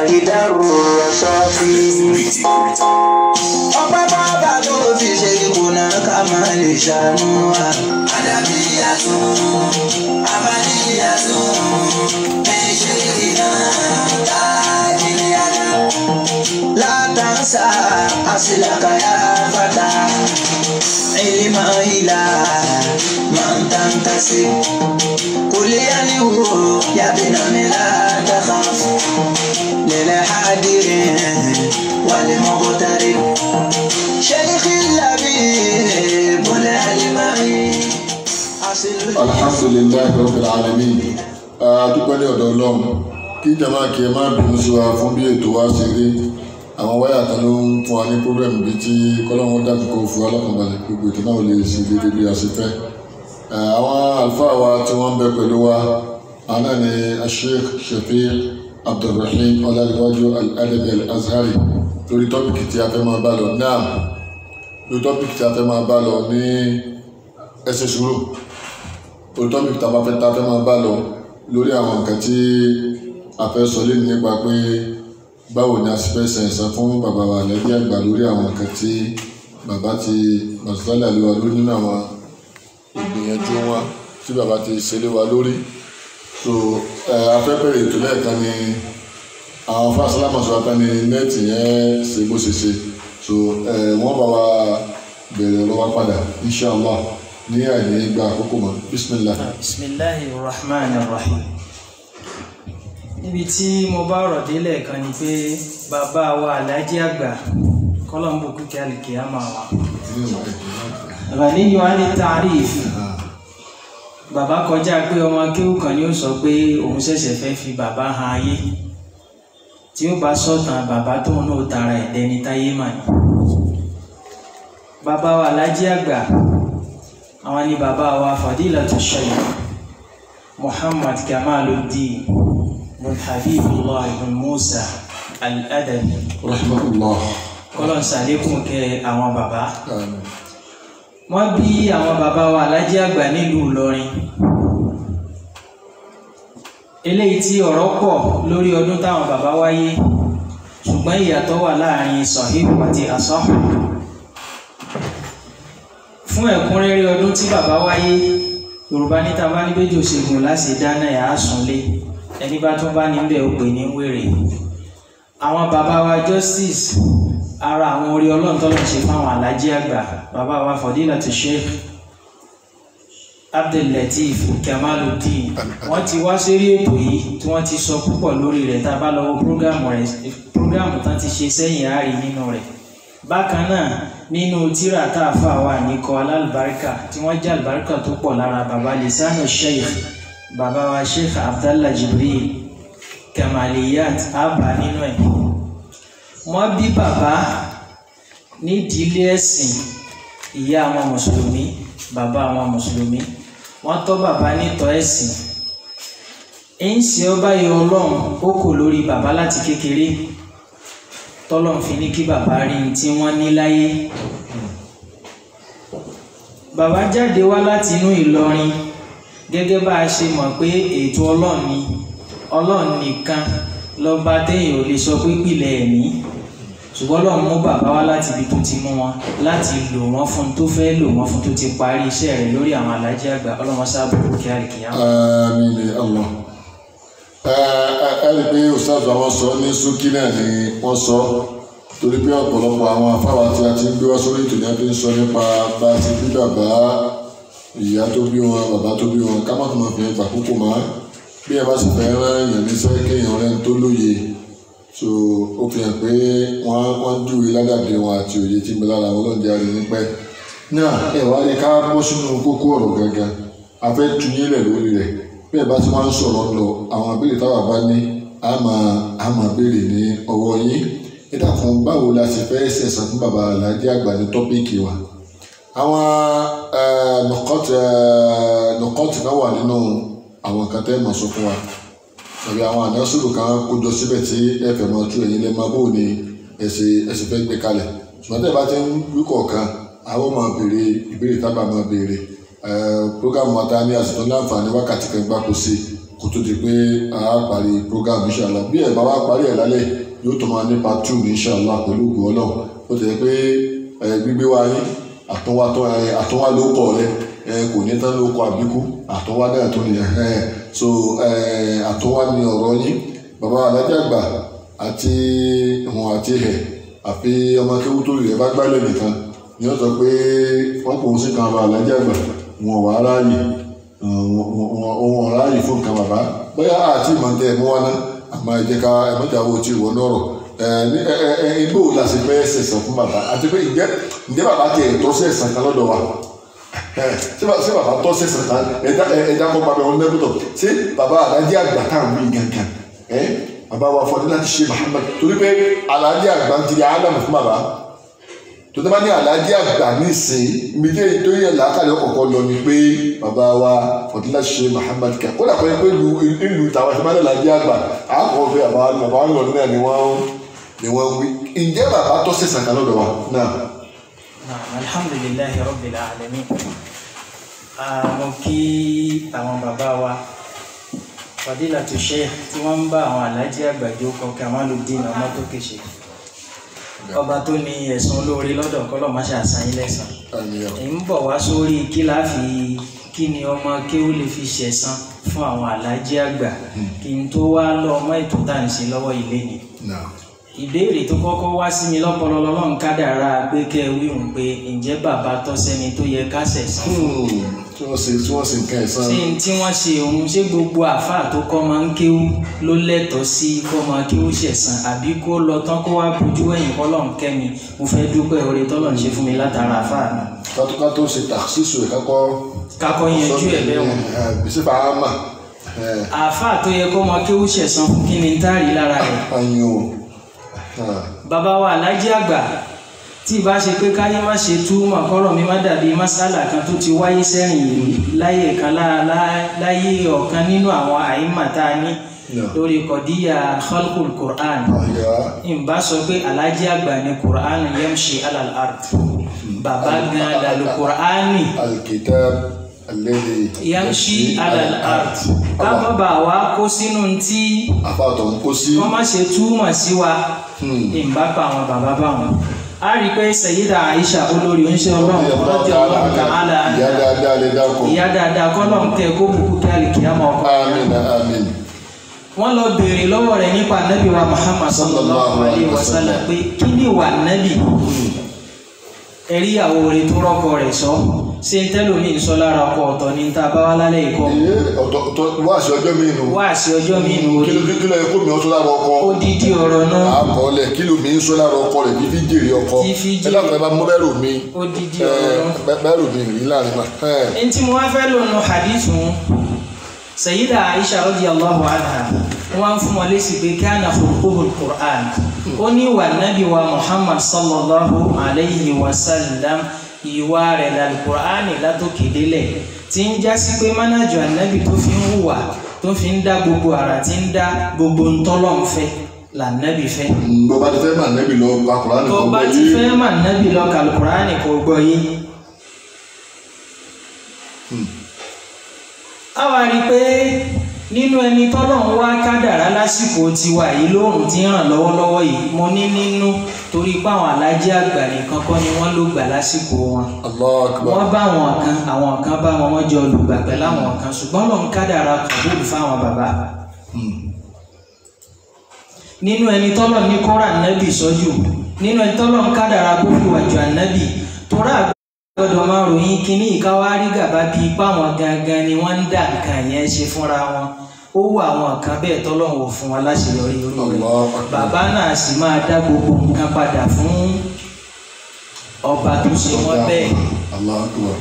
ìdárò ṣọ́ọ̀fì. ọpẹ́ bàbá tó fi ṣe ìkùnà ká máa lè ṣàánú wa. àdàbí yàtún abájí yàtún méṣe ìdá káàkiri àná. látàǹsà àṣìlákàyà fata ilma ila man tantasib قل يلهو يا بن لا تخاف للحاضر والمغترب شيخ اللبيب العلماني alhamdulilayi rabbil alamin adúpẹ́ ní ọ̀dọ̀ ọlọ́run kí jama kí ẹ má bínú sí wa fún bí ètò wa ṣe rí àwọn wáyà kan ló ń fún wa ní pírọ́blẹ̀mù bíi tí kọ́lọ́run dàbí kó fún wa lọ́kànbalẹ̀ gbogbo ètò náà ò lè ṣe déédéé bí a ṣe fẹ́ àwọn àlùfáà wa tí wọ́n ń bẹ pẹ̀lú wa àwọn náà ni asheikh shafiq abdulrahim ọlárẹ̀wájú al-adabi al-azhari lórí tọ́pìkì tí a fẹ́ máa bá lọ náà lórí tọ́pìkì tí a fẹ́ máa bá lọ ní ẹsẹ̀ sùúrù lórí tọ́pìkì tí a bá fẹ́ tá a fẹ́ máa bá lọ lórí àwọn nǹkan tí a fẹ́ sọ lé nípa pé báwo ni a sì fẹ́ san ẹ̀san fún bàbá wa lẹ́bí àgbà lórí àwọn nǹkan tí bàbá ti mọ̀sálà lé wa lórí nínú àwọn ìgbìyànjú wọn tí bàbá ti ṣe lé wa lórí so ẹ afẹ́fẹ́rẹ́ ètò lẹ́ẹ̀kan ni àwọn fásilámà sọ apẹ́ ni nẹ́ẹ̀tì yẹn ṣe bó ṣe ṣe so ẹ wọ́n bá wa bẹ̀rẹ̀ lọ́wọ́ padà inshallah ní àìní gba àkókò mọ́ bismillah. bisimilahi rahman rahim níbi tí mo bá ọ̀rọ̀ délẹ̀ kan ni pé bàbá wa aláàjì àgbà kọ́lọ́mbù kúkẹ́ àlìkè àmà wa ghaniyu ani taarif bàbá kọjá pé ọmọ akéwù kan ni ó sọ pé òun ṣẹ̀ṣẹ̀ fẹ́ fi bàbá han ayé tí ó bá sọ̀tàn bàbá tóun náà tara ẹ̀dẹ́ni táyé mà ní bàbá wa aláàjì àgbà àwọn ni bàbá wa fadilatu shaykh muhammad kamaluddin bin habibullah bin musa al-adabi rahmatullah kọlọ̀ ṣàlékún kẹ àwọn bàbá amin wọ́n bí àwọn bàbá wa alájí àgbà nílùú ìlọrin eléyìí tí ọ̀rọ̀ pọ̀ lórí ọdún táwọn bàbá wáyé ṣùgbọ́n ìyàtọ̀ wà láàrin sọ̀híhù àti àsọ́hù fún ẹ̀kúnrẹ́rẹ́ ọdún tí bàbá wáyé yorùbá níta bá ní bẹ́jọ́ ṣègùn láti dáná ẹ̀ á súnlé ẹni bá tún bá níbẹ̀ ó pè ní wèrè àwọn bàbá wa justice ara àwọn orí ọlọ́run tọ́lọ́ ṣe fáwọn alájí àgbà bàbá wa fadilatu sheikh abdullateef kamaluddin wọ́n ti wá sórí ètò yìí tí wọ́n ti sọ púpọ̀ lórí rẹ̀ tá a bá lọ́wọ́ prógámù rẹ̀ prógámù tán ti ṣe sẹ́yìn àárí nínú rẹ̀ bákan náà nínú tírà tá a fà wà ní kọ alálùbáríkà tí wọ́n jẹ́ àlùbáríkà tó pọ̀ lára bàbá lisanu sheikh bàbá wa sheikh abdallah jibril kamaliyat abba nínú ẹ̀ wọ́n bí bàbá nídìílé ẹ̀sìn ìyá àwọn mùsùlùmí bàbá àwọn mùsùlùmí wọ́n tọ́ bàbá nítọ́ ẹ̀sìn ń ṣe ọba yọ ọlọ́run ó kò lórí bàbá láti kékeré tọ́lọ́run fi ní kí bàbá rí ní tí wọ́n ní láyé bàbá jáde wá láti inú Ìlọrin gẹ́gẹ́ bá a ṣe mọ̀ pé ètò ọlọ́run ni ọlọ́run nìkan lọ́ba téèyàn ò lè sọ pé pìlẹ̀ ẹ̀mí ṣùgbọ́n lọ́n mú bàbá wá láti ibi tó ti mú wọn láti lò wọ́n fún tó fẹ́ lò wọ́n fún tó ti parí iṣẹ́ rẹ̀ lórí àwọn alájí àgbà ọlọ́wọ́n sábà kí á lè kíyà. àmín ya Allah ẹ ẹ ẹ rí i pé ustaz àwọn sọ ní ṣókí náà ni wọ́n sọ torí pé ọ̀pọ̀lọpọ̀ àwọn afáwa tí a ti ń gbé wá sórí ètò ní a fi ń sọ nípa bá a ti bí bàbá ìyá tó bí wọn bàbá tó bí wọn ká má tó máa fi ẹgbà púpọ̀ mọ́ bí ẹ bá sì fẹ́ rán èèyàn níṣẹ́ kéèyàn rẹ̀ ń tó lóye so ó fi hàn pé wọ́n wọ́n júwe ládàbí wọn àti òye tí ń bẹ lára wọn lóde àrè nípẹ́ náà ẹ wá ní ká bọ́ sínú kókó ọ̀rọ̀ gangan a fẹ́ tu yín lẹ̀ lórí rẹ̀ bí ẹ bá ti máa ń sọ̀rọ̀ lọ àwọn abéèrè táwa bá ní a máa a máa béèrè ní ọwọ́ yín ìdàkùn báwo la sì fẹ́ ṣẹ̀sán fún bàbá aláàjì àgbà ní tọ́píìkì wa àwọn nùkọ́tì nùkọ́tì kan wà nínú àwọn nǹkan tẹ́ ẹ̀ máa sọ fún wa tàbí àwọn àdásùlù kan kójọ síbẹ̀ tí ẹ fẹ́ máa tú ẹ̀yin lẹ́ máa bò ní ẹsẹ̀ ẹsẹ̀ fẹ́ gbé kalẹ̀ ṣùgbọ́n tẹ́ ẹ bá ti ń wí kọ̀ọ̀kan àwọn máa béèrè ìbéèrè tábà máa béèrè programu wa ta ní àsìkò láǹfààní wákàtí kan gbáko sí kò kó tó di pé a parí program inshallah bí ẹ̀ bá wá parí ẹ̀ lálẹ́ yóò tó máa ní part two ní inshallah pẹ̀lú ògùn ọlọ́run ó ti yẹ pé ẹ gbígbé wa yín àtúnwá tó ẹ àtúnwá ló kọ̀ rẹ ẹ kò ní tán ló kọ àbíkú àtúnwá náà tó nìyẹn ẹ so ẹ àtúnwá ni ọ̀rọ̀ yín bàbá alájà àgbà àti ìwọ̀n àti ẹ̀ àfi ọmọ kéwú tó rẹ̀ bá gbálẹ̀ nìkan ni wọ́n sọ pé wọ́n kò ń sí kan bàbá alájà àgbà wọn wà á ráàyè wọn ráàyè fún nǹkan bàbá bóyá àti ìmọ̀tẹ́ ẹ̀mú wa náà àmọ́ ẹ jẹ́ ká ẹ̀mọ́jà wo ti wọ́n lọ́rọ̀ igbó la ṣe fẹ́ ṣẹ̀sán fún bàbá àti pé ǹjẹ́ ǹjẹ́ bàbá tiẹ̀ tọ́ ṣẹ̀sán kan lọ́dọ̀ wa ṣé bàbá tọ́ ṣẹ̀sán kan ẹ̀dá ẹ̀dá kọ́ bàbá wọn lẹ́kọ̀tọ̀ ṣé bàbá alájẹ́ àgbà táwọn wí gangan bàbá wa fọdún láti ṣe Muhammad torí pé alájẹ́ àgbà ń tiri ádámù fún bàbá tó tẹ́ bá ní alájẹ́ àgbà nísìnyí ibi tí èyí tó yẹ làákàlẹ̀ ọ̀kọ̀ọ̀kan lọ ni pé bàbá wa fọdún láti ṣe Muhammad kẹ kó dà pé pé ìlú tàwọn ẹ̀fọ́ máa ń làjẹ́ àgbà àkọ́kọ́ pé bàbá bàbá wọn lọ náà ni wọ́n ni wọ́n wí ǹjẹ́ bàbá tọ́ sí sàkà lọ́dọ̀ wa náà. alhamdulilayi rabbil alamin mo kí àwọn bàbá wa fadilatu sheikh tí wọ́n ń bá àwọn alájí àgbàjọ kọ Kamaluddin ọmọ tó kéṣe ọba tó ní ẹ̀sùn olóore lọ́dọ̀ kọ́lọ̀ má ṣe àṣàyìn lẹ́sàn èyí ń bọ̀ wá sórí kí láfi kí ni ọmọ kí ó lè fi ṣẹ̀san fún àwọn alájí àgbà kí n tó wá lọ ọmọ ètò tá à ń ṣe lọ́wọ́ ilé ni ìbéèrè tó kọ́kọ́ wá sí mi lọ́pọlọ lọ́lọ́run kádàrá pé kẹ́ ẹ wíhùn pé ǹjẹ́ bàbá tọ́ sẹ́ni tó yẹ ká ṣẹ̀san fún tí wọ́n ṣe tí wọ́n ṣe nǹkan ẹ̀sán. ṣé tí wọ́n ṣe òun ṣé gbogbo àáfàá tó kọ́ máa ń kéwú ló lẹ́tọ̀ọ́ sí kọ́ máa kéwú ṣẹ̀san àbí kó lọ tán kó wá bójú ẹ̀yìn kọ́lọ́n kẹ́mi mo fẹ́ dúpẹ́ oore tọ́lọ́run ṣe fún mi látara àáfàá mi. kátó tó ṣe tàṣíṣù ẹ̀ kákọ́. kakọ́ yanjú ẹ̀ bẹ́ẹ̀ wọ̀n. bísí fàámà. àáfàá tó yẹ kó máa kéwú ṣẹ̀san fún kí ni ń táàrí lára rẹ̀. ayin o. bàbá wa alájí àgbà tí ìbá ṣe pé káyé má ṣe túmọ̀ kọ́rọ̀ mi má dàbí masala kan tó ti wáyé sẹ́yìn yìí láyé kan láyé ọ̀kan nínú àwọn àyímà tá a ní lórí kọ̀díyà khalqul Qur'an ìbá sọ pé alájí àgbà ni Qur'an yamshi alal ard bàbá gan lalu Qur'ani alkitab alladhi yamshi alal ard ká bàbá wa kó sínú tí àfàtọ̀ ń kó sí. wọ́n má ṣe túmọ̀ sí wa ìbá pa àwọn bàbá bá wọn a rí pé Sayyida Aisha olórí oúnjẹ ọlọ́run ọlọ́jọ́ ọlọ́run kàálà ìyá dáadáa lè dákọ̀. ìyá dáadáa kọ́lọ̀ ń tẹ kó bùkún kí alìkíyàmọ̀ ọkọ. àmín àmín. wọ́n lọ béèrè lọ́wọ́ rẹ̀ nípa nábì wa Muhammad sallallahu alayhi wa sallam pé kí ni wà nábì ẹ̀rí ìyàwó rẹ̀ tó rọ́kọ rẹ̀ sọ ṣé ń tẹ́lómi ń sọ lára ọkọ ọ̀tọ̀ ní ta bá wá lálẹ́ ìkọ́ ọ̀tọ̀ ọ̀tọ̀ wáàsí ọjọ́ mi nù. wáàsí ọjọ́ mi nù kí ló kí ló yẹ kó mi ọ sọ lára ọkọ. odidi ọ̀rọ̀ náà àkọọ́lẹ̀ kí ló mi ń sọ lára ọkọ rẹ̀ kí fi jèrè ọkọ. Tí fi jèrè. ẹ dákun ẹ bá mú bẹ́rù mi. odidi ẹ, ọ̀rọ̀ náà. bẹ́- bẹ́rù mi rí láàrin ma. ẹ, ẹni tí mo wá fẹ́ lò nù hadith wọn Sayyida Aisha radiyallahu anha wọ́n fún wọn lésì pé kana khuluquhul Qur'an ó ní wà nábì wa Muhammad sallallahu alayhi wa sallam ìwà rẹ̀ lálùkùránì látòkè délẹ̀ tí ń já sí pé mánájọ ànábì tó fi ń hùwà tó fi ń dá gbogbo àrà tí ń dá gbogbo ntọ́lọ́nfẹ́ lànàbì fẹ́ mm, bó bá ti fẹ́ mà nẹ́bì lọ ka Kùránì tó kan bá bọ́ ti yé. fẹ́ mà nábì lọ kàlùkùránì kò gbọ́ yé. a wá rí i pé nínú ẹni tọ́lọ́run wá kádàrá lásìkò tiwa yìí lóòrùn tí ń ràn lọ́wọ́lọ́wọ́ yìí mo ní nínú torí pé àwọn alájẹ àgbà nìkan kọ́ ni wọ́n ló gbà lásìkò wọn Allahu Akbar. wọ́n bá àwọn kan àwọn kan bá wọn wọ́n jọ olùgbà pẹ̀lú àwọn kan ṣùgbọ́n lòun kádàrá kọ̀bùrù fáwọn bàbá nínú ẹni tọ́lọ̀ ní kọ́ra ànábì sọ́jú nínú ẹni tọ́lọ̀ ń kádàrá kó fi wàjọ ànábì tóra gbọ́dọ̀ máa ròyìn kínní ìkáwárí gàba bí ipá wọn gangan ni wọ́n ń dà nǹkan yẹn ṣe fúnra wọn ó wù àwọn kan bẹ́ẹ̀ tọ́lọ̀ wò fún wọn láṣeyọrí orí rẹ̀ Allahu Akbar. bàbá náà sì máa dá gbogbo nǹkan padà fún ọba tó ṣe wọ́n bẹ́ẹ̀ Allahu Akbar.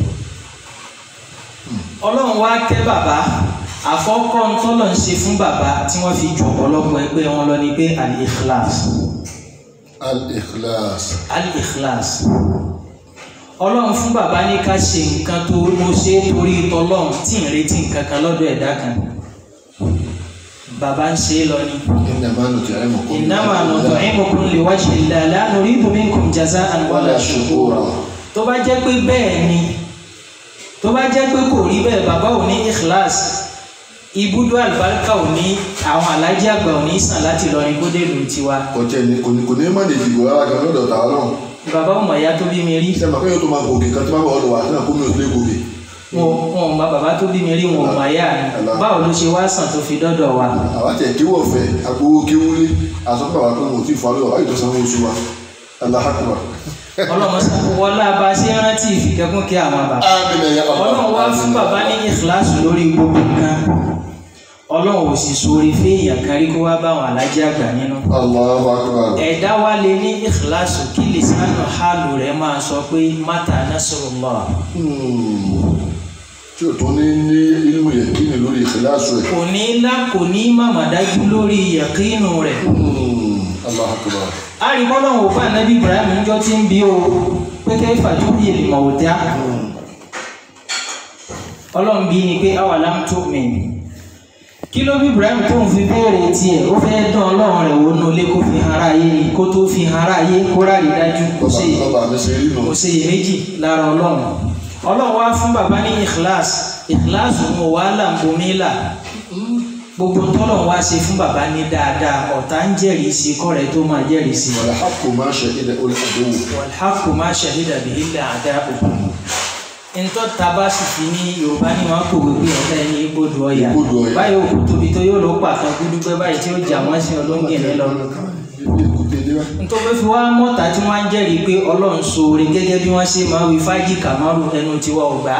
ọlọ́run wá kẹ́ bàbá àkọ́kọ́ ntọ́lọ̀ ń ṣe fún bàbá tí wọ́n fi ju ọ̀pọ̀lọpọ̀ ẹgbẹ́ wọn lọ ni pé al-ikhlas Al-Ikhlas. al-ikhlas ọlọ́run fún bàbá ní ká ṣe nǹkan tó mo ṣe é torí tọlọ́run tí ń retí nǹkan kan lọ́dọ̀ ẹ̀dá kan bàbá ń ṣe é lọ ni Innama nut'imukum innama nut'imukum liwajhi llahi la nuridu minkum jaza'an wala shukura tó bá jẹ́ pé bẹ́ẹ̀ ni tó bá jẹ́ pé kò rí bẹ́ẹ̀ bàbá ò ní ikhlas ibùdó àlùbáríkà ò ní àwọn alájí àgbà ò ní sàn láti lọ ní kódé ìlú tiwa kò tẹ̀ ní kò ní kò ní má lè dìbò rárá gan lọ́dọ̀ tàwa náà bàbá ọmọ ìyá tó bí mi rí ṣe máa kéèyàn tó máa gòkè kan tí máa bọ̀ ọ̀dọ̀ wà á náà kó mi ò lè gòkè. wọn wọn ò mọ bàbá tó bí mi rí wọn ò mọ ìyá mi báwo ló ṣe wá sàn tó fi dọ́dọ̀ wa àwa tẹ̀ kéwọ̀ fẹ́ agbowó kéwúlé àsọpọ̀ àwọn akọ́nà òtí ìfọ̀ àlọ́ àyè tó sanwó oṣù wa aláhàkùnmá. ọlọ́mọ wọlá bá ṣe rántí ìfikẹ́kún kí àwọn bàbá Àmín ya Allah. ọlọ́run wá fún bàbá ní ìkìláàsì lórí gbogbo nǹkan ọlọ́run ò sì sórí fẹ́yàn kárí kó wá báwọn alájí àgbà nínú Allahu akbar. ẹ̀dá wa lè ní ìkìláàsì kí lìsánù hálù rẹ̀ máa sọ pé mata nasrullah Hmm. tí o tún ní ní ilmu yẹ̀kínì lórí ìkìláàsù ẹ̀. kò ní lá kò ní màmá dájú lórí yàkínù rẹ̀ Hmm. Allahu akbar. àríkọ́lọ́hún òfin ànábì ibrahim níjọ́ tí ń bí o pé kẹ́ fàtúbí èlìmọ̀ òtá ọlọ́run bí ni pé awalam tu'min kí ló bí ibrahim tó ń fi béèrè tiẹ̀ ó fẹ́ dán ọlọ́run rẹ̀ wò nù lé kó fi hàn aráyé ni kó tó fi hàn aráyé kó rárí dájú kó bàbá ṣe bàbá mi ṣe rí nù. kò ṣe iyèméjì lára ọlọ́run ọlọ́run wá fún bàbá ní ikhlas ikhlas mọ̀ wàhálà ń bomi là gbogbo tọ́lọ̀ wá ṣe fún bàbá ní dáadáa ọ̀tá ń jẹ́rìí sí kọ́rẹ́ tó máa jẹ́rìí sí wàlá hàkù máa ṣe ilẹ̀ olè àdéhùn. wàlhákù máa ṣàhídà bí ilẹ̀ àdá òkú ntọ́ taba sì fi ní yorùbá ní wọn kò wípé ọ̀tá ẹni igbódù ọ̀yà Igbódù Ọya. báyìí òkú tóbi tó yóò ló pàtó gúdúgbẹ́ báyìí tí ó jà wọ́n sí olóńgìní lọ nítorí fi wá mọ́ta tí wọ́n á ń jẹ́rìí pé ọlọ́run ṣoore gẹ́gẹ́ bí wọ́n ṣe máa wí fájì kàmárù ẹnu tiwa ọ̀gbá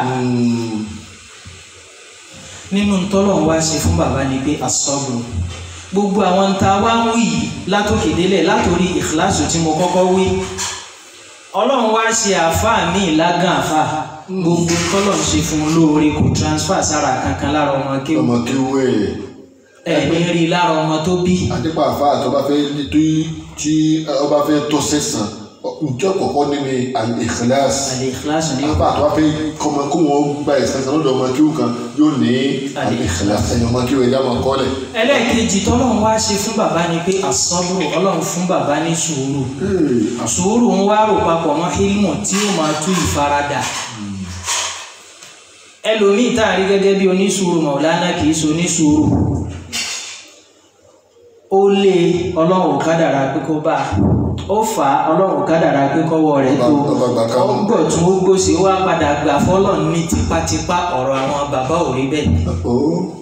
nínú tọ́lọ̀ wá ṣe fún bàbá ni pé asọ́gbọ̀n gbogbo àwọn tá a wá ń wí yìí látòkè délẹ̀ látòrí ìkíláàsù tí mo kọ́kọ́ wí ọlọ́run wá ṣe àáfàá ní ìlágàn àáfàá gbogbo tọ́lọ̀ ń ṣe fún un lóore kò transfer sára kankan lára ọmọ kéwù ọmọ kí wé ẹ̀mí rí lára ọmọ tó bí àdìpá àfa àti ọba fẹ́ tí tí ọba fẹ́ tọ́ sẹ́sàn njẹ́ kọ̀kọ́ nínú al-ikhlas àlè ìkíláàsù ní àfa àti ọba fẹ́ kọ́mọ kó wọn gba ìsẹ́sàn lọ́dọ̀ ọmọ kí kan yóò ní al-ikhlas ẹ̀yìn ọmọ kí wọ́n ẹ̀dá máa kọ́lẹ̀. ẹlẹ́ẹ̀kejì tọ́lọ́run wá ṣe fún bàbá ni pé àsọ́bùrù ọlọ́run fún bàbá ní sùúrù sùúrù ń wá rò papọ̀ mọ́ hílmù tí ó máa tú ìfaradà ẹlòmíì tá a rí gẹ́gẹ́ bí onísùúrù mọ̀lánà kì í so onísùúrù ó lé ọlọ́run kádàrá pé kó bá a ó fà á ọlọ́run kádàrá pé kọ́wọ́ rẹ̀ tó Ọba gbà ká mú. ó gbọ̀ tún ó gbòsè ó wá padà gbà fọ́lọ̀ ní tipátipá ọ̀rọ̀ àwọn bàbá ò rí bẹ́ẹ̀ ó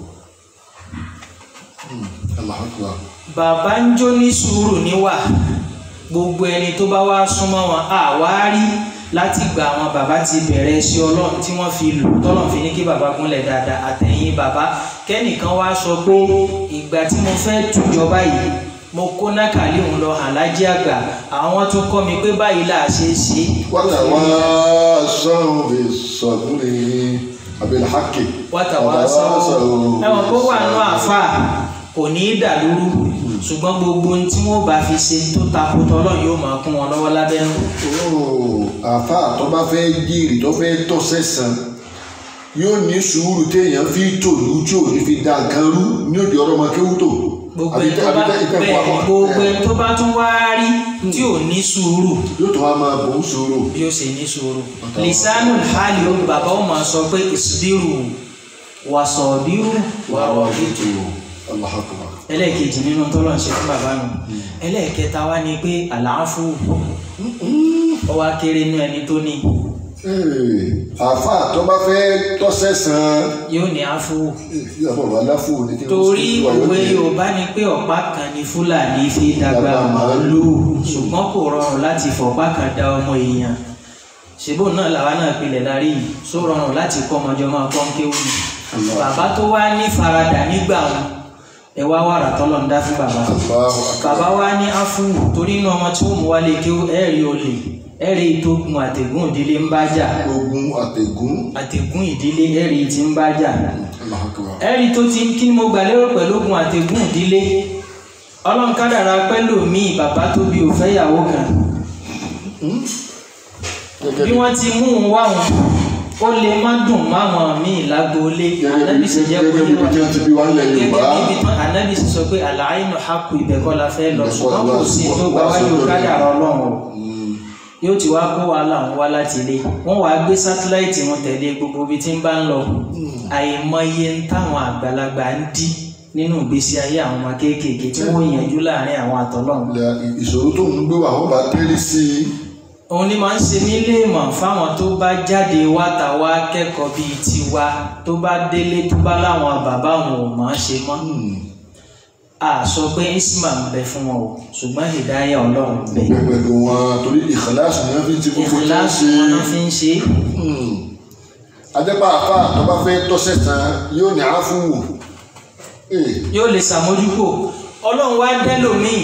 Allahu akbar. bàbá ń jó ní sùúrù níwà gbogbo ẹni tó bá wá súnmọ́ wọn àwárí láti gba àwọn bàbá ti bẹ̀rẹ̀ sí ọlọ́run tí wọ́n fi lù tọ́lọ̀ fi ní kí bàbá gúnlẹ̀ dáadáa àtẹ̀yìn bàbá kẹ́nìkan wá sọ pé ìgbà tí mo fẹ́ tùjọba yìí mo kó nákàlí òun lọ alájí àgbà àwọn tó kọ́ mi pé báyìí là á ṣe é ṣe wàtà wá sọ̀rọ̀ bí sọ̀rọ̀ abil haqqi. wátà wá sọ ẹwọn kó wà nù àfà kò ní í dàlúrú ṣùgbọ́n gbogbo ohun tí wọ́n bá fi ṣe tó takò tọ́lọ́ yóò máa kún wọn lọ́wọ́ lábẹ́nú. Ooo, àfa tó bá fẹ́ jíìrì tó fẹ́ tọ́ sẹ́sàn yóò ní sùúrù téèyàn fi tòlú tí ò ní fi da nǹkan rú ní òde ọ̀rọ̀ ọmọ kéwú tó. gbogbo ẹni tó bá bẹ́ẹ̀ gbogbo ẹni tó bá tún wá rí tí ò ní sùúrù yóò tó wá máa bò ń sùúrù. bí ó ṣe ní sùúrù lisanu hali ó bàbá ó máa sọ pé ìsúdírù wàsọ̀bírù wàrọ̀bìtù Allahu akbar. ẹlẹ́ẹ̀kejì nínú tọ́lọ̀ ń ṣe fún bàbá nù ẹlẹ́ẹ̀kẹta wá ní pé àlàáfù ó wá kéré nú ẹni tó ní Ee, àfa tó bá fẹ́ tọ́ sẹ́sàn yóò ní áfù yóò bọ̀ aláfù ní kí torí òwe yorùbá ni pé ọ̀pá kan ni fúlàní fi dàgbà màálùú ṣùgbọ́n kò rọrùn láti fọ̀pá kan dá ọmọ èèyàn ṣèbó náà làwa náà pilẹ̀ darí yìí só rọrùn láti kọ́ ọmọjọ́ máa kọ́ ń kéwù ni bàbá tó wá ní faradà nígbà wọn ẹ wá wàrà tọ́lọ̀ ń dá fún bàbá Allahu akbar. bàbá wa ní áfù torí inú ọmọ tí ó mú wálé kí ẹ̀rí olè ẹ̀rí ìtógun àtẹ̀gùn ìdílé ń bá jà ogun àtẹ̀gún àtẹ̀gùn ìdílé ẹ̀rí tí ń bá jà Allahu akbar. ẹ̀rí tó ti kí ni mo gbà lérò pẹ̀lú ogun àtẹ̀gùn ìdílé ọlọ́run kádàrá pẹ́lú mi bàbá tó bí òfẹ́ ìyàwó kan gẹ́gẹ́ bí wọ́n ti mú un wá wọn ó lè má dùn máwọn míì lágboolé ànábì sì jẹ́ kó gẹ́gẹ́ bí yé wọ́n ti bí wọ́n lẹ̀ gẹ́gẹ́ Yorùbá. bí ibi tán ànábì sì sọ pé àlàáìnù hakù ibẹ̀ kọ́ la fẹ́ lọ Ibẹ̀ kọ́ ṣùgbọ́n la kò wá sí sí- tó wá gba sí wájú lórí. kádàrá ọlọ́run o yóò ti wá kó wàhálà ń wá láti ilé wọ́n wàá gbé sátíláìtì wọn tẹ̀lé gbogbo ibi tí ń bá ń lọ àìmọye ń táwọn àgbàlagbà ń dí nínú ìgbésí ayé àwọn ọmọ kéékèèké tí wọ́n yanjú láàrin àwọn àtọ́lọ́run Ilẹ̀ ìṣòro tó ń gbé wà wọ́n bá tẹ́lẹ̀ sí i. òun ni máa ń ṣe mí léèmọ̀ fáwọn tó bá jáde wáta wá kẹ́kọ̀ọ́ bíi tiwa tó bá délé tó bá láwọn bàbá òun ò mọ̀ ọ́n ṣe mọ́ a sọ pé isma ń bẹ fún wọn o ṣùgbọ́n ìdáyà ọlọ́run ń bẹ Bẹ́ẹ̀ pẹ̀lú wọn torí ìkàlásù ni wọ́n fi ti gbogbo tó ń ìkìláàsì ṣe. wọn náà fi ń ṣe é. Adẹ́pà àfà tó bá fẹ́ tọ́sẹ̀ tán yóò ní àáfùwò. yóò lè ṣàmójúkò ọlọ́run wá dẹ́lòmíì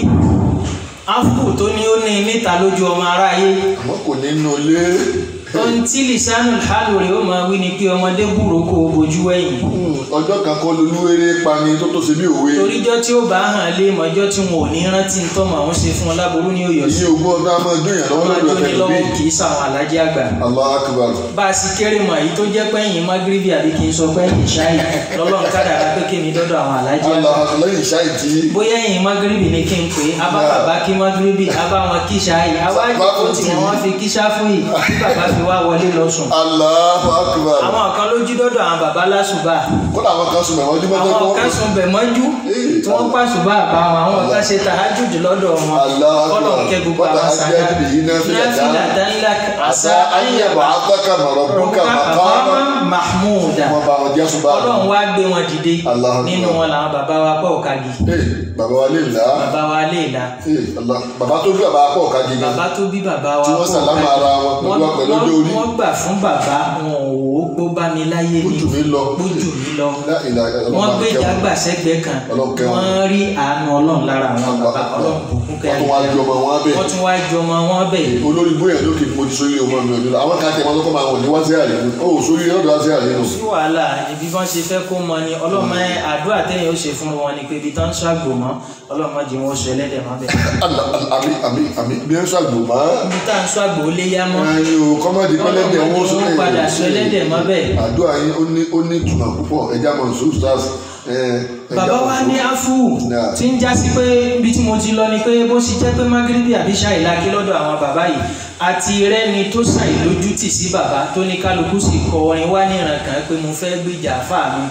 áfù tó ní ó ní níta lójú ọmọ aráyé Àmọ́ kò ní nù lé. ohun tí lisanu hálò rẹ̀ ó máa wí ni pé ọmọdé búroko bojú ẹ̀yìn Ọjọ́ kan kọ́ lolúwéré pani tó tó ṣe bí òwe. toríjọ́ tí ó bá hàn lé mọ́jọ́ tí wọn ò ní rántí tọ́mọ àwọn ṣe fún wọn láboró ní òyò sí Èyí ogún ọdún á máa dún ìyàn lọ́wọ́ ọmọ lọ́dọ̀ tó ní tẹ̀lé lọ́wọ́ bí. kì í sàwọn alájí àgbà Allah akbar. bá a sì kéré mọ̀ èyí tó jẹ́ pẹ́yìn magribi àbí kì í sọ pẹ́yìn ṣáì lọ́lọ́run kádàrá pé kémi dọ́dọ̀ àwọn alájí àgbà Allah lẹ́yìn ṣáì tí. bóyá ẹ̀yin magribi ni kí n pè é abá bàbá kí magribi abá wọn kí ṣáì awájú kò tí wọn wá fi kí ṣáfù yìí kí bàbá fi wá wọlé lọ sùn Allah akbar. àwọn kan ló jí dọ́dọ̀ àwọn bàbá lásùbà Kódà àwọn kan sùn mẹ́wọ́n ọdún mẹ́tọ́ àwọn kan sùn bẹ̀ mọ́jú tí wọ́n pàṣùbà bá wọn àwọn kan ṣe tàhájùdù lọ́dọ̀ wọn Allah akbar. kọ́lọ̀ ń kẹ́ gbogbo Wọ́n àwọn tàhájùdù sàdá yìí náà fi dàda. náfìlà dánilá Àṣà ayẹ̀bọ̀ àtọ́kà mọ̀rọ̀bùkà rọ̀bùkà màkàmà. àbámá mahmuda Wọ́n bá wọn jẹ́ ṣùgbọ́n. ọlọ́run wá gbé wọn dìde Allah akbar. nínú wọn làwọn bàbá wa pọ̀ kagi Ee, bàbá wa lè là á. bàbá wa lè la Ee, Allah. Bàbá tó bí bàbá pọ̀ ká gidi. bàbá tó bí bàbá wa Tí wọ́n pọ̀ sàlámà kagi. ara wọn pẹ̀lú Wọ́n- pẹ̀lú wọ́n- ọjọ́ orí. wọ́n gbà fún bàbá wọn ò wò ó gbó bá mi láyé Ó ni jù mí lọ. ó jù mí lọ Lá ìlà Ọlọ́run wọ́n bá gbé kẹ́ wọn. ìjàgbà sẹ́gbẹ̀ẹ́ kan Ọlọ́run kẹ́ wọn. wọ́n rí àánú ọlọ́run lára àwọn bàbá ọlọ́run bùkún Wọ́n tún wá kẹ́rin ju ọmọ wọn bẹ̀. wọ́n tún wá ju ọmọ wọn bẹ̀ olórí bóyá lókè mo ti sórí ọmọ mi ọdún àwọn kan tẹ wọn lọkọ máa wọ ní wá sí àlè ó sórí ọ̀dọ̀ wá sí àlè nù. sí wàhálà ibi bọ́n ṣe fẹ́ kó mọ ni ọlọ́mọ ẹ àdúrà tẹ́yìn ó ṣe fún wọn ni pé ibi tán ń ṣàgbò mọ́ ọlọ́mọ jẹ́ wọn sọ ẹlẹ́dẹ̀ mọ́ bẹ́ẹ̀ Àlà, àlà, àmì àmì àmì bí ẹ ń ṣàgbò mọ́. ibi tá à ń ṣàgbò ó lé yá mọ́ ẹyin o kọ́mọ́dé pẹ́lẹ́dẹ̀ ọlọ́mọ wọ́n jẹ́ wọn padà sọ ẹlẹ́dẹ̀ mọ́ bẹ́ẹ̀ àdúrà yín ó ní ó ní ìtumọ̀ púpọ̀ ẹja mọ̀ sùn stars. bàbá wa ní áfù Náà. tí ń já sí pé ibi tí mo ti lọ ni pé bó ṣe jẹ́ pé magrebi àbí ṣàìláki lọ́dọ̀ àwọn bàbá yìí àti rẹ́ni tó ṣàìlójútì sí bàbá tó ní kálukú sì kọ orin wá níran kan pé mo fẹ́ gbìjà fáà mi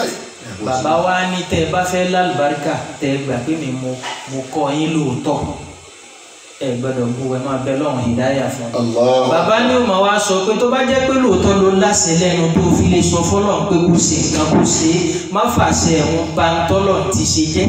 bàbá wa ní tẹ́ ẹ bá fẹ́ lálùbáríkà tẹ́ ẹ gbà pé mi mo mo kọ́ yín lóòótọ́ ẹ gbọ́dọ̀ bú ẹ máa bẹ lọ́rùn ìdáyà fún mi Allah. bàbá ní ó máa wá sọ pé tó bá jẹ́ pé lóòótọ́ ló láṣẹ lẹ́nu tó fi lè sọ fọ́lọ́run pé kò ṣe nǹkan kò ṣe é má fàṣẹ ẹ̀hún bá ń tọ́lọ̀ ti ṣe jẹ́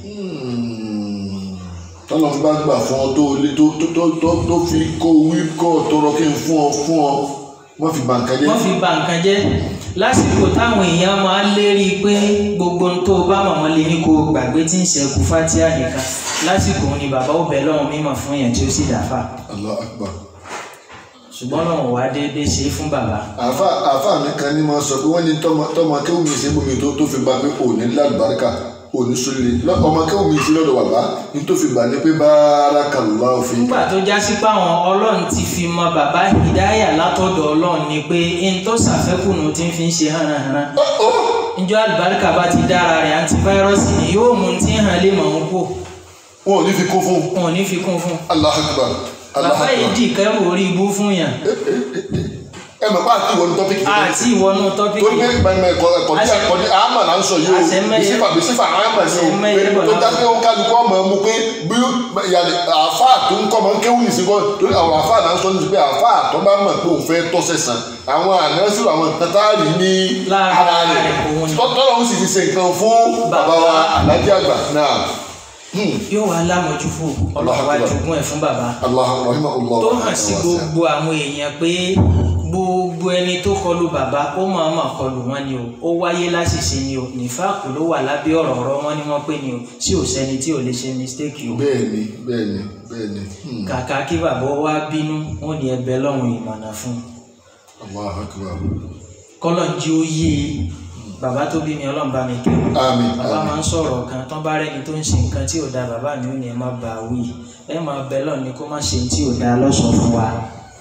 tọ́lọ̀ ń bá gbà fún ọ tó lé tó tó tó tó tó fi kó wí kó tọrọ kí n fún ọ fún ọ wọ́n fi bàǹkà jẹ́. wọ́n fi ba nǹkan jẹ́ lásìkò táwọn èèyàn máa ń lérí pé gbogbo ohun tó bá mọ̀mọ́ lé ní kó gbàgbé tí ń ṣẹ́kù fátíà nìkan lásìkò ni bàbá ó bẹ lọ́run mímọ̀ fún yẹn tí ó sì dàfà Allah akbar. ṣùgbọ́n lọ́run wá déédéé ṣe é fún bàbá àfa àfa mi kan ní máa sọ pé wọ́n ní tọ́mọ tọ́mọ akéwù mi sí bomi tó tó fi gba pé òní lálùbáríkà òní sólè Lọ- ọmọ akéwù mi sí lọ́dọ̀ bàbá ní tó fi gbà ní pé barakallahu fi. nígbà tó já sí páwọn ọlọ́run ti fi mọ bàbá ìdáyà látọ̀dọ̀ ọlọ́run ni pé n tó ṣàfẹ́kùnù tí ń fi ń ṣe hànàhànà njọ́ àlùbáríkà bá ti dára rẹ̀ antivirọ́ọ̀sì ni yóò mú un tí ń hàn lé mọ̀ ń kú wọn ò ní fi kún fún un. wọn ò ní fi kún fún un Allah akbar. Allah bàbá yìí akbar. dì kẹrù orí ibú fún yàn ẹ mọ̀ pé àti ìwọ ní tọ́pìkì tó àti ìwọnú tó tọ́pìkì ní gbẹmọ ẹ̀kọ́ ẹ̀kọ́ tí ẹ̀kọ́ ní àmà là ń sọ yìí o Àṣẹmẹ́yẹ. bísífà bísífà àmà ni o Àṣẹmẹ́yẹ pé bọ̀ tó náà. dá pé ó kálukú ọmọ ẹ mú pé bí yàrá àáfà tó ń kọ́ ọmọ ń kéwù ní síbọ̀ torí àwọn àáfà là ń sọ ní pé àáfà tó bá mọ̀ pé òun fẹ́ tọ́sẹ̀ sàn àwọn ànánsìrò àwọn tátàrí ní Lára ara rẹ̀ rẹ̀ òun ni. tọ́lọ́ ń sì ti ṣe nǹkan fún bàbá wa alájí àgbà náà yóò wá lámọ̀júfò ọlọ́run wá jogún ẹ̀ fún bàbá Allah rahimahullah tó hàn sí gbogbo àwọn èèyàn pé gbogbo ẹni tó kọlu bàbá ó máa máa kọlu wọn ni o ó wáyé láṣìṣe ni o nífàkù ló wà lábẹ́ ọ̀rọ̀ ọ̀rọ̀ wọn ni wọ́n pè ní o tí ò sẹ́ni tí ò lè ṣe mistake o bẹ́ẹ̀ni bẹ́ẹ̀ni bẹ́ẹ̀ni hmm. kàkà kí bàbá wá bínú wọn ní ẹ̀bẹ̀ lọ́hùn ìmọ̀nà fún un Allah akbar kọ́lọ̀ ń jí ó yé e bàbá tó bí mi ọlọ́run bá mi kẹ́ wọn àmín bàbá àmín máa ń sọ̀rọ̀ kan tán bá rẹ́ni tó ń ṣe nǹkan tí ò da bàbá mi ò ní ẹ má bà á wí ẹ máa bẹ lọ́ọ̀ ni kó má ṣe tí ò da lọ́sọ̀ọ́ fún wa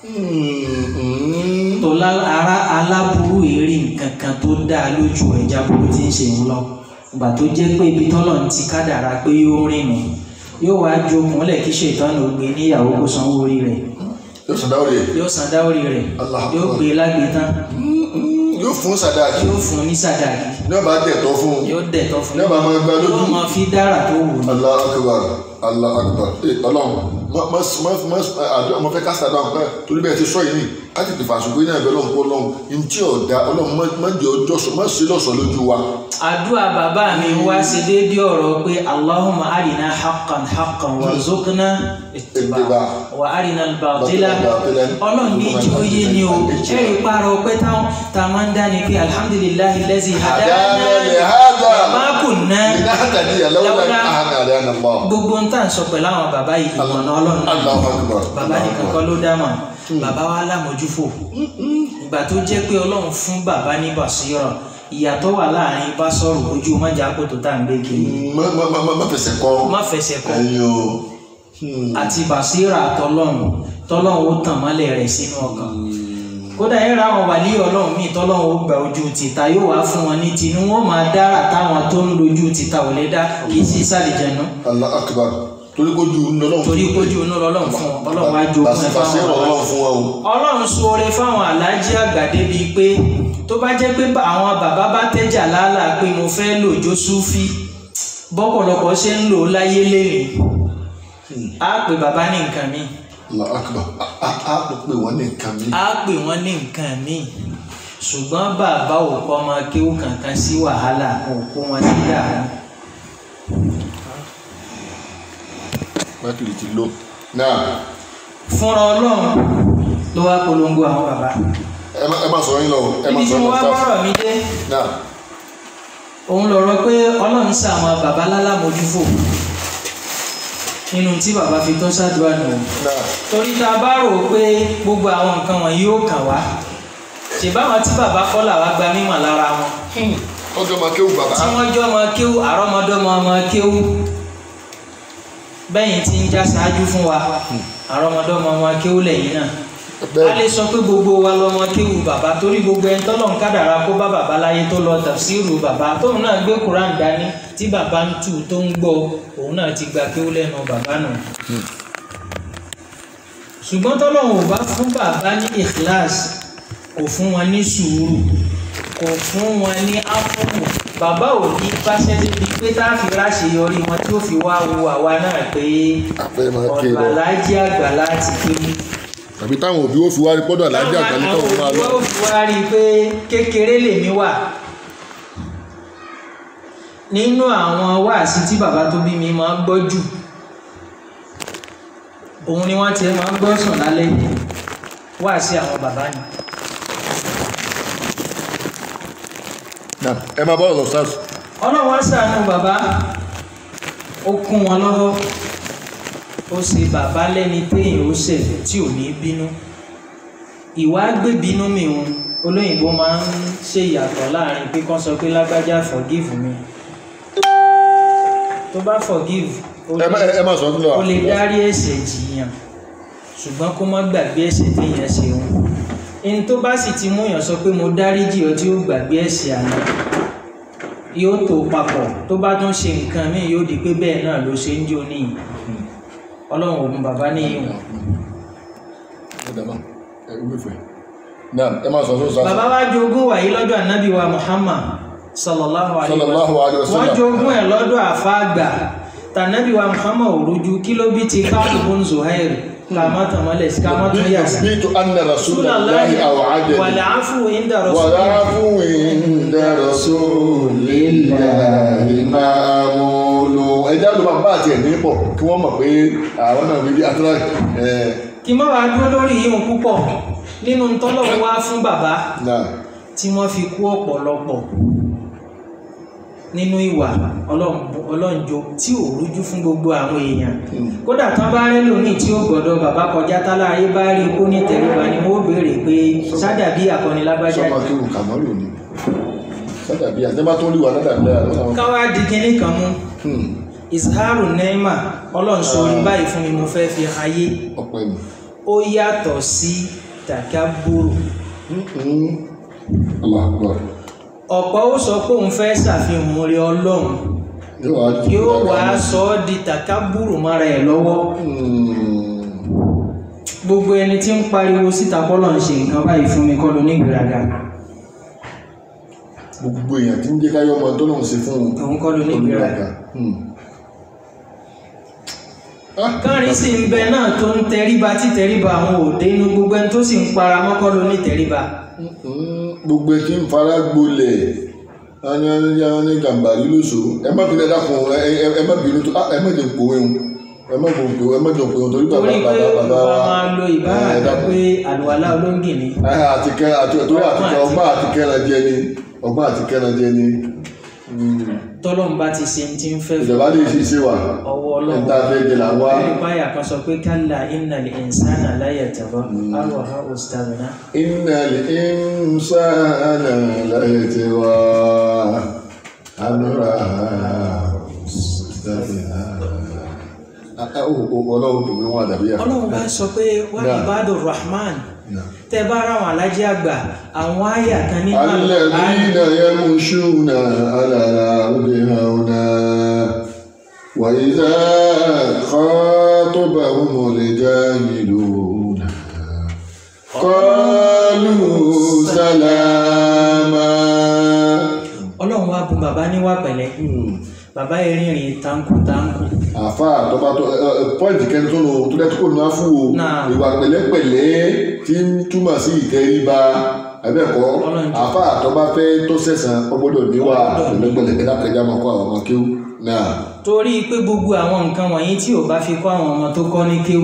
Hmm, tó lá- ara aláburú èrè nǹkan kan tó dáa lójú ẹja burú tí ń ṣe ń lọ ìgbà tó jẹ́ pé ibi tọ́lọ̀ ń ti kádàrá pé yóò rìn nù yóò wá jokùn lẹ̀ kí ṣètọ́nù gbé níyàwó kó sanwó orí rẹ̀ yóò sàn dáwọ́ rẹ̀ yóò san dáwọ́rì rẹ̀ Allah yóò Akbar. gbé e lágbè tán yóò fún sàdáàkì yóò fún un ní sàdáàkì ní ọba dẹ̀tọ́ fún un yóò dẹ̀tọ́ fún Ní ọba máa gbá lójú. yóò máa fi dára tó wù ú Allah akbar Allah akbar ee ọlọ́run mọ mọ mọ mọ àdó ọmọ fẹ́ kásítà dáhùn pẹ́ torí bẹ́ẹ̀ ti sọ yìí ni ká tètè fàṣùgbé náà bẹ́ẹ̀ lọ́hùn kó lọ́hùn ntí ọ̀dà ọlọ́run mọ mọ jẹ ọjọ́ sọ mọ sí lọ́sọ̀ lójú wa àdúrà bàbá mi wá sí déédéé ọ̀rọ̀ pé Allahumma arina haqqan haqqan warzuqna ittiba Ittiba. wa arina al-batila Batila. ọlọ́run ní ìjọ yé ni o ẹ̀rí parọ́ pé táwọn tá a máa ń dá ni pé alhamdulillahi allazi hadana Hadana li hadha. wa ma kunna iná àtàdé àlọ́wọ́lá Lawla- àhánà àdáná lọ. gbogbo ń tà ń sọ pẹ̀lú àwọn bàbá yìí ìmọ̀nà ọlọ́run náà Allahu akbar bàbá nìkan kọ́ ló dá mọ̀ bàbá wa lámójúfò ìgbà tó jẹ́ pé ọlọ́run fún bàbá ní bàṣírọ̀ ìyàtọ̀ wà láàrin bá sọ̀rọ̀ ojú mọ́jà kó tó tá à ń gbé kiri má má má má- má fẹsẹ̀ kọ́ má fẹsẹ̀ kọ́ ẹ̀yin o àti bàṣírà tọlọ́run tọlọ́run ó tàn mọ́lẹ̀ rẹ̀ sínú ọkàn kódà ẹ ra àwọn wàlí ọlọ́run míì tọ́lọ́run ó gba ojú tìta yóò wá fún wọn ní tinú wọn máa dára táwọn tó ń lojú tìta ò lè dá kì í sí sàlìjẹnu Allah akbar torí kó ju ńlọrọ̀ torí kójú inú ọlọ́run fún wọn ọlọ́run wá jogún ẹ bàṣẹ fáwọn ọlọ́run fún wa o. ọlọ́run ṣoore fáwọn aláàjì àgbà débi pé tó bá jẹ́ pé àwọn bàbá bá tẹ́jà lálà pé mo fẹ́ lò jó súfì bọ́pọ̀lọpọ̀ ṣe ń lò ó láyé lérè á pè bàbá ní nǹkan míì Allah akbar a a a pè wọ́n ní nǹkan mi. á pè wọ́n ní nǹkan míì ṣùgbọ́n bàbá ò kọ́ ọmọ kéwù kankan sí wàhálà kò kó wọn sí yàrá bátìrì ti lò. náà fúnra ọlọ́run ló wá polongo àwọn bàbá ẹ má ẹ má sọ̀rọ̀ yín lọ o ẹ má ibi tí sọ̀rọ̀ mo lọ wá sáà. bọ́rọ̀ mi dé náà òun lọ̀rọ̀ pé ọlọ́run sí àwọn bàbá lálámójúfò nínú tí bàbá fi tó ṣàdúrà nù náà torí tá a bá rò ó pé gbogbo àwọn nǹkan wọ̀nyí yóò kàn wá ṣèbáwọn tí bàbá kọ́ làwa gba mímọ̀ lára wọn ọjọ́ máa kéwù bàbá. tí wọ́n jọ́ ọmọ kéwú àrọ́mọdọ́mọ ọmọ kéwú bẹ́yìn tí ń já ṣáájú fún wa àrọ́mọdọ́mọ ọmọ kéwú lẹ́yìn náà a bẹ́ẹ̀ lè sọ pé gbogbo wa lọmọ kéwú bàbá torí gbogbo ẹni tọ́lọ̀ ń kádàrá kó bá bàbá láyé tó lọ tafsiru bàbá tóun náà gbé kuran dání tí bàbá ń tù tó ń gbọ́ òun náà ti gba kéwú lẹ́nu bàbá nù. ṣùgbọ́n tọ́lọ̀ ò bá fún bàbá ní ikhlas kò fún wọn ní sùúrù kò fún wọn ní áfúrù bàbá ò ní báṣẹ́ débi pé tá a fi ráṣeyọrí wọn tí ó fi wá wo àwa náà pé àpẹẹrẹ máa ké lọ. ọ̀gbàlájì àgbà láti kéwú tàbí táwọn òbí ó fi wá rí pọ́dọ̀ alájà àgbàlẹ́ àwọn káwọn máa lọ. òbí wa fi wá rí i pé kékeré lèmi wà nínú àwọn wáàsí tí bàbá tó bí mi máa ń gbọ́ jù òun ni wọ́n ti máa ń gbọ́ sùn lálẹ́ wáàsí àwọn bàbá ni náà ẹ máa bọ́ọ̀lù lọ sars. ọlọ́run wá ṣàánú bàbá ó kún wọn lọ́wọ́ ó ṣe bàbá lẹ́ni téèyàn ó ṣẹ̀ tí ò ní bínú ìwà gbé bínú mi òun olóyìnbó máa ń ṣe ìyàtọ̀ láàrin pé kán sọ pé lágbájá forgive me tó bá forgive ó ẹ má lè- ẹ má sọ fún wa. ó lè dárí ẹ̀ṣẹ̀ jìyàn ṣùgbọ́n kó má gbàgbé ẹ̀ṣẹ̀ téèyàn ṣe òun ẹni tó bá sì ti múyàn sọ pé mo dáríjì ọ tí ó gbàgbé ẹ̀ṣẹ̀ àná yóò tó papọ̀ tó bá tún ṣe nǹkan míì yóò di pé bẹ́ẹ̀ náà ló ṣe ń jó níyì ọlọ́run òun bàbá níyì wọn. ẹ dàbọ̀ ẹ wúlò fún ẹ. náà ẹ má sọ fún sars. bàbá wa jogún wàyí lọ́dọ̀ ànábì wa Muhammad sallallahu alayhi Sallallahu alayhi wa sallam. wọ́n jogún ẹ̀ lọ́dọ̀ àfáàgbà tànábì wa Muhammad òrujú kí ló bí ti káàbùn Zuhair kàmá tàmọ́lẹ̀ sí kàmá tó yà sí. bí tó anna rasulullahi aw'adani. wàlẹ̀ àfù ìndà wàrà rasulillah fún ìdá rasulillahi ma'mulu. ẹjẹ́ àlọ́ máa bá àti ẹ̀ ní pọ̀ kí wọ́n mọ̀ pé àwọn náà rí bí atúrà ẹ̀ kí má wàá dúró lórí yíyún púpọ̀ nínú tọ́lọ́run wá fún bàbá náà tí wọ́n fi kú ọ̀pọ̀lọpọ̀ nínú ìwà ọlọ́run- ọlọ́njọ tí ò rújú fún gbogbo àwọn èèyàn kódà tán bá rẹ́ lónìí tí ó gbọ́dọ̀ bàbá kọjá tálá ayé bá rí kó ní tẹríba ni wọ́n ó béèrè pé sádàbí àkọni lágbájá sọ́mà kí wù kàmọ́lù ni sádàbí àtẹ́bá tó rí wà ládàbí lára lọ́wọ́ káwá di kinní kan mú izharu neema ọlọ́run sórí báyìí fún mi mo fẹ́ fi ayé ọpẹ́ mi. ó yàtọ̀ sí takaburu Allah akbar. ọ̀pọ̀ ó sọ pé òun fẹ́ ṣàfihàn mọ́rí ọlọ́run yóò wá di yóò wá sọ ọ́ di takaburu mọ́ra ẹ̀ lọ́wọ́ Hmm. gbogbo ẹni tí ń pariwo síta kọ́lọ̀ ń ṣe nǹkan báyìí fún mi kọ́ ló ní ìgbéraga gbogbo èèyàn tí ń jẹ́ káyọ́ ọmọ tó lòun ṣe fún un òun kọ́ ló ní ìgbéraga Hmm. Ah, kárin sì ń bẹ náà tó ń tẹríba tí tẹríba àwọn òde inú gbogbo ẹni tó sì ń para mọ́kọ́ ló ní tẹríba Mm, gbogbo tí ń fara gbolẹ̀ ányányá ní gàmbàrí lóṣù ẹ má bínú ẹ dákun ẹ ẹ- ẹ má bínú tó ah, ẹ má jẹ pòwe ń ẹ má jẹ pòwe ẹ má jẹ pòwe torí bàbá torí pé bàbá bàbá bàbá wa máa lo ìbára ẹ kan dákun. pé àlùwàlá olóńgì ni Ẹ, àti kẹ àti torí àti kẹ ọgbọ́n àti kẹran jẹ ni ọgbọ́n àti kẹran jẹ ni tọ́lọ́run bá ti ṣe ti ń fẹ́ fún ìjọba lè ṣe ṣe wà ọwọ́ ọlọ́run ẹ̀ńtà fẹ́ jẹ là wá ẹ̀rí páyà kan sọ pé kálá innal insana la yatgha arwaha ustaghna iná lè ń sáànà láyé tí wá ànúrà ọlọ́run tó gbé wọn àdàbí yà. ọlọ́run bá sọ pé wà Náà. ibadur rahman tẹ bá ra àwọn alájẹ àgbà àwọn àyà kan nínú الذين يمشون على الأرض هونا وإذا خاطبهم الجاهلون قالوا سلاما ọlọ́run wá bu bàbá níwà pẹ̀lẹ́ bàbá ìrìnrìn táǹkù táǹkù àfa àtọ́ba tó pọ́ìntì kẹ́ni tó nù tó dẹ́tí kò nù áfù o Náà. ìwà pẹ̀lẹ́pẹ̀lẹ́ tí ń túmọ̀ sí ìtẹríba abẹ́ẹ̀kọ́ Ọlọ́run jẹ́. àfa àtọ́ba fẹ́ tó sẹ̀sán ọgbọ́dọ̀ níwà Ọgbọ́dọ̀ ní. pẹ̀lẹ́pẹ̀lẹ́ kẹ́dá kẹjá máa kọ́ àwọn ọmọ kéwù náà. torí pé gbogbo àwọn nǹkan wọ̀nyí tí ò bá fi kọ́ àwọn ọmọ tó kọ́ ní kéwú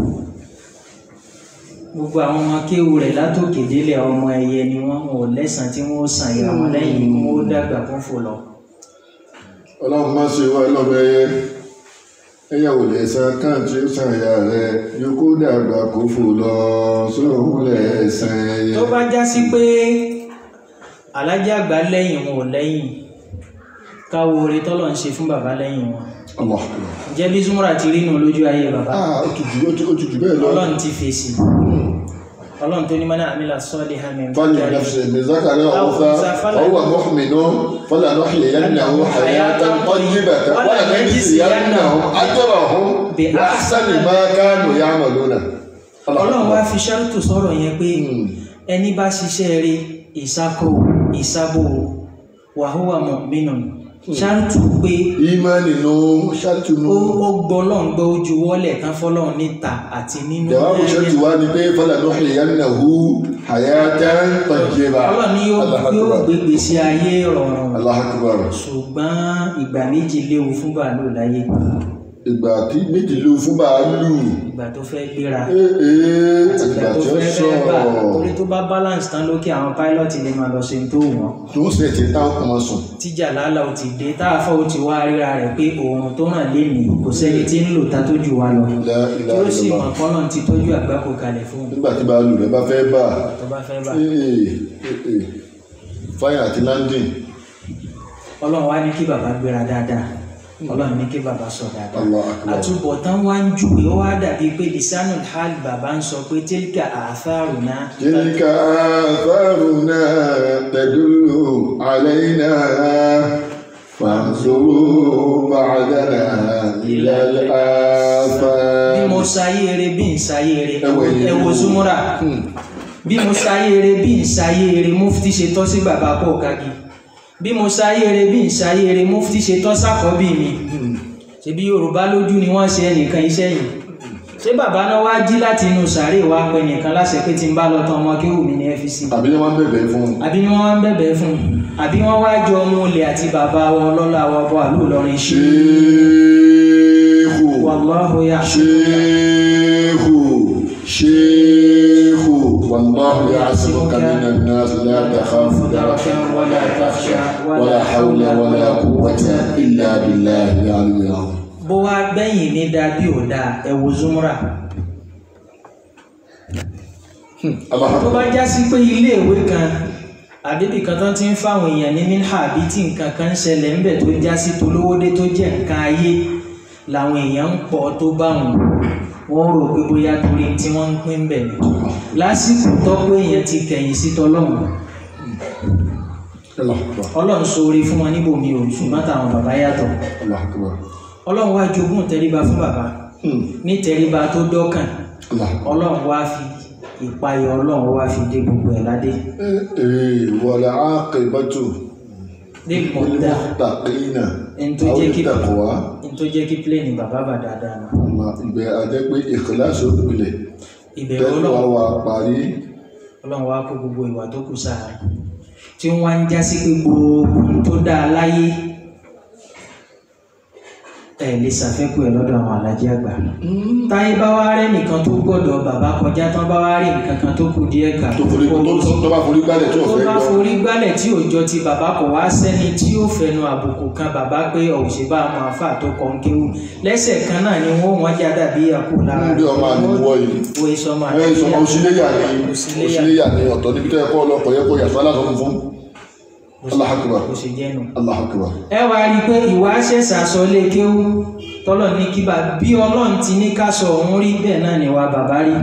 gbogbo àwọn ọmọ kéwú rẹ̀ látòkè délẹ̀ ọmọ ẹyẹ ni wọ́n ò lẹ́sàn tí wọ́n ó sàn ìyá wọn lẹ́yìn kí wọ́n ó dàgbà fún fò lọ. ọlọ́run má ṣe wá lọ́mọ ẹyẹ ẹyẹ ò lè san kán tí ó san ìyá rẹ yòókù dàgbà kó fò lọ sóhun lẹ̀ san ẹyẹ. tó bá já sí pé alájà àgbà lẹ́yìn wọn ò lẹ́yìn káwo oore tọ́lọ̀ ń ṣe fún bàbá lẹ́yìn wọn Allah. jẹ́ bí Zumura ti rí nù lójú ayé bàbá ah ó ti jù ó ti- ó ti jù bẹ́ẹ̀ lọ. ọlọ́run ti fèsì ọlọ́run tó ní mọ́nà àmìlà sọ́ọ́lì hàmì فلنفسه من ذكر أو أنثى وهو مؤمن فلنحيينه حياة طيبة ولنجزينهم أجرهم بأحسن ما كانوا يعملون. ọlọ́run wá fi ṣáàtù sọ̀rọ̀ yẹn pé ẹni bá ṣiṣẹ́ rí ìsákò ìsábò wàhúwà mọ̀mínú ṣáàtù pé ìmánì nù ṣáàtù nù. ó ó gbọ́ lọ́n gbọ́ ojú wọ́lẹ̀ tán fọ́lọ́run níta àti nínú jawabu ṣáàtù wa ni pé falanuhyiyannahu hayatan tayyiba. ọlọ́run ni yóò Allahu yóò akbar. gbégbé sí ayé rọrùn Allahu akbar. ṣùgbọ́n ìgbà méjì léwu fún bàálù láyé ìgbà tí méjì ló fún bàálù ìgbà tó fẹ́ gbéra ee àti ìgbà ìgbà tó tí ó fẹ́ fẹ́ bà sọ̀rọ̀ torí tó bá balance tán lókè àwọn pilot lè máa lọ ṣe tó wọ́n tó ń sẹ̀ tí táwọn kan máa sùn. tíjà lálá ò ti dé táàfọ́ ò ti wá ríra rẹ̀ pé oòrùn tó ràn lé mi kò sẹ́ni tí ń lò ta tó jù wá lọ La tí ilaha ó sì illallah. mọ̀ kọ́nà ti tọ́jú àgbákò kalẹ̀ fún un nígbà tí bàálù rẹ bá fẹ́ bà tó bá fẹ́ bà ee ee fire àti landing ọlọ́run wá ní kí bàbá gbéra dáadáa ọlọ́run ní kí bàbá sọ dáadáa Allah akbar. àtúbọ̀tán wá ń júwe ó wá dàbí pé lisanul hal bàbá ń sọ pé tilka atharuna تلك آثارنا تدل علينا فانظروا بعدنا إلى bí الآثار mo ṣayé eré bí n ṣayé eré Ẹ wo ẹ̀yin ẹ wo wo. Zumura bí mo ṣayé eré bí n ṣayé eré mufti ṣe tọ́ sí bàbá pọ̀ kági bí mo ṣayé eré bí n ṣayé eré mufti ṣe tọ́ sákọ́bí mi ṣebí Yorùbá lójú ni wọ́n ṣe ẹnìkan iṣẹ́ yìí ṣé bàbá náà wá jí láti inú sàárè wá pẹ nìkan láṣẹ pé tí n bá lọ tán ọmọ kéwù mi ní fc àbí ni wọ́n bẹ̀bẹ̀ fún un. àbí ni wọ́n wá ń bẹ̀bẹ̀ fún un àbí wọ́n wá jọ ọmọ olè àti bàbá wọn lọ́la wa bọ́ àlú Ìlọrin ṣe ṣéèkù wàláhù yà ṣéèkù ṣéèkù wàlláhu ya'simuka minan nas la takhafu daraka ولا تخشى ولا حول ولا قوة إلا بالله العلي العظيم bó wá gbẹ̀yìn ní dáa bí ò dáa ẹ wo Zumura Allah tó bá já sí pé iléèwé kan àbíbì kan tán ti ń fáwọn èèyàn ní minha àbí tí nǹkan kan ń ṣẹlẹ̀ ńbẹ̀ tó já sí tolówódé tó jẹ́ nǹkan ayé làwọn èèyàn ń pọ̀ tó bá wọn wọ́n rò pé bóyá torí tí wọ́n ń pín bẹ̀ ni lásìkò tọ́pọ̀ èèyàn ti kẹ̀yìn sí tọlọ́run Allah akbar ọlọ́run ṣoore fún wọn níbòmí o ṣùgbọ́n táwọn bàbá yàtọ̀ Allah akbar ọlọ́run wá jogún tẹríba fún bàbá Hmm. ní tẹríba tó dọ́kàn Allah. ọlọ́run wá fi ìpayọ̀ ọlọ́run wá fi dé gbogbo ẹ̀ ládé ee wàlá àkèbátò dé mọ̀tà tàkìnà ẹni tó jẹ́ kí tàkùwá ẹni tó jẹ́ kí pléènì bàbá bà dáadáa nù ọmọ ìgbẹ́ ajẹ́ pé ìkìláṣọ ìpìlẹ̀ ìbẹ̀rù tẹ́lẹ̀ wá ọlọ́run wà parí ọlọ́run wá kó gbogbo ìwà tó kù sáà tí wọ́n wá ń já sí pé gbogbo ohun tó dáa láyé ẹ̀ lè ṣàfẹ́kù ẹ̀ lọ́dọ̀ àwọn alájí àgbà táyé bá wá rẹ́ nìkan tó gbọ́dọ̀ bàbá kọjá tán bá wá rí nǹkan kan tó kù díẹ̀ kà tó forí tó tó- tó bá forí gbálẹ̀ tí ò tó fẹ́ bá gbọ́ forí gbálẹ̀ tí òòjọ́ ti bàbá kò wá sẹ́ni tí ó fẹnu àbùkù kan bàbá pé òṣèbá àwọn àfà tó kọ́ ń kéwù lẹ́sẹ̀ kan náà ni wọ́n wọ́n já dàbí àpò lára Ń bí ọmọ àníwọ̀ yìí. wo ìsọmọ ẹ sọmọ òṣìléyà ni òṣìléyà òṣìléyà ni ọ̀tọ̀ níbi tó yẹ kó ọlọ́pọ̀ yẹ kó yàtọ̀ aláṣọ fún Allahu Akbar kò ṣe jẹ́nu. Allahu Akbar ẹ wá rí i pé ìwà ṣẹ̀ṣà sọ lé kéwú tọ́lọ̀ ní kí bá bí ọlọ́run ti ní ká sọ òun rí bẹ́ẹ̀ náà ni wà bàbá rí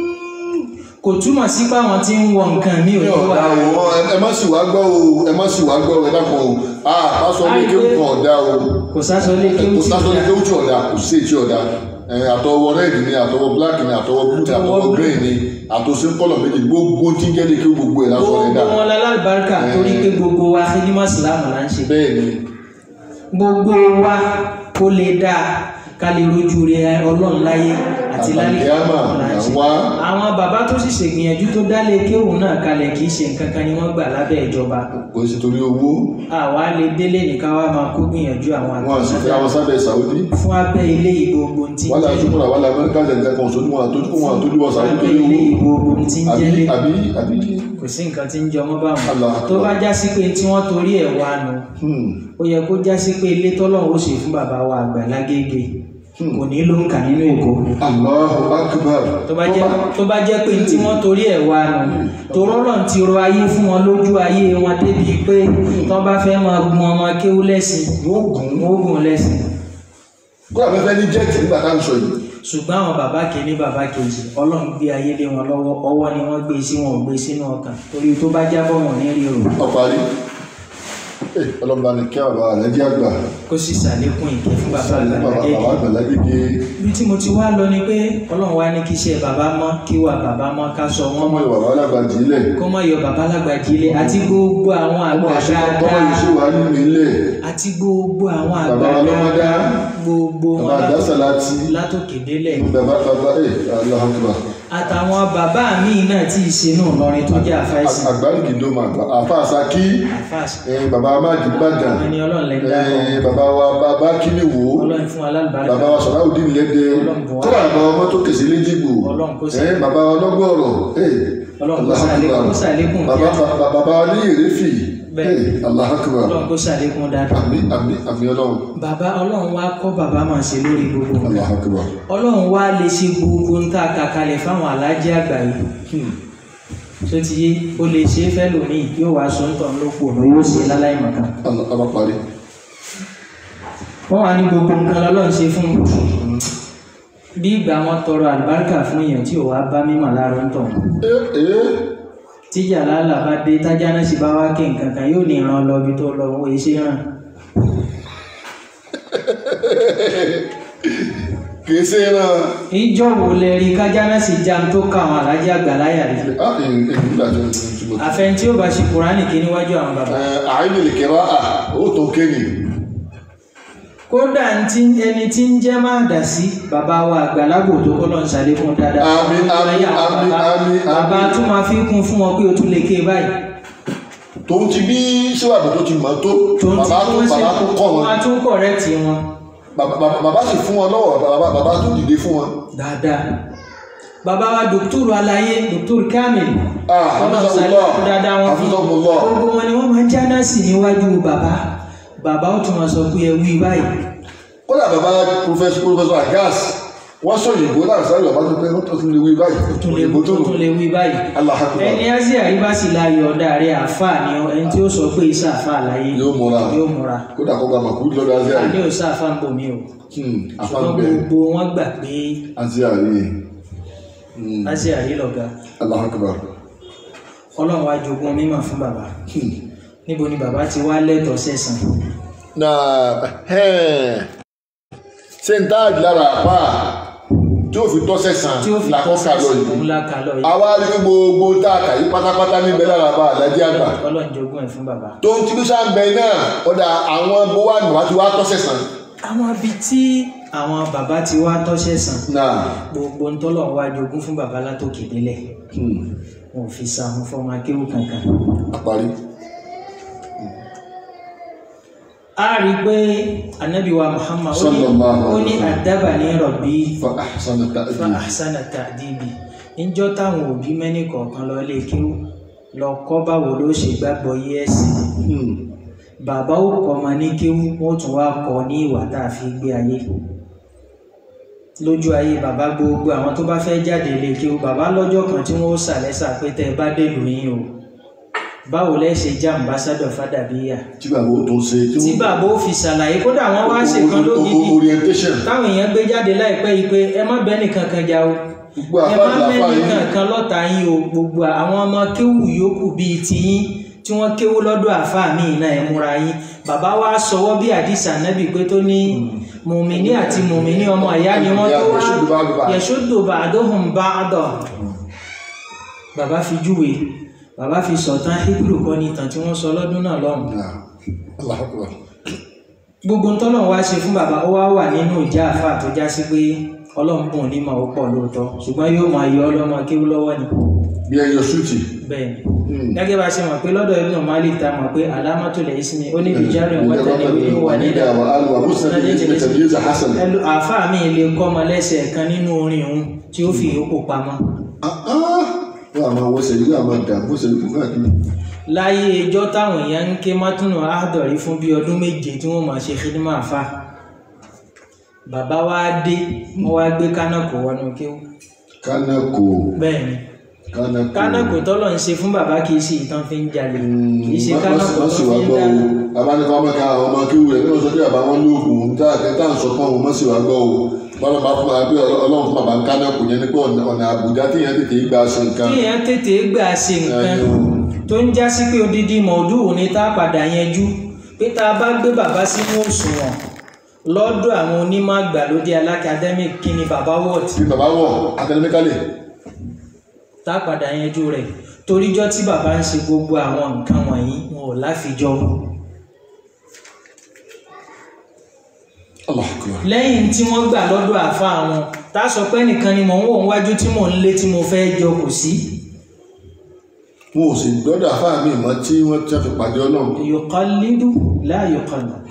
kò túmọ̀ sí pé àwọn tí ń wọ nǹkan mi ò ní ní wà ọ̀dà o ẹ- ẹ má sì wá gbọ́ o ẹ má sì wá gbọ́ o ẹ dákun o a pásọ ní kéwù kan ọ̀dà o kò sásọ lé kéwú kò tí sásọ ní ìyá kéwù tí ọ̀dà kò sí èyí tí ọ̀dà ẹ, àtọwọ́ red ni àtọwọ́ black ni àtọwọ́ blue ni Àtọwọ́ àtọwọ́ blue. green ni àtòsí kọ́lọ̀ méjì gbogbo tí ń jẹ́ ní kéwù gbogbo ẹ̀ lásán rẹ̀ dà gbogbo wọn lálàbáríkà torí pé gbogbo wa fídímọ̀ sílámù là ń ṣe bẹ́ẹ̀ ni gbogbo wa kó lè dáa ká lè rojú rẹ ọlọ́run láyé àti lálẹ́ Àlùkìyámà là ń ṣe là ń wá. àwọn bàbá tó sì ṣègbìyànjú tó dálé kéwù náà kalẹ̀ kì í ṣe nǹkan kan ni wọ́n gbà lábẹ́ ìjọba kò sí torí owó àwa lè délé nìkan wá máa kó gbìyànjú àwọn wọn à sì fẹ́ àwọn sábẹ́ Saudi fún abẹ́ ilé ìgbogbo tí ń wọ́n là jẹ́ ṣùkúrà wọ́n là Amẹ́ríkà jẹ̀ǹkà kan sójú wọn àtọ́jú wọn àtọ́jú wọn Saudi abẹ́ torí ilé owó ìgbogbo tí ń àbí jẹ́lé àbí àbí kò sí nǹkan tí ń jẹ ọmọ báwọn Allah tó bá já sí pé tí wọ́n torí ẹ̀ wá nu hmm, ó yẹ kó já sí pé ilé tọ́lọ́run ó ṣe fún bàbá wa àgbà lágége kò ní ló ń kà nínú èkó Allahu Akbar tó bá jẹ́ tó bá jẹ́ pé tí wọ́n torí ẹ̀ wá nù torọ́ náà ti ro ayé fún wọn lójú ayé wọn débi pé tó bá fẹ́ máa gun ọmọ kéwú lẹ́sìn wọ́n gùn wọn ó gùn lẹ́sìn kó àfẹ́fẹ́ ní jẹ́ẹ̀tì nígbà tá à ń sọ yìí ṣùgbọ́n àwọn bàbá kìíní bàbá kejì ọlọ́run gbé ayé lé wọn lọ́wọ́ ọwọ́ ni wọ́n gbé sí wọn ò gbé sínú ọkàn torí tó bá jábọ̀ wọn ní rí o ọparí ọlọ́mọba ni kí àwọn bàbá rẹ̀ jẹ́ àgbà kó sì ṣàlékún ìkẹ́ fún bàbá sáré bàbá àgbàlagé bàbá àgbà lágbègbè ibi tí mo ti wá lọ ni pé ọlọ́run wá ní kí iṣẹ́ bàbá mọ́ kí wà bàbá mọ́ ká sọ wọ́n ọmọ mọ́ ìwà bàbá alágbà jílẹ̀ kó má yọ bàbá lágbàjì ilé àti gbogbo àwọn ọmọ àgbà àṣẹ tọ́wọ́ dáadáa yìí ṣe wà nínú ilé àti gbogbo àwọn àgbà Bàbá ọlọ́mọdá, dáadáa gbogbo bàbá wọn àdásà láti látòkè délẹ̀ bàbá bàbá ẹ̀ Allahu Akbar àtàwọn bàbá míì náà tí ì ṣe náà lọrin tó jẹ́ àfáìsì àgbáríkì ló máa gbà àfa àsákí àfáàsì eh, bàbá amáàdì gbàdàn ẹni ọlọ́run lẹ́ dá wọn. eh, bàbá wa bàbá kíni wò ó ọlọ́run fún alálùbáríkà bàbá wa sọ̀ráùdín lẹ́dẹ̀ Ọlọ́run bùn wá. tó wà bàbá ọmọ tó kèsì léjìgbò Ọlọ́run kó sí. eh, bàbá wa lọ́gbọ̀ọ̀rọ̀ eh, Ọlọ́run kó Allahu sàlékún- Akbar. kó sàlékún bàbá kíá. bàbá bàbá wa ní ìrẹ́fì Bẹ́ẹ̀. eh, Allahu Akbar. ọlọ́run kó ṣàlékún dáadáa àmì àmì àmì ọlọ́run bàbá ọlọ́run wá kọ́ bàbá máa ṣe lórí gbogbo nǹkan. Allahu Akbar. ọlọ́run wá lè ṣe gbogbo ń tà kàkalẹ̀ fáwọn alájẹ àgbà yìí tó ti yé ó lè ṣe é fẹ́ lòmíì yóò wá sọ ń tàn lóko ọ̀nà yóò ṣe láláì mọ̀kan Allah ọba parí wọ́n wá ní gbogbo nǹkan lọ́lọ́run ṣe fún bí ìgbà wọn tọrọ àlùbáríkà fún èèyàn tí ò wá bá mímọ̀ láàárọ̀ ń tàn Eh, eh, tíjà lálà bá dé tájá náà sì bá wá kí nǹkan kan yóò ní ìran lọ ibi tó lọ owó iṣẹ́ ràn kìí ṣe náà ìjọ wo lẹ rí kájá náà sì já tó ká àwọn alájẹ àgbà láyà rí ah èyí nígbà tó ń túbọ̀ àfẹn tí ó bá ṣe kúránì kí níwájú àwọn bàbá àìní lè kẹ́rọ à ó tó kéènì kódà tí ẹni tí ń jẹ́ máa dà sí bàbá wa àgbàlagbò tó kọ́ lọ́n ṣàlékún dáadáa Àmín, àmín, Láyé àwọn àmín, bàbá. àmín, àmín. bàbá tún máa fi kún fún wọn pé o tún lè ké báyìí tó ń ti bí síwájú tó ti mọ̀ tó tó ń bàbá tó wọ́n ṣe bàbá tó kọ́ wọn wọ́n á tún kọ̀rẹ́ẹ̀tì wọn Bàbá- bàbá bàbá sì fún wọn lọ́wọ́ bàbá bàbá tó dìde fún wọn dáadáa bàbá wa dòkítúrù aláyé dòkítúrù kamil Ah, Ọlọ́run hafizahullah, ṣàlékún dáadáa wọn fún hafizahullah. gbogbo wọn ni wọ́n máa ń jáná sí níwájú bàbá bàbá ó tún máa sọ pé ẹ wí báyìí kódà bàbá professor professor agas wọ́n sọ òyìnbó náà sáré bàbá tó pé ó tó tún lè wí báyìí tún lè òyìnbó tó tún lè wí báyìí Allahu Akbar. ẹni ẹ́sì àríwá sì láàyò ọ̀dà rẹ̀ àáfàá ni ọ ẹni tí ó sọ pé iṣẹ́ àáfàá láyé yóò múra yóò múra kódà kó gba màkú lọ́dọ̀ azia àní yìí ò sáfà ń bò mí o afá ṣùgbọ́n bẹ́ẹ̀ gbogbo wọn gbà pé azia yìí ẹ́sì àrí lọ̀gá Allahu Akbar. ọlọ́run wá jogún mímọ̀ fún bàbá níbo ni bàbá ti wá lẹ́tọ̀ọ́ sẹ̀sán na ṣe ń táàgì lára àpá tí ó fi tọ́sẹ̀ sàn tí ó fi làkọ́kà lọ òun yìí la kà lọ yìí àwa rí gbogbo tá a kà yí pátápátá níbẹ̀ lára bá àlájẹ́ àgbà ọlọ́run jogún ẹ̀ fún bàbá. tó ń tibí sáńbẹ náà ọ̀dà àwọn bówá nùwá ti wá tọ́sẹ̀ sàn àwọn ibi tí àwọn bàbá ti wá tọ́ṣẹ̀ sàn náà gbogbo ń tọ́lọ̀ wá jogún fún bàbá látòkè délẹ̀ hmm, wọn ò fi sàmú fọmọ akéwù kankan. àparí a rí i pé anabi wa muhammad ó ní Sallallahu ó ní alaihi wasallam. àdábà ní rọ̀bí fa ahsana fa ta'dib ahsana ta'dibi níjọ́ táwọn òbí mẹ́nì kọ̀ọ̀kan lọ lé kéwù lọ kọ́ báwo ló ṣe gbàgbọ́ yé ẹ̀sìn Hmm, bàbá ó kọ́ ọmọ ní kéwú wọ́n tún wá kọ́ ní ìwà tá a fi gbé ayé lójú ayé bàbá gbogbo àwọn tó bá fẹ́ jáde lè kéwú bàbá lọ́jọ́ kan tí wọ́n ó sàlẹ́sà pé tẹ́ ẹ bá dèlù yín o báwo lẹ́ ṣe jẹ́ ambassador fàdàbíyà tí bàbá ó tó ṣe tí wọ́n- bàbá ó fi ṣàlàyé kódà wọ́n wá ṣe kan o- o- lógidi o- orientation táwọn èèyàn gbé jáde láìpẹ́ yìí pé ẹ má bẹ́ẹ̀ nìkan kan jà o gbogbo ẹ má àfáàdì bẹ́ẹ̀ àfáà yìí nìkan kan lọ́ta yín o gbogbo àwọn ọmọ kéwù yòókù bíi tiyín tí wọ́n kéwú lọ́dọ̀ àfáà míì náà ẹ múra yín bàbá wa sọwọ́ bí àdìsá nábì pé tó ní mùmíní àti mùmíní ọmọ ìyá ni wọ́n tó wá Yashuddu ba'duha. yẹ̀ṣọ́dò ba'duhum ba'da bàbá fi júwe bàbá fi sọ̀tàn hebrew kọ́ ní ìtàn tí wọ́n sọ lọ́dún náà lọ́hùn Náà, Allahu Akbar. gbogbo ń tọ́lọ̀ wá ṣe fún bàbá ó wá wà nínú ìjà àfáà tó já sí pé ọlọ́run bùn ní màá ó pọ̀ lóòótọ́ ṣùgbọ́n yóò máa yọ ọlọ́mọ kéwú lọ́wọ́ ni bí ẹyọ súùtì bẹ́ẹ̀ ni gẹ́gẹ́ bá a ṣe mọ̀ pé lọ́dọ̀ Ibn Malik ta mọ̀ pé alámọ́tò lè sinmi ó ní bìjárì wọ́tẹ̀lẹ̀ ìwé wà nílẹ̀ àwọn alùpàá bó sẹ́ni ní ìpínlẹ̀ tẹ̀lé ìzà hasan. ẹlò àáfàá mi lè kọ́ ọmọ lẹ́sẹ̀ kan nínú orin òun tí ó fi ìyókù pamọ́ wọ́n àmọ́ wọ́sẹ̀ yìí àmọ́ dà bó ṣe kú káàkiri. láyé ẹjọ́ táwọn èèyàn ń ké mátúnù áàdọ̀rí fún bí ọdún méje tí wọ́n máa ṣe khidma àfà bàbá wa dé wọ́n wá gbé kánákò wọnú kéwú kánákò bẹ́ẹ̀ ni kánákò. kánákò tọ́lọ̀ ń ṣe fún bàbá kì í ṣe ìtàn fi ń jalè kì í ṣe wọ́n kánákò tó sì fi wá ń gbọ́ o dáná abánikọ́ ọmọ kan àwọn ọmọ kéwù rẹ̀ bí wọ́n sọ pé àbá wọn lóògùn ń tá àkẹ́tà ń sọ fún àwọn ọmọ sì wá gbọ́ o wọ́n lọ máa fún wa pé ọlọ́run fún bàbá ń kánákò yẹn ní pé ọ̀nà ọ̀nà àbùdá tí yẹn tètè gbà ṣe nǹkan. kí èèyàn tètè gbà ṣe nǹkan Ẹnu. tó ń já sí pé odidi mọ̀ọ́dúnrún ni tá a padà yanjú pé tá a bá gbé bàbá sínú òṣùwọ̀n lọ́dọ̀ àwọn onímọ̀ àgbàlódé alákàdẹ́mìk kí ni bàbá wọ̀t bí bàbá wọ̀ akadẹ́míkálì tá a padà yanjú rẹ̀ toríjọ́ tí bàbá ń ṣe gbogbo àwọn nǹkan wọ̀nyí wọn ò láfijọ́ Allahu Akbar. lẹ́yìn tí wọ́n gbà lọ́dọ̀ àfa àwọn tá a sọ pé nìkan ni mò ń wò wájú tí mò ń lé tí mo fẹ́ jọ kò sí wọn ò sì gbọ́dọ̀ àfáà mi mọ́ tí wọ́n ti fi pàdé ọlọ́run. yuqallidu la yuqallad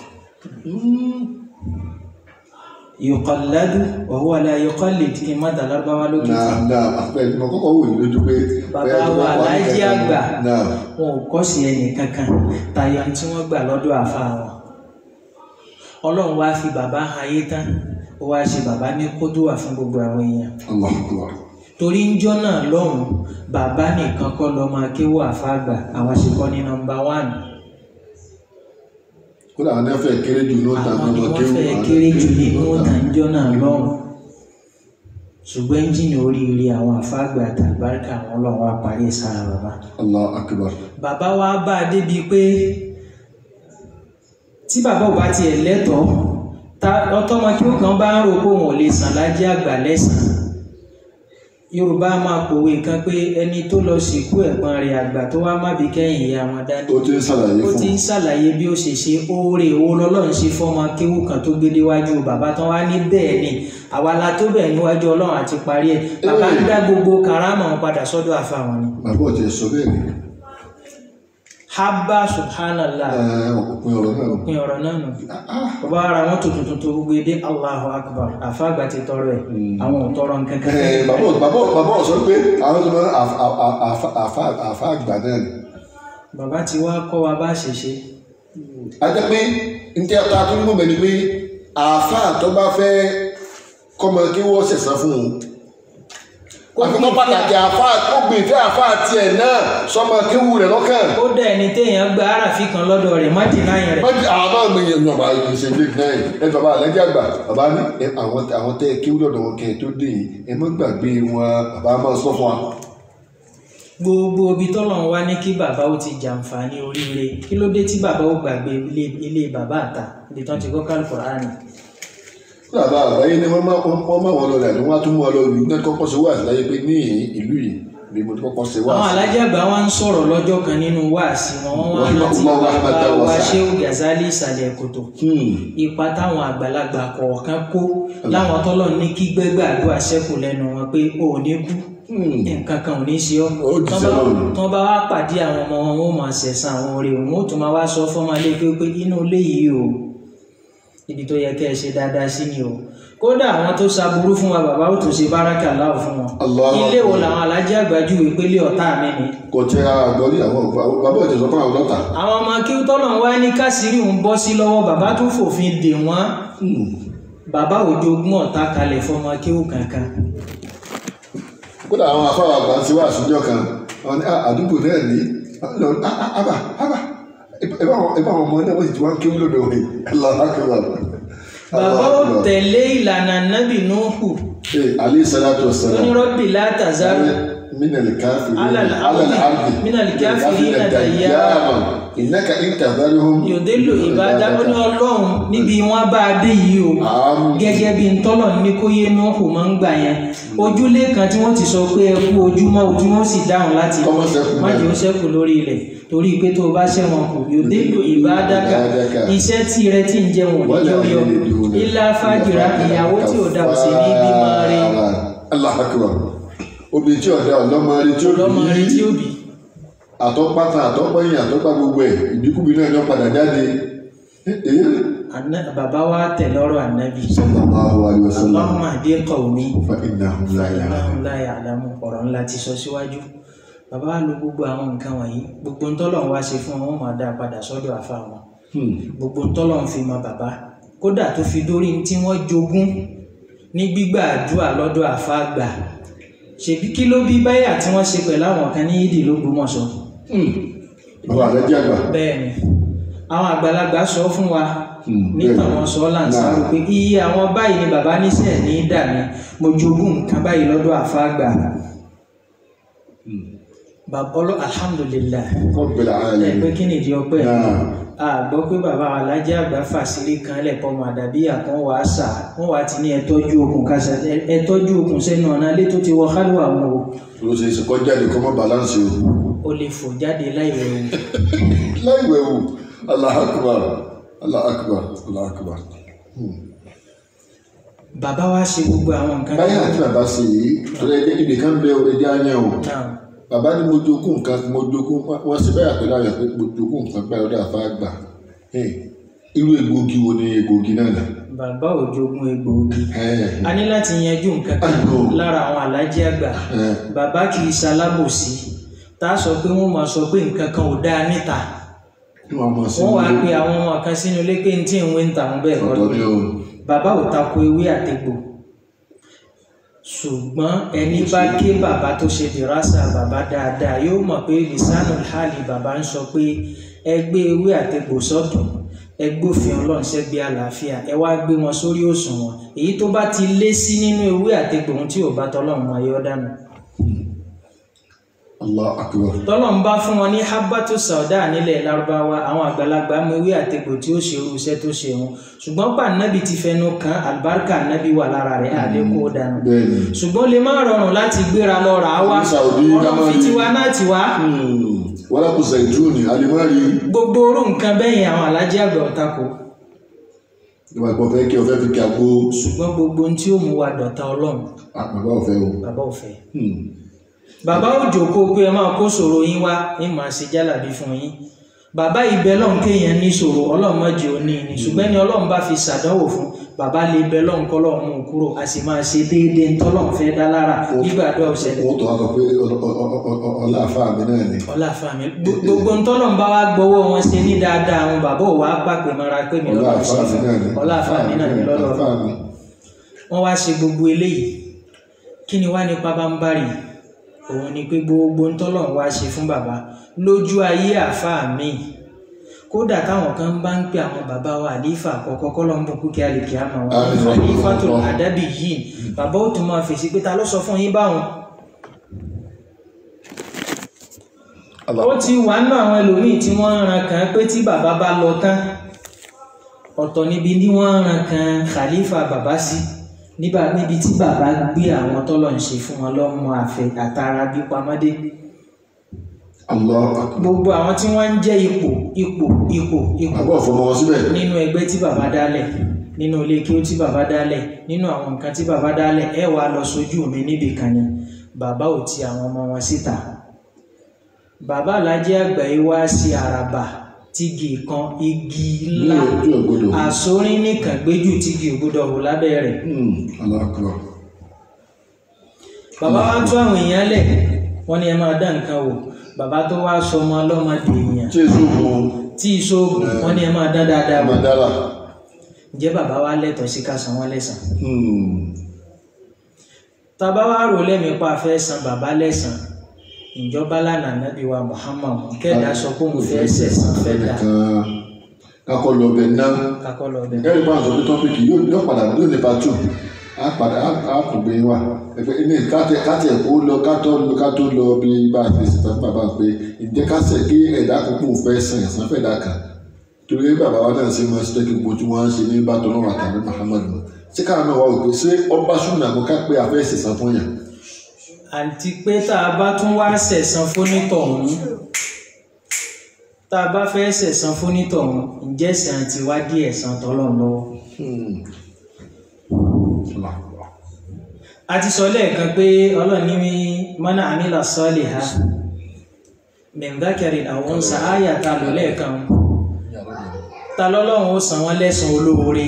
yuqalladu wa huwa la yuqallid kí n má dà lárúbáwá lókè náà tí náà àpẹẹrẹ mo kọ́kọ́ wò ní lójú pé. Bàbá bẹ́ẹ̀ tó wa bá wà ní Alhaji kankan àgbà. náà wọn ò kọ́ sí ẹnì kankan tayọ tí wọ́n gbà lọ́dọ̀ àfa wọn ọlọ́run wá fi bàbá ayé tán ó wá ṣe bàbá ní kódùwà fún gbogbo àwọn èèyàn Allahu Akbar. torí ń jọ́ náà lọ́hùn bàbá nìkan kọ́ lọ́ máa kéwò àfa àgbà àwọn ṣe kọ́ ní nọ́mbà wánù kódà àwọn ẹ̀fẹ̀ kéré jù ló ta àwọn ni ọmọ wọ́n kéwù. fẹ́ kéré jù nínú ìtànjọ́ náà lọ́hùn ṣùgbọ́n ẹ́ńjìnì oríire àwọn àfa àgbà àtàgbáríkà àwọn ọlọ́run wá parí sára bàbá Allahu Akbar. bàbá wa bá a débi pé tí bàbá ò bá tiẹ̀ lẹ́tọ̀ọ́ ta ọtọ́mọ kí ó kàn bá ń rò pé òun ò lè sàn lájẹ́ àgbà lẹ́sàn yorùbá máa pòwe kan pé ẹni tó lọ sìnkú ẹ̀gbọ́n rẹ̀ àgbà tó wá má bí kẹ́yìn ìyá wọn dání ó ti ń ṣàlàyé ó fún ti ń ṣàlàyé bí ó ṣe ṣe oore owó lọ́lọ́run ṣe fọ́mọ kéwú kan tó gbé déwájú bàbá tán wá ní bẹ́ẹ̀ ni àwa la tó bẹ̀ níwájú ọlọ́run àti parí ẹ̀ bàbá ń dá gbogbo karama wọn padà sọ́dọ̀ àfa wọn ni bàbá ọ̀tí ẹ̀ sọ bẹ́ẹ̀ ni habba subhanallah ẹ̀ òpin ọ̀rọ̀ náà òpin ọ̀rọ̀ náà nù bàbá ara wọn tuntun tuntun gbogbo èdè allahu akbar àfàgbà ti tọrọ ẹ àwọn ò tọrọ nǹkan kan Ẹ̀, bàbá ọ̀- bàbá ọ̀- bàbá ọ̀ sọ pé àwọn tó máa àfa àfa- àfa- àfa àgbà náà ni. bàbá ti wá kọ́ wa bá ṣe ṣe a jẹ́ pé n tẹ́ ta tó ń gbọ́n bẹ́ẹ̀ ni pé àfa tó bá fẹ́ kọ́mọ kí wọ́n ṣẹ̀sán fún un àfikún pàtàkì àfa ó gbìn fẹ́ àfa tiẹ̀ náà sọmọ kéwù rẹ̀ lọ́kàn. ó dẹ̀ ẹni téèyàn gba aráàfin kan lọ́dọ̀ rẹ̀ má dì náà rẹ̀ wọ́n ti àwọn máa ń gbìyànjú ọba ìṣe ilé náà ẹ bàbá àlẹ́jẹ́ àgbà bàbá ní ẹ, àwọn àwọn tẹ́ kí lọ́dọ̀ wọn kẹ́ ẹ tó dé yìí ẹ má gbàgbé wọn bàbá máa sọ fún wa. gbogbo ibi tọ́lọ̀ wá ní kí bàbá ó ti jàǹfààní oríire kí ló dé tí bàbá ó gbàgbé ilé ilé bàbá àta ibi tán ti kọ́ kálukùránì bàbá àgbáyé ni wọ́n máa wọ́n máa wọn lọ rẹ̀ ni wọ́n á tún mú ọ lọ ìlú náà kọ́kọ́ ṣe wá àtìláyé pé ní ìlú yìí ni mo ti kọ́kọ́ ṣe wá àwọn sí. alájà àgbà wa ń sọ̀rọ̀ lọ́jọ́ kan nínú wáàsí wọn wọ́n wá Wọ́n rántí wá wá bàbá wá wa wá sá. Shehu Gazali ìsàlẹ̀ kòtò Hmm. ipa táwọn àgbàlagbà kọ̀ọ̀kan kó láwọn tọ́lọ̀ ní kí gbẹ́gbẹ́ àdúrà ṣẹ́kù lẹ́nu wọn pé o ò ní kú Hmm. nǹkan kan ò ní ṣe ọ́ Ó ti ṣe lọ́rùn. tán bá wá pàdé àwọn ọmọ wọn wọn ò máa ṣẹ̀san àwọn oore òun ó tún máa wá sọ fọ́mọ ilé pé pé inú ilé yìí o ibi tó yẹ kẹ́ ẹ ṣe dáadáa sí ni o kódà àwọn tó ṣaburú fún wa bàbá ó tún ṣe báràkà láò fún wọn Allahu ilé wo Akbar. làwọn alájẹ àgbájú ìpele ọ̀tá mi ni kò tẹ àgbọ̀rí àwọn bàbá òjò sọ fún àwọn lọ́tà. àwọn ọmọ kí tọ́lọ̀ wá ní kásìrì ń bọ́ sí lọ́wọ́ bàbá tó fòfin dè wọ́n bàbá òjò ogún ọ̀tá kalẹ̀ fọmọ kéwù kankan kódà àwọn afáwà àgbà ti wá àṣùjọ kan wọn ní "Ah, àdúgbò náà ní lọ àbà àbà ẹbá àwọn ọmọ náà wọ́n sì ti wá ń kéwú lódò rẹ̀ aláàkúrà. bàbá ó tẹ̀lé ìlànà nábì Nuhu alẹ́ sàlátù ọ̀sán. onírọ́bì látàzárù من الكافرين على الأرض. على الأرض من الكافرين دياما إنك إن تذرهم yòdélò ìbádá ó ní ọlọ́run níbi wọn bá a dé yìí o àmín. gẹ́gẹ́ bí ntọ́lọ̀ ní kó yé Nuhu máa ń gbà yẹn ojúlé kan tí wọ́n ti sọ pé ẹ kú ojúmọ́ ojú wọn sì dáhùn láti Kọ́mọ ṣẹ́kù má jẹ́ ó ṣẹ́kù lórí rẹ̀ torí pé tó o bá ṣẹ̀wọ̀n kù yòdélò ìbádáka Ìbádaka. iṣẹ́ tí rẹ ti ń jẹun òní Wala jẹ́ ó yọ yaliduna. ilá fàjìrà ìyàwó tí ò dá òsè ní bímọ rẹ Allahu Akbar. obìnrin tí ọ̀dà ọlọ́mọ rí tí ó lọ́mọ rẹ tí ó bí bì àtọ́pátá àtọ́pẹ́yìn àtọ́pá gbogbo ẹ̀ ìbíkúbi náà yọ padà jáde. Èyí Àná- bàbá wa tẹ̀ lọ́rọ̀ ànábì sallallahu alaihi wasallam Allahumma hdi qawmi fa innahum la ya'lamun. Ọlọ́run láyé àlámù ọ̀rọ̀ ńlá ti sọ síwájú bàbá wa lo gbogbo àwọn nǹkan wọ̀nyí gbogbo ntọ́lọ̀ ń wá ṣe fún wọn wọn máa dá a padà sọ́dọ̀ àfa wọn Hmm. gbogbo ntọ́lọ̀ ń fi mọ bàbá kódà tó fi dórí tí wọ́n jogún ní gbígbà àdúrà lọ́dọ̀ àfa àgbà ṣèbí kí ló bí báyà tí wọ́n ṣe pẹ̀lú àwọn kan ní yídì lÓgbómọ̀ṣọ́ bàbá rẹ̀ jẹ́ àgbà. bẹ́ẹ̀ ni àwọn àgbàlagbà sọ fún wa Hmm, nípa bẹ́ẹ̀ ni. wọn sọ láǹsàrò pé iye àwọn báyìí ni bàbá níṣẹ́ ní í dà mí mo jogún nǹkan báyìí lọ́dọ̀ àfa àgbà bàbá ọlọ́ alhamdulilayi Rabbil ẹ alamin. pé kí nìdí ọpẹ́ Náà. a gbọ́ pé bàbá alájẹ àgbà fàṣírí kan lẹpọ ọmọ àdàbí àkàn wà á sà wọn wà á ti ní ẹtọ́jú okùn kásá ẹtọ́jú okùn sẹ́nu ọ̀nà ilé tó ti wọ kálíwà wọn o ló ṣe é ṣe kọjá lè kọ́ mọ́ balance o. o lè fò jáde láì rẹ̀ o láìwẹ̀ wò Allahu Akbar Allahu Akbar Allahu Akbar. bàbá wa ṣe gbogbo àwọn nǹkan báyìí àti bàbá ṣe yìí torí ẹgbẹ́ ibì kan bẹ ẹdí àyàn o náà bàbá ní mo jogún nǹkan mo jogún wọ́n ṣe báyà pẹ̀lú àyàn pé mo jogún nǹkan báyìí ọdún àfa àgbà Ẹ̀, irú egbòogi wo ni egbòogi náà nà. bàbá ò jogún egbòogi Ẹ̀, a ní láti yanjú nǹkan kan Àná. lára àwọn alájẹ àgbà ẹ̀, bàbá kì í ṣalábòsí tá a sọ pé wọn máa sọ pé nǹkan kan ò dáa níta kí wọ́n mọ̀ sí wọn wàá pe àwọn ọmọ kan sínú ilé pé ní tí ń wé ń tà wọn bẹ́ẹ̀ kọ́ ọ̀dọ́ ni o. bàbá ò tako ewé àtegbò ṣùgbọ́n ẹni bá ké bàbá tó ṣe dìrásà bàbá dáadáa yóò mọ̀ pé lisanu hali bàbá ń sọ pé ẹ gbé ewé àtegbò sọ́tún ẹ gbófin ọlọ́run sẹ́gbẹ́ àlàáfíà ẹ wá gbé wọn sórí òṣùwọ̀n èyí tó bá ti lé sí nínú ewé àtegbò ohun tí ò bá tọ́lọ́run máa yọ dànù Allahu Akbar. tọ́lọ́run bá fún wọn ní habatu sauda nílẹ̀ lárúbáwá àwọn àgbàlagbà mọ ewé àtegbò tí ó ṣe irú iṣẹ́ tó ṣe wọn ṣùgbọ́n pa nábì ti fẹnu kan àlùbáríkà nábì wà lára rẹ̀ àlékò dànù bẹ́ẹ̀ ni. ṣùgbọ́n lè má rọrùn láti gbéra lọ rà á wá Ní Saudi, ọlọ́run fi Damari. tiwa náà tiwa Hmm, wọ́n lápò zaituni alimari gbogbo orú nǹkan bẹ́yìn àwọn alájí àgbà ọ̀tako ìwà ìpọ̀ fẹ́ kí ọ fẹ́ fi kí agbo ṣùgbọ́n gbogbo ohun tí ó mú wa dọ̀tá ọlọ́run àpàbà ọ̀fẹ́ o. bàbá ò fẹ́ Hmm. bàbá ò jókòó pé ẹ máa kó ṣòro yín wá ní màá ṣe jálàbí fún yín bàbá ibẹ̀ lọ́n kéèyàn ní ṣòro ọlọ́run mọ́jì ò ní ní ṣùgbọ́n ní ọlọ́run bá fi ṣàdánwò fún bàbá lè bẹ lọ́n kọ́ lọ́run mú un kúrò a sì máa ṣe déédéé ń tọ́lọ́run fẹ́ dá lára nígbàdúrà ọ̀sẹ̀lẹ̀ wọ́n tó wá sọ pé ọlọ- ọ- ọ- ọ- ọ- ọlá àfa mi náà ni. ọlá fàmí gbogbo ń tọ́lọ́run bá wá gbọ́wọ́ wọn ṣe ní dáadáa àwọn bàbá ò wá pàpè mọ́ra pé mi ọlá lọ́dọ̀ àfa ṣe mi náà ni. ọlá fàmí náà ní lọ́dọ̀ àfa mi. wọ́n wá ṣe gbogbo eléyìí kí ni wá ní pabambarì òun ni pé gbogbo ń tọ́lọ́run wá ṣe fún bàbá lójú ayé àáfàá mi kódà táwọn kan bá ń pè àwọn bàbá wa àlífà àkọ́kọ́ kọ́lọ́mbù kúkẹ́ àlèkè àmọ́ wọn Àmín. àlífà tó àdábì yìí bàbá ó tún máa fèsì pé ta ló sọ fún yín báwọn ó ti wà nínú àwọn ẹlòmíì tí wọ́n ń ran kàn pé tí bàbá bá lọ tán ọ̀tọ̀ níbi ní wọ́n ran kan khalifa bàbá sí níbà níbi tí bàbá gbé àwọn tọ́lọ̀ ń ṣe fún wọn lọ́mọ àfẹ àtàrà bí pamọ́dé Allah akbar. gbogbo àwọn tí wọ́n ń jẹ́ ipò ipò ipò ipò àbọ̀ fọmọ wọn síbẹ̀. nínú ẹgbẹ́ tí bàbá dálẹ̀ nínú ilé kí ó tí bàbá dálẹ̀ nínú àwọn nǹkan tí bàbá dálẹ̀ ẹ wàá lọ sójú mi níbì kan ni bàbá ò ti àwọn ọmọ wọn síta bàbá alájẹ àgbà yìí wá sí àràbà tígi kan igi ní ńlá ojú ọgbọdọ. àsorín nìkan gbéjù tígi ògbódò wò lábẹ́ rẹ̀ Allah akbar. bàbá wa tú àwọn èèyàn lẹ̀ wọ́n ní ẹ máa dá nǹkan wò bàbá tó wá sọ ọmọ ọlọ́mọ dèèyàn tí èso gun tí ìṣòògùn wọ́n ní ẹ máa dá dáadáa wò mandala. ǹjẹ́ bàbá wa lẹ́tọ̀ọ́ sí ká san wọ́n lẹ́san tàbá wá rò lẹ́mìí pa fẹ́ san bàbá lẹ́san ìjọba lánàá nábì wa Muhammad kẹ́ẹ̀dá sọ pé òun fẹ́ sẹ̀san fẹ́ dà kan kakọ lọ bẹ ná kakọ́ lọ bẹ̀. ẹrí bá ń sọ pé tọ́pìkì yóò yóò padà yóò ní pa tù á padà á á kò gbé wa ẹgbẹ́ ní káàtẹ káàtẹ kó lọ kátó lọ kátó lọ bí bá a fi ṣètò fún bàbá pé ìjẹ́ kásẹ̀ kí ẹ̀dá kókó fẹ́ sàn ẹ̀sán fẹ́ dà kàn torí bàbá wa náà ṣe máa ṣe kí gbogbo tí wọ́n á ṣe ní bàtọ́ náà àtàrí Muhammad ṣé káà náà wà wò pé ṣé ọba súnmọ́ àgọ́ ká pé afẹ́ ṣẹ̀sán fún yàn àti pé tá a bá tún wá sẹ̀san fónítọ̀hún tá a bá fẹ́ sẹ̀san fónítọ̀hún ǹjẹ́ sàn ti wá dí ẹ̀san tọ́lọ̀ lọ́wọ́. a ti sọ lẹ́ẹ̀kan pé ọlọ́ọ̀ni mi mọ́nà àmìlà sọ́ọ̀lì ha mẹ̀ndákẹ́rì àwọn ń sa áyà ta lò lẹ́ẹ̀kan ta lọ́lọ́run ó san wọ́n lẹ́san olóore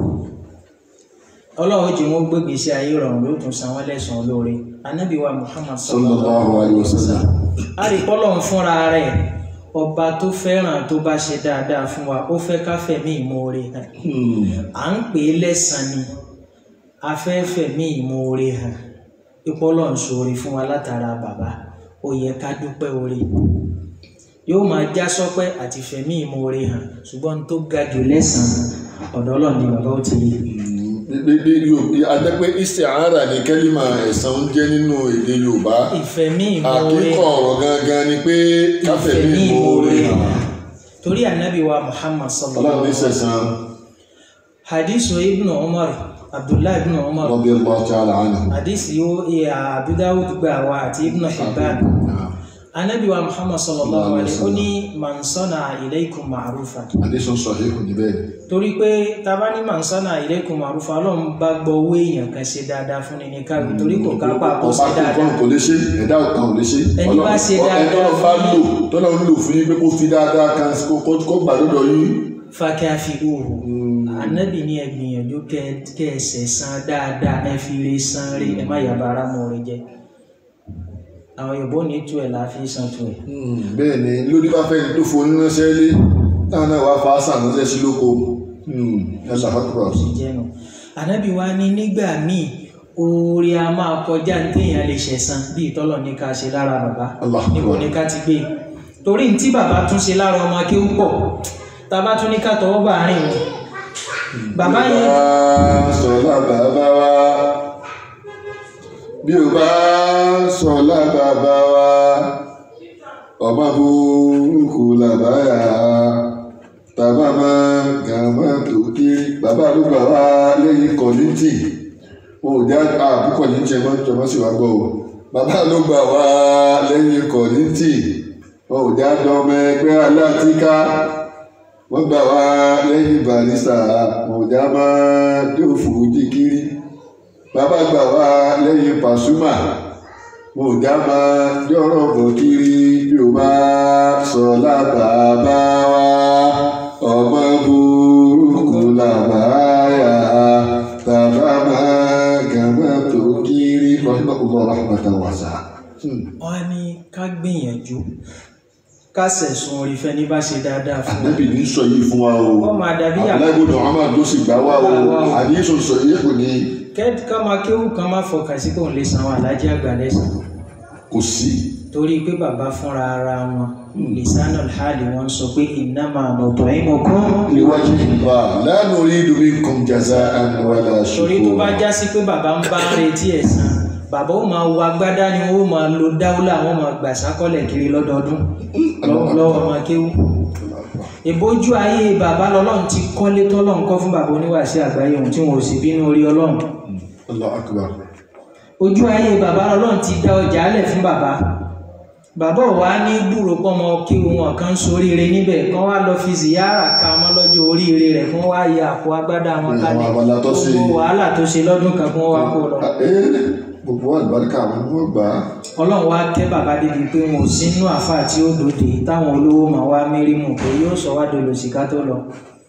ọlọ́run jẹ́ wọ́n gbé gbèsè ayé rọrùn ló tún san wọ́n lẹ́san olóore anábì wa muhammad sallallahu alayhi wa sallam a rí pọ́lọ́run fúnra rẹ̀ ọba tó fẹ́ràn tó bá ṣe dáadáa fún wa ó fẹ́ ká fẹ̀mí ìmoore hàn à ń pè é lẹ́san ni a fẹ́ fẹ̀mí ìmoore hàn ìpọ́lọ̀ ń ṣoore fún wa látara bàbá ó yẹ ká dúpẹ́ oore yóò máa já sọ́pẹ́ àti fẹ̀mí ìmoore hàn ṣùgbọ́n tó ga jù lẹ́san ọ̀dọ̀ Ọlọ́run ni bàbá ó ti rí bí yóò adẹ́pẹ́ isti'ara ní kẹ́límà ẹ̀sán ń jẹ́ nínú èdè Yorùbá ìfẹ̀mí ìmoore àkíkọ̀ ọ̀rọ̀ gangan ni pé káfẹ́ ìfẹ̀mí ní ìmoore ìmoore hàn hàn torí ànábì wa muhammad sallallahu ọlọ́run ní alaihi wa sallam sẹ̀sán hadithu ibnu umar abdullahi ibnu umar radiyallahu ta'ala anhu. hadisi yóò ìyá abu dawud gbà wá àti ibnu hibban anabi wa muhammad sallallahu alaihi ó ní man sana ilaykum ma'rufa àdéṣọ́ sọ̀híhù níbẹ̀ torí pé taba ní man sana ilaykum ma'rufa ọlọ́run bá gbọ́ owó èèyàn kan ṣe dáadáa fún ni ní káwé torí kò kápá kó ṣe ọba tó dáadáa kò lè ṣe ẹ̀dá kan ò lè ṣe Ẹni bá ṣe dáadáa ẹni bá fún lò yín. tọ́lá ń lò fún yín pé kó fi dáadáa kan kó kó- kó gbà lọ́dọ̀ yín fakafiruhu anabi ní ẹ gbìyànjú kẹ kẹ ẹsẹ san dáadáa ẹ fi re san rí ẹ má yàrá ara mọ rẹ jẹ àwọn yorùbá ní tu ẹ la fi san tu ẹ bẹ́ẹ̀ ni lórí bá fẹ́ni tó fo oníránṣẹ́ lé táwọn náà wá fa sàn ránṣẹ́ sí lóko ẹ̀sà fàkùrọ̀ sì jẹnu anabi wa ní nígbà míì oore a máa kọjá ní téèyàn lè ṣẹ̀san bí ìtọ́lọ̀ ní ká ṣe lára bàbá Allah níbo ní ká ti gbé torí ní tí bàbá tún ṣe lára ọmọ kí ó pọ̀ tàbá tún ní ká tọwọ́ bá àárín wọn bàbá yẹn sọlá bàbá wa bí o bá sọlá bàbá wa ọmọ burúkú làbáyà tàbá máa gàmá tó kiri bàbá ló gbà wá lẹ́yìn kọ̀lìntì wọn ò já àbú kọ̀lìntì ẹ̀ máa ń tọ́mọ́ sí wa gbọ́ o bàbá ló gbà wá lẹ́yìn kọ̀lìntì wọn ò já dọ́mọ ẹgbẹ́ aláàtíká wọ́n gbà wá lẹ́yìn barista mọ̀já máa dófò jíkiri bàbá gbà wá lẹ́yìn pàṣúmà mọ̀já máa jọ́rọ̀ bọ̀ kiri bí o bá sọ lábàbá wa ọmọ burúkú làbáyà tàbá máa gàmà tó kiri ọ̀hìnbá rahmatan wasa. wọn ní ká gbìyànjú ká sẹ̀sùn orí fẹ́ni bá ṣe dáadáa fún wa ànábì ní sọ yìí fún wa o Ó máa dàbí àpò. àbúláìbò Muhammad ló sì gbà wá o Gbà wá o. àdéhùn sọ yìí kò ní kẹ́ẹ̀tì ká máa kéwù kan máa fọkàn sí kóun lè san àwọn alájí àgbà lẹ́sàn kò sí. torí pé bàbá fúnra ara wọn lisanu alhali wọn sọ pé innama nut'imukum níwájú ìgbà lánàá orí ìdúmí kan jaza àníwálà torí tó ṣùkò bá já sí pé bàbá ń bá ń retí ẹ̀san bàbá ó máa wọ agbádá ni ó máa lo dáúlà wọn máa gbà sákọ́lẹ̀ kiri lọ́dọọdún lọ́wọ́ lọ́wọ́ máa kéwù ìbójú ayé bàbá lọ́lọ́run ti kọ́lé tọ́lọ́run kọ́ fún bàbá oníwàásí àgbáyé ohun tí wọn ò sì bínú orí ọlọ́run allah akbar ojú ayé bàbá lọ́lọ́run ti dá ọjà alẹ̀ fún bàbá bàbá ò wá ní gbúrò pọ́mọ kí wọn kan soríire níbẹ̀ kán wá lọ fi ziyara ka mọ́ lọ́jọ́ oríire rẹ̀ kán wá yẹ àpò agbádá wọn Ní kalẹ̀ àwọn abala tó ṣe- gbogbo wàhálà tó ṣe lọ́dún kan kán wá kó lọ. Ah, eh, gbogbo àlùbáríkà àwọn ni wọ́n gbà á ọlọ́run wá kẹ́ bàbá débi pé wọn ò sínú àáfàá tí ó dòde táwọn olówó máa wá mérímù pé yóò sọ wá dolo sìká tó lọ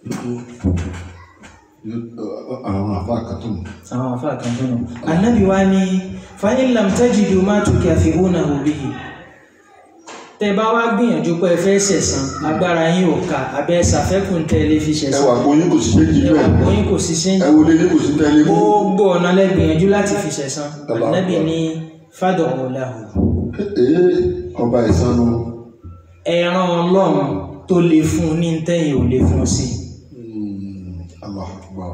Yóò- àwọn àfa àkàtún àwọn àáfàá kan tó nù. anabi wa ní fa'in lam tajidu ma tukafi'unahu bihi tẹ bá wá gbìyànjú pé ẹ fẹ́ ṣẹ̀san agbára yín ò ká abẹ́ ṣàfẹ́kùn tẹ́lẹ̀ fi ṣẹ̀san ẹwà gbóyún kò sí méjì ẹwà bẹ́ẹ̀ gbóyún kò sí sí ẹwọ lé ní kò sí tẹ́lẹ̀ mú gbogbo ọ̀nà lẹ́gbìyànjú láti fi ṣẹ̀san Allah anabi Akbar. ní fadọ̀ ọ̀làhùn ee ọba ìsanu ẹran ọlọ́run tó lè fún un ní tẹ́yìn ò lè fún un sí allah akbar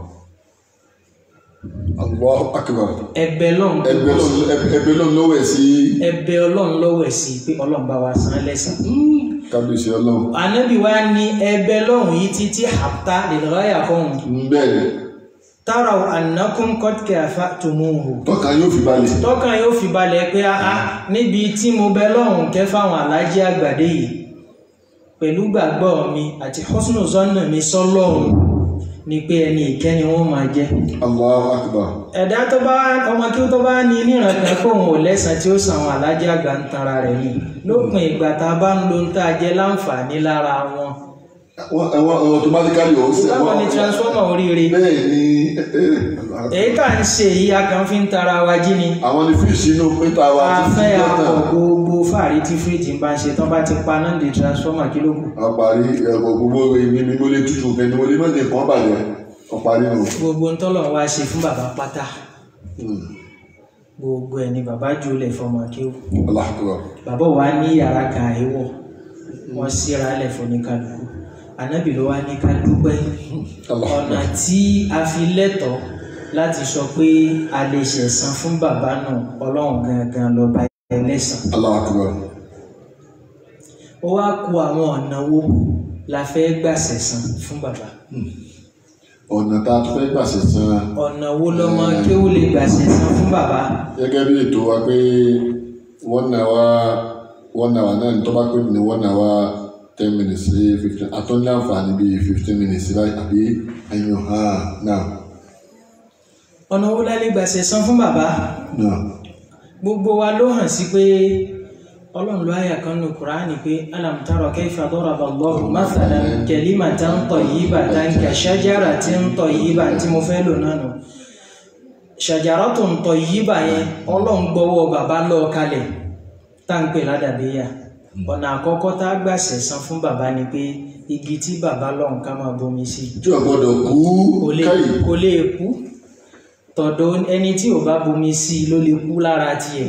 allah akbar ẹ̀bẹ̀ lọ́run tó ẹgbẹ́ lọ́n ẹgbẹ́ lọ́n lọ́wọ́ ẹ̀ sí ẹ̀bẹ̀ ọlọ́run lọ́wọ́ ẹ̀ sí pé ọlọ́run bá wa san lẹ́san kábíyèsí ọlọ́run anabi wa ní ẹ̀bẹ̀ lọ́run yìí títí hàpá lèlọ́yà kọ́hún bẹ́ẹ̀ ni taraw annakum qad kafatumuhu tọ́ka yóò fi balẹ̀ tọ́kàn yóò fi balẹ̀ pé a níbi tí mo bẹ lọ́run kẹ́ fáwọn alájí àgbàdé yìí pẹ̀lú gbàgbọ́ mi àti husnu zọ́nà mi sọ́lọ́run ni pé ẹni ìkẹ́ni wọ́n máa jẹ́ allah akbar ẹ̀dá tó bá ọmọ kí ó tó bá ní níran kan kó òun ò lẹ́sàn tí ó sàn àwọn alájí àgbà ń tanra rẹ̀ ni lópin ìgbà tá a bá ń lo ń tá a jẹ láǹfààní lára wọn wọ́n ẹ̀wọ̀n automatically ó sẹ́ báwo ni transformer oríire bẹ́ẹ̀ ni èyí tá à ń ṣe yìí a kàn fi ń tara wa jí ni àwọn ni fíìsì inú pínta wa a ti fi fẹ́ lọ́tàn akọ̀ gbogbo fàárí tí fíríjì ń bá ń ṣe tán bá ti pa náà di transformer kí ló kù àparí ẹ̀kọ́ gbogbo èmi ni mo lè tutù nǹkan ni mo lè mọ̀lẹ́ nǹkan bàjẹ́ ọ̀parí nù. gbogbo ń tọ́lọ̀ wá ṣe fún bàbá pátá gbogbo ẹ̀ ni bàbá jùlẹ̀ fọmọ kí ó allah akbar bàbá wa ní yàrá kan àìwọ̀ wọ́n síra lẹ̀ fún ní kálukú ànábì ló wá ní ká dúpẹ́ allah ọ̀nà akbar tí a fi lẹ́tọ̀ọ́ láti sọ pé a lè ṣẹ̀san fún bàbá náà ọlọ́run gangan lọ́ba ẹlẹ́san allah akbar ó wá ku àwọn ọ̀nà wo la fẹ́ gbà ṣẹ̀san fún bàbá ọ̀nà tá a tún fẹ́ gbà ṣẹ̀san ọ̀nà wo lọ́mọ kéwú lè gbà ṣẹ̀san fún bàbá gẹ́gẹ́ bí ètò wa pé one hour one hour náà ní tó bá pè ní one hour ten minutes sí fifteen àtọ́ ní àǹfààní bíi fifteen minutes láì àbí ẹ̀yìn hàn náà ọ̀nà wo la lè gbà ṣẹ̀san fún bàbá náà gbogbo wa ló hàn sí pé ọlọ́run ló àyà kan nù kúránì pé alam tara kayfa daraba Allahu mathalan kalimatan tayyibatan ka shajaratin tayyibah tí mo fẹ́ lò náà nù shajaratun tayyibah yẹn ọlọ́run gbọ́wọ́ bàbá lọ kalẹ̀ tá ń pè ládàbíyà ọ̀nà àkọ́kọ́ tá a gbà ṣẹ̀san fún bàbá ni pé igi tí bàbá lọ́hùn ká máa bomi sí tí o gbọ́dọ̀ kú kò lè káyì kò lè kú tọ̀dọ̀ ẹni tí ò bá bomi sí ló lè kú lára tiẹ̀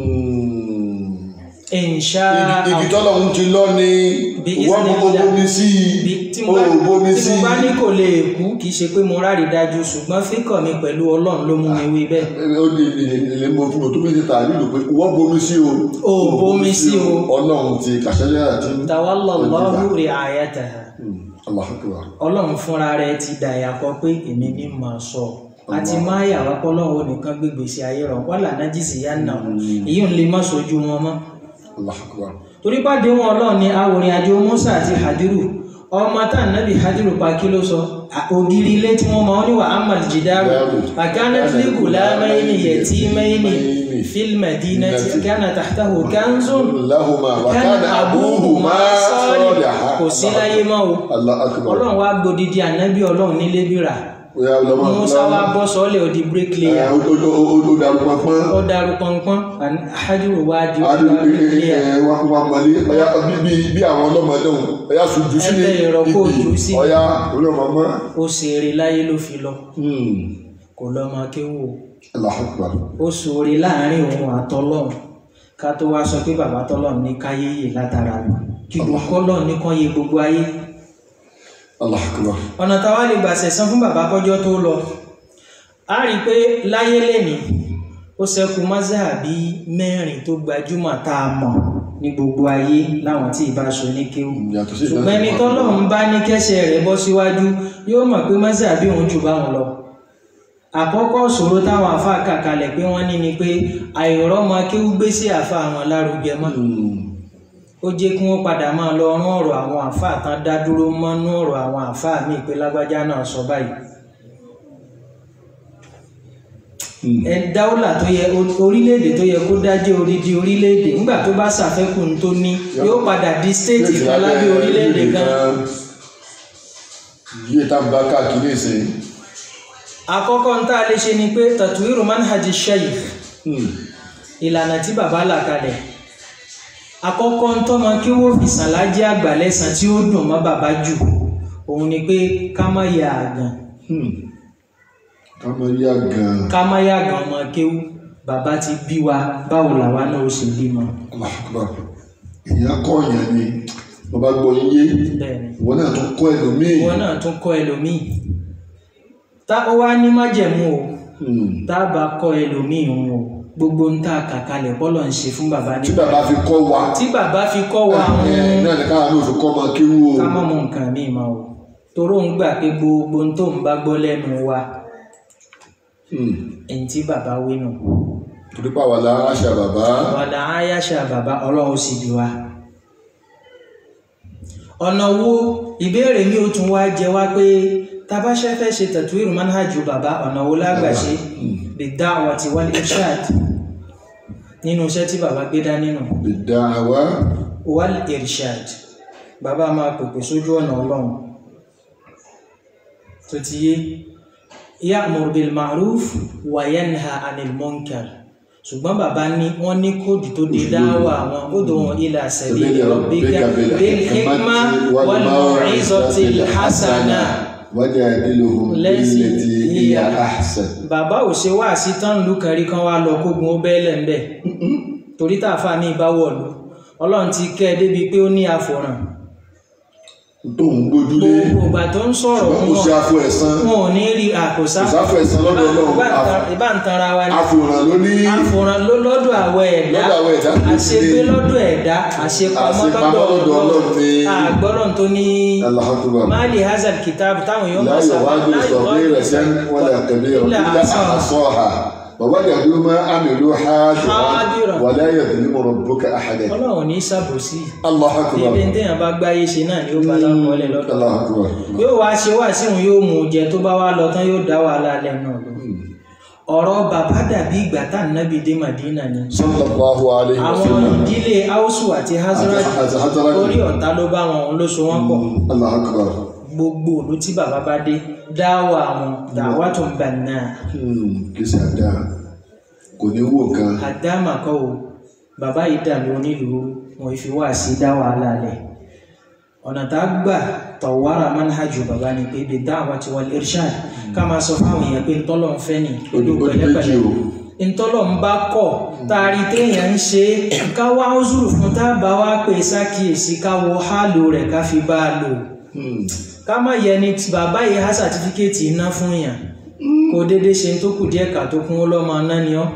insha igi tọ́lọ̀ ń ti lọ ni Bí wọ́n mú kó Isnillah. bomi sí bí tí mo o bá ò bomi tí sí mo bá ní kò lè kú kì í ṣe pé mo rárí dájú ṣùgbọ́n fíkọ̀ mi pẹ̀lú ọlọ́run ló mú mi wí bẹ́ẹ̀ ó ní ilé mo fún mi tó méjì tà nílò pé wọ́n bomi sí o O ò bomi sí o. ọlọ́run ti kàṣẹ́lẹ́ àti tawallallahu ri'ayataha allah akbar ọlọ́run fúnra rẹ̀ ti dà yàkọ́ pé èmi ní máa sọ àti máa yà wá pọ́lọ́run nìkan gbégbèsè ayé rọ̀ wọ́n lànà jìsì yá nà èyí ò lè má sojú wọn mọ́ allah akbar torí pàdé wọn ọlọ́run ní awòrìn àjò Musa àti Hadiru ọmọ tá nàbì Hadiru pa kí ló sọ ògiri ilé tí wọ́n máa ń níwà amal jidaru àkánátìlì gùlámẹ́yìnì yẹtìmẹ́yìnì fílmẹ̀dínà tí kánà tàhtàhù kánzún lahuma wa kánà kana abúhùmá abuhuma sọ́ọ̀lì kò sí láyé mọ́ o allah akbar ọlọ́run wá gbòdìdí ànábì ọlọ́run nílé bíra oya lọmọ Musa wá bọ́ sọ́ọ̀lẹ̀ òdi bíríkìlẹ̀yà ó dàrú pọnpọn ó darú pọnpọ́n Hadiru wá di adu bíríkìlẹ̀yà wa kó wa mọlé ọya bí bí àwọn ọlọ́mọdé wọn ọya sojú sí Ẹgbẹ́ ìrọ̀kọ́ ojú sí. ọya olóòmọmọ ó ṣeré láyé ló fi lọ kò lọ máa kéwò allah akbar ó ṣoore láàrin òun àtọlọ́run ká tó wá sọ pé bàbá tọlọ́run ní káyé yè látara rẹ̀ kí gbogbo ọlọ́run ní kán yé gbogbo ayé allah akbar ọ̀nà táwa lè gbà sẹ̀san fún bàbá kọjọ́ tó lọ a rí i pé láyé lẹ́nìí ó ṣẹ́kù mọ́sáàbí mẹ́rin tó gbajúmọ̀ tá a mọ̀ ní gbogbo ayé láwọn tí ìbá aṣọ ní kéwù yàtọ̀ sí ṣùgbọ́n ẹni tọ́lọ́run bá ní kẹ́sẹ̀ rẹ̀ bọ́ síwájú yóò mọ̀ pé mọ́sí àbí òun jù báwọn lọ àkọ́kọ́ ṣòro táwọn àfa kàkalẹ̀ pé wọ́n ní ni pé àìrọ́mọ kéwú gbé sí àfa àwọn lárugẹ mọ́ ó jẹ́ kí wọ́n padà máa lọ rán ọ̀rọ̀ àwọn àfa tán dá dúró mọ́nú ọ̀rọ̀ àwọn àfa míì pé lágbájá náà sọ báyìí ẹ dáwọ́là tó yẹ orílẹ̀-èdè tó yẹ kó dájẹ́ orídi orílẹ̀-èdè nígbà tó bá ṣàfẹ́kù ní tó ní yóò padà di stéètì kan lábẹ́ orílẹ̀-èdè kan yíyẹ tá a bá káàkiri ìsìn àkọ́kọ́ ń tá a lè ṣe ni pé tatuwiru manhaj shaykh ìlànà tí bàbá là kalẹ̀ àkọ́kọ́ ń tọ́mọ kí wọ́n fi sàlájì àgbà lẹ́sàn tí ó dùn mọ́ bàbá jù òun ni pé ká má ya àgàn ká mọ yá gan ká má ya àgàn ọmọ kéwú bàbá ti bí wa báwo làwa náà ó ṣe bímọ. Allahu Akbar èèyàn kọ́ yẹn ni wọ́n bá gbọ́ yé bẹ́ẹ̀ni ìwọ náà tún kọ́ ẹlòmíì ìwọ náà tún kọ́ ẹlòmíì tá ó wá ní májẹ̀mú o Hmm. tá a bá kọ́ ẹlòmíì òun o gbogbo ń tà kàkalẹ̀ bọ́lọ̀ ń ṣe fún bàbá tí ní bàbá fi kọ́ wa tí bàbá fi kọ́ wa ẹ̀, òun náà ni káwọn náà fi kọ́ ọmọ kéwú o ká mọ̀ mọ̀ nǹkan míì mọ́ o toró ń gbà pé gbogbo ohun tó ń bá gbọ́ lẹ́nu wa Hmm. èyí tí bàbá wí nù torí pàwọ́ la àṣà bàbá wàdà áyáṣà bàbá ọlọ́run sì bí wa. ọ̀nà wo ìbéèrè mi ò tún wá jẹ wá pé tabaṣẹ́ fẹ́ ṣe tatuwiru manhajú bàbá ọ̀nà wo lágbà ṣe bid-da'wati wal-irshad nínú iṣẹ́ tí bàbá gbé dání nù ìdáhàwá wal-irshad bàbá máa pèpè sójú ọ̀nà ọlọ́run tó ti yé ya'mur bil ma'ruf wa yanha 'anil munkar ṣùgbọ́n bàbá ní wọ́n ní kóòdù tó dé dáwà àwọn ud'u ila sabili rabbika bil hikma wal maw'izatil hasana wajadiluhum Lẹ́sìn billati hiya ahsan bàbá ò ṣe wá sí tán lù kan rí kan wá lọ kógun ó bẹ́ẹ̀lẹ̀ ńbẹ̀ torí tààfà ní ìbáwọ̀lú ọlọ́run ti kẹ́ ẹ débi pé ó ní àfòràn tó ń gbójúlé gbogbo ìgbà tó ń sọ̀rọ̀ ṣùgbọ́n kò sí wọn afọ ẹ̀sán wọn ò ní rí àkòsá kò sáfọ ẹ̀sán lọ́dọ̀ ọlọ́run ìbá ń tanra wa ní àfòràn ló ní àfòràn ló lọ́dọ̀ àwọ̀ ẹ̀dá Lọ́dọ̀ àwọn ẹ̀dá kìí àṣegbé ṣe- lọ́dọ̀ ẹ̀dá àṣepamọ́ Àṣepamọ́ lọ́dọ̀ lọ́dọ̀ Ọlọ́run ni àgbọ́dọ̀ tó ní Allahu Akbar máàlì hazard kitab táwọn yóò لا máa sábà يغادر صغيرة ولا كبيرة إلا إلا أحصاها. أحصاها ووجدوا ما عملوا حاضرا. حاضرا ولا يظلم ربك أحدا ọlọ́run ní sàbòsí الله ibi أكبر téèyàn bá gbáyé ṣe náà ni ó bá lápọ̀ọ́lẹ̀ lọ́dọ̀ الله أكبر yóò wá ṣe wá síhun yóò mú un jẹ tó bá wá lọ tán yóò dá wàhálà lẹ́nu lọ ọ̀rọ̀ bàbá dàbí ìgbà tá nábì dé Màdínà ni صلى الله عليه àwọn وسلم ìdílé Áúsù àti Hazrat àti Hazrat. orí ọ̀tá ló bá wọn òun ló so wọ́n pọ̀ الله أكبر gbogbo òlu tí bàbá bá dé dáwà wọn dáwà tó ń bà náà kì í ṣe àdá kò ní wò kan àdámà kọ́ o bàbá yìí dàbí onílùú wọn fi wá sí dá wàhálà lẹ̀ ọ̀nà tá a gbà tọ̀wárà manhajú bàbá ni pé bí dáwà ti wal irshad ká máa sọ fáwọn èèyàn pé ntọ́lọ̀ ń fẹ́ ni ojú Ojú méjì pẹ̀lẹ́pẹ̀lẹ́ o. ntọ́lọ̀ ń bá kọ̀ taari téèyàn ń ṣe ká wá ọ́zùrù fún tá a bá wá pè sákìyèsí ká wo hálò rẹ̀ ká fi bá a lò ká má yẹ ni tí bàbá yìí há sàtífíkẹ́ẹ̀tì iná fún yàn kó dédé ṣe tó kù díẹ̀ ká tó kún ó lọ́mọ náà ni ọ́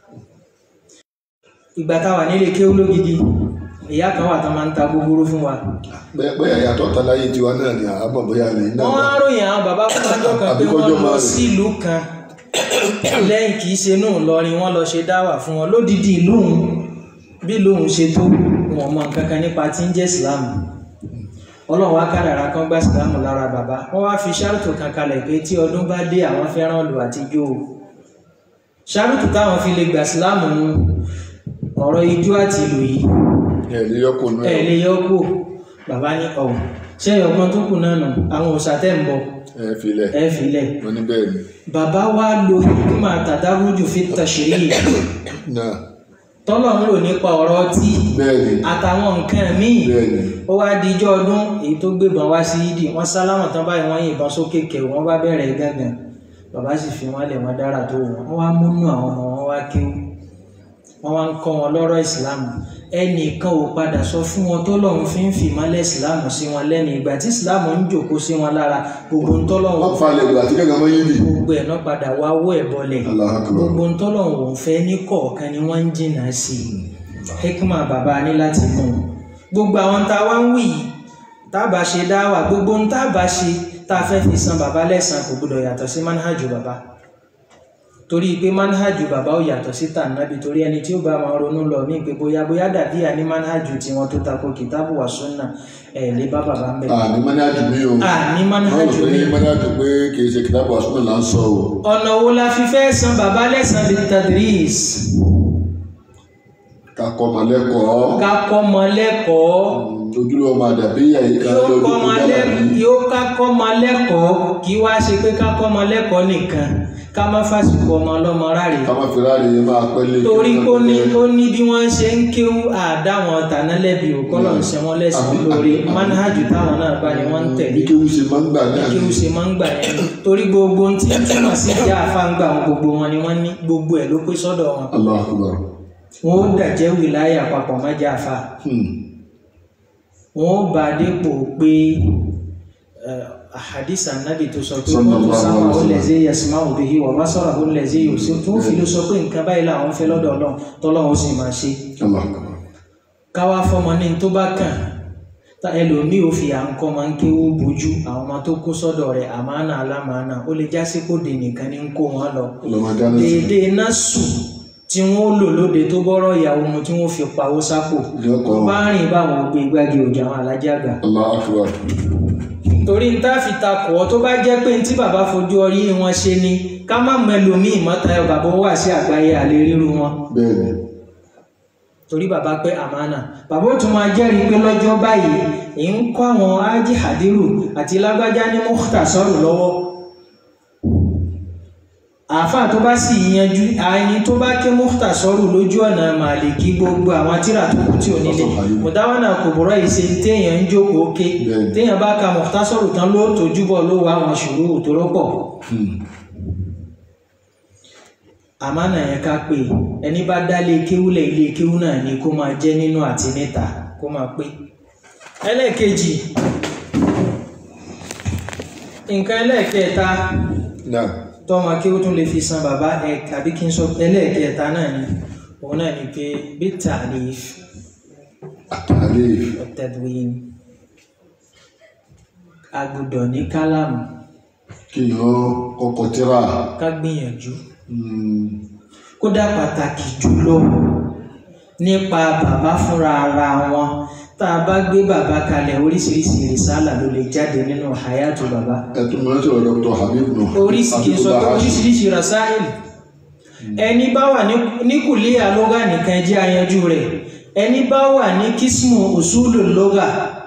ìgbà táwà nílé kéwú lógidi ìyá kan wà tán máa ń ta gbogbooro fún wa bẹ́ẹ̀ bẹ́ẹ̀ yàtọ̀ táláyé tiwa náà ni àbọ̀ bóyá ní náà wọ́n á ròyìn àwọn bàbá fún ọjọ́ kan pé Àbíkọ́jọ́ wọ́n lọ máa rè. sílùú kan lẹ́yìn kìí ṣe nù lọrin wọ́n lọ ṣe dáwà fún wọn lódìdí ìlú òun bí lóun ṣe tó wọn mọ nǹkan kan nípa tí ń jẹ́ ìsìlámù ọlọ́run wá kádàrá kan gbá ìsìlámù lára bàbá wọ́n wá fi ṣáàrùtù kan kalẹ̀ pé tí ọdún bá dé àwọn fẹ́ràn lù àtijọ́ o ṣáàrùtù táwọn fi lè gbà ìsìlámù nu ọ̀rọ̀ ijó àti ìlú yìí ẹ̀ ní yọkùn náà ẹ lè yọ kó bàbá ní ọ̀hún ṣé ọgbọ́n tó kù náà nù àwọn òòṣà tẹ́ ń bọ̀ ẹ̀ filẹ̀ ẹ filẹ̀ wọ́n ní bẹ́ẹ̀ ni bàbá wa lo hikima tàdáwùjù fi tàṣírí náà tọ́lọ̀ ń lò nípa ọ̀rọ̀ ọtí bẹ́ẹ̀ ni àtàwọn nǹkan míì bẹ́ẹ̀ ni ó wá dijọ́ ọdún èyí tó gbébọn wá sí yídì wọ́n sálámọ̀ tán báyìí wọ́n yìnbọn sókè kẹrù wọ́n bá bẹ̀rẹ̀ gángan bàbá sì fi wọ́n lẹ̀ wọ́n dára tó wọ́n wọ́n wá múnú àwọn ọmọ wọn wá kéwú wọ́n wá ń kọ́ wọn lọ́rọ̀ ìsìláàmù ẹnìkan ò padà sọ fún wọn tọ́lọ́run fi ń fi ìmọ́lẹ̀ ìsìláàmù sí wọn lẹ́nu ìgbà tí ìsìláàmù ń jòkó sí wọn lára gbogbo ń tọ́lọ́run wọ́n falẹ̀ ìgbà tí kẹ́kẹ́ mọ́ yín bì gbogbo ẹ̀ náà padà wá wọ́ ẹ̀ bọlẹ̀ Allahu Akbar. gbogbo ntọ́lọ́hún òun fẹ́ ní kọ̀ọ̀kan ni wọ́n ń jìnnà sí i hikma bàbá ní láti mú un gbogbo àwọn tá a wá ń wí yìí tá a bá ṣe dáwà gbogbo ohun tá a bá ṣe tá a fẹ́ fi san bàbá lẹ́san kò gbọdọ̀ yàtọ̀ sí manhajú bàbá torí pé manhajú bàbá ò yàtọ̀ sí tànàbí torí ẹni tí ó bá máa ronú lọ mí pé bóyá bóyá dàbí àní manhajú tiwọn tó tako kìtàbù wà súnà ẹ̀ lè bá bàbá ń bẹ̀. àní mọ́nájú mi o àní manhajú wọ́n rò mi pé mọ́nájú pé kì í ṣe kìtàbù àsúnà là ń sọ o ọ̀nà wo la fi fẹ́ san bàbá lẹ́san bíi tadris kakọ́ ọmọ lẹ́kọ̀ọ́ ká kọ́ mọ lẹ́kọ̀ọ́ ojúlówó ọmọ àdàbí ẹ̀yíká yóò lójú kọ́ tó mọ jábà lẹ́ ní yóò ká kọ́ mọ lẹ́kọ̀ọ́ kí wá ṣe pé ká kọ́ mọ lẹ́kọ̀ọ́ nìkan ká má fàṣìkò ọmọ ọlọ́mọ ráre ká má fi ráre máa pẹ́ lé torí pé ó ní ó ní bí wọ́n ṣe ń kéwú àdáwọn tànálẹ́bí òkọ́lọ̀ ń ṣe wọ́n lẹ́sìn Àbí- lórí àbí- manhajù táwọn náà bá ní wọ́n ń tẹ̀lé bí kéwù ṣe máa ń gbà náà kí ó ṣe máa ń gbà yẹn torí gbogbo ohun tí ń túmọ̀ sí ìjà àfáǹgbà wọn gbogbo wọn ni wọ́n ní gbogbo ẹ̀ ló pé sọ́dọ̀ wọn Allahu Akbar wọn ó dàjẹ́ wìláyà papọ̀ mọ́jà àfà Hmm. wọn ó bá a dépò pé àhàdìsà nábì tó sọ pé Sallallahu wọn tó sáwọn alaihi wasallam. olèzé yasima òbí wa bá sọ̀rọ̀ olèzé yòó sí tó fi ló sọ pé nǹkan báyìí làwọn fẹ́ lọ́dọ̀ Ọlọ́run tọ́lọ́run ó sì máa ṣe Allahu Akbar káwá fọmọ ní tó bá kàn tá ẹlòmíì ò fi à ń kọ́ máa ń kéwó bójú àwọn ọmọ tó kó sọ́dọ̀ rẹ̀ àmánà alámánà ó lè jásí kó dè nìkan ní ń kó wọn lọ ọlọ́mọdé náà sì déédéé náà sùn tí wọ́n lò lóde tó bọ́rọ̀ ìyàwó mu tí wọ́n fi pawó sápò Yọkọ̀. tó bá rìn báwọn gbé igbági òjà àwọn alájà gbà Allahu Akbar torí ń tá fi takọ̀ ọ́ tó bá jẹ́ pé tí bàbá fojú ọrí wọn ṣe ni ká má mẹlòmíì mọ́tayọ bàbá wà sí àgbáyé àlè ríru wọn bẹ́ẹ̀ ni torí bàbá pé àmánà bàbá ó tún máa jẹ́rìí pé lọ́jọ́ báyìí èyí ń kọ́ àwọn ájì hadiru àti lágbájá ní mọ́kútà sọ́rọ̀ lọ́wọ́ àáfàá tó bá sì yanjú àyìn tó bá ké mọ́kútà sọ́rọ̀ lójú ọ̀nà màlìkí gbogbo àwọn tíra tó kù tí ò nílé mùdáwọ́nà kò bọ̀rọ̀ yìí ṣe téèyàn ń jókòó ké Bẹ́ẹ̀ni. téèyàn bá ka mọ́kútà sọ́rọ̀ tán ló tójú bọ̀ ló wà àwọn ṣòro tó rọ́pọ̀ Hmm. àmánà yẹn ká pé ẹni bá dálé kéwúlẹ̀ ilé kéwú náà ni kó máa jẹ́ nínú àti níta kó máa pé ẹlẹ́ẹ̀kejì nǹkan ẹlẹ́ẹ̀kẹta náà tọ́mọ kéwú tún lè fi san bàbá ẹ̀ tàbí kí n sọ ẹlẹ́ẹ̀kẹta náà ni òun náà ni pé bí ta'lif àtàlẹ́ ọ̀tẹ̀dùwìn agbọ́dọ̀ ní kálámù kí yàn kọ́kọ́ tíra ká gbìyànjú Hmm. kódà pàtàkì jùlọ nípa bàbá fúnra ara wọn tá a bá gbé bàbá kalẹ̀ oríṣiríṣi ìrìsálà ló lè jáde nínú hayatu bàbá ẹtù mọ̀ sọ̀rọ̀ Dr. Habib nù oríṣiríṣi sọ pé oríṣiríṣi rasáìlì ẹni bá wà ní- ní kùlíà lóga nìkan jẹ́ ayanjú rẹ̀ ẹni bá wà ní kísmù usulu lóga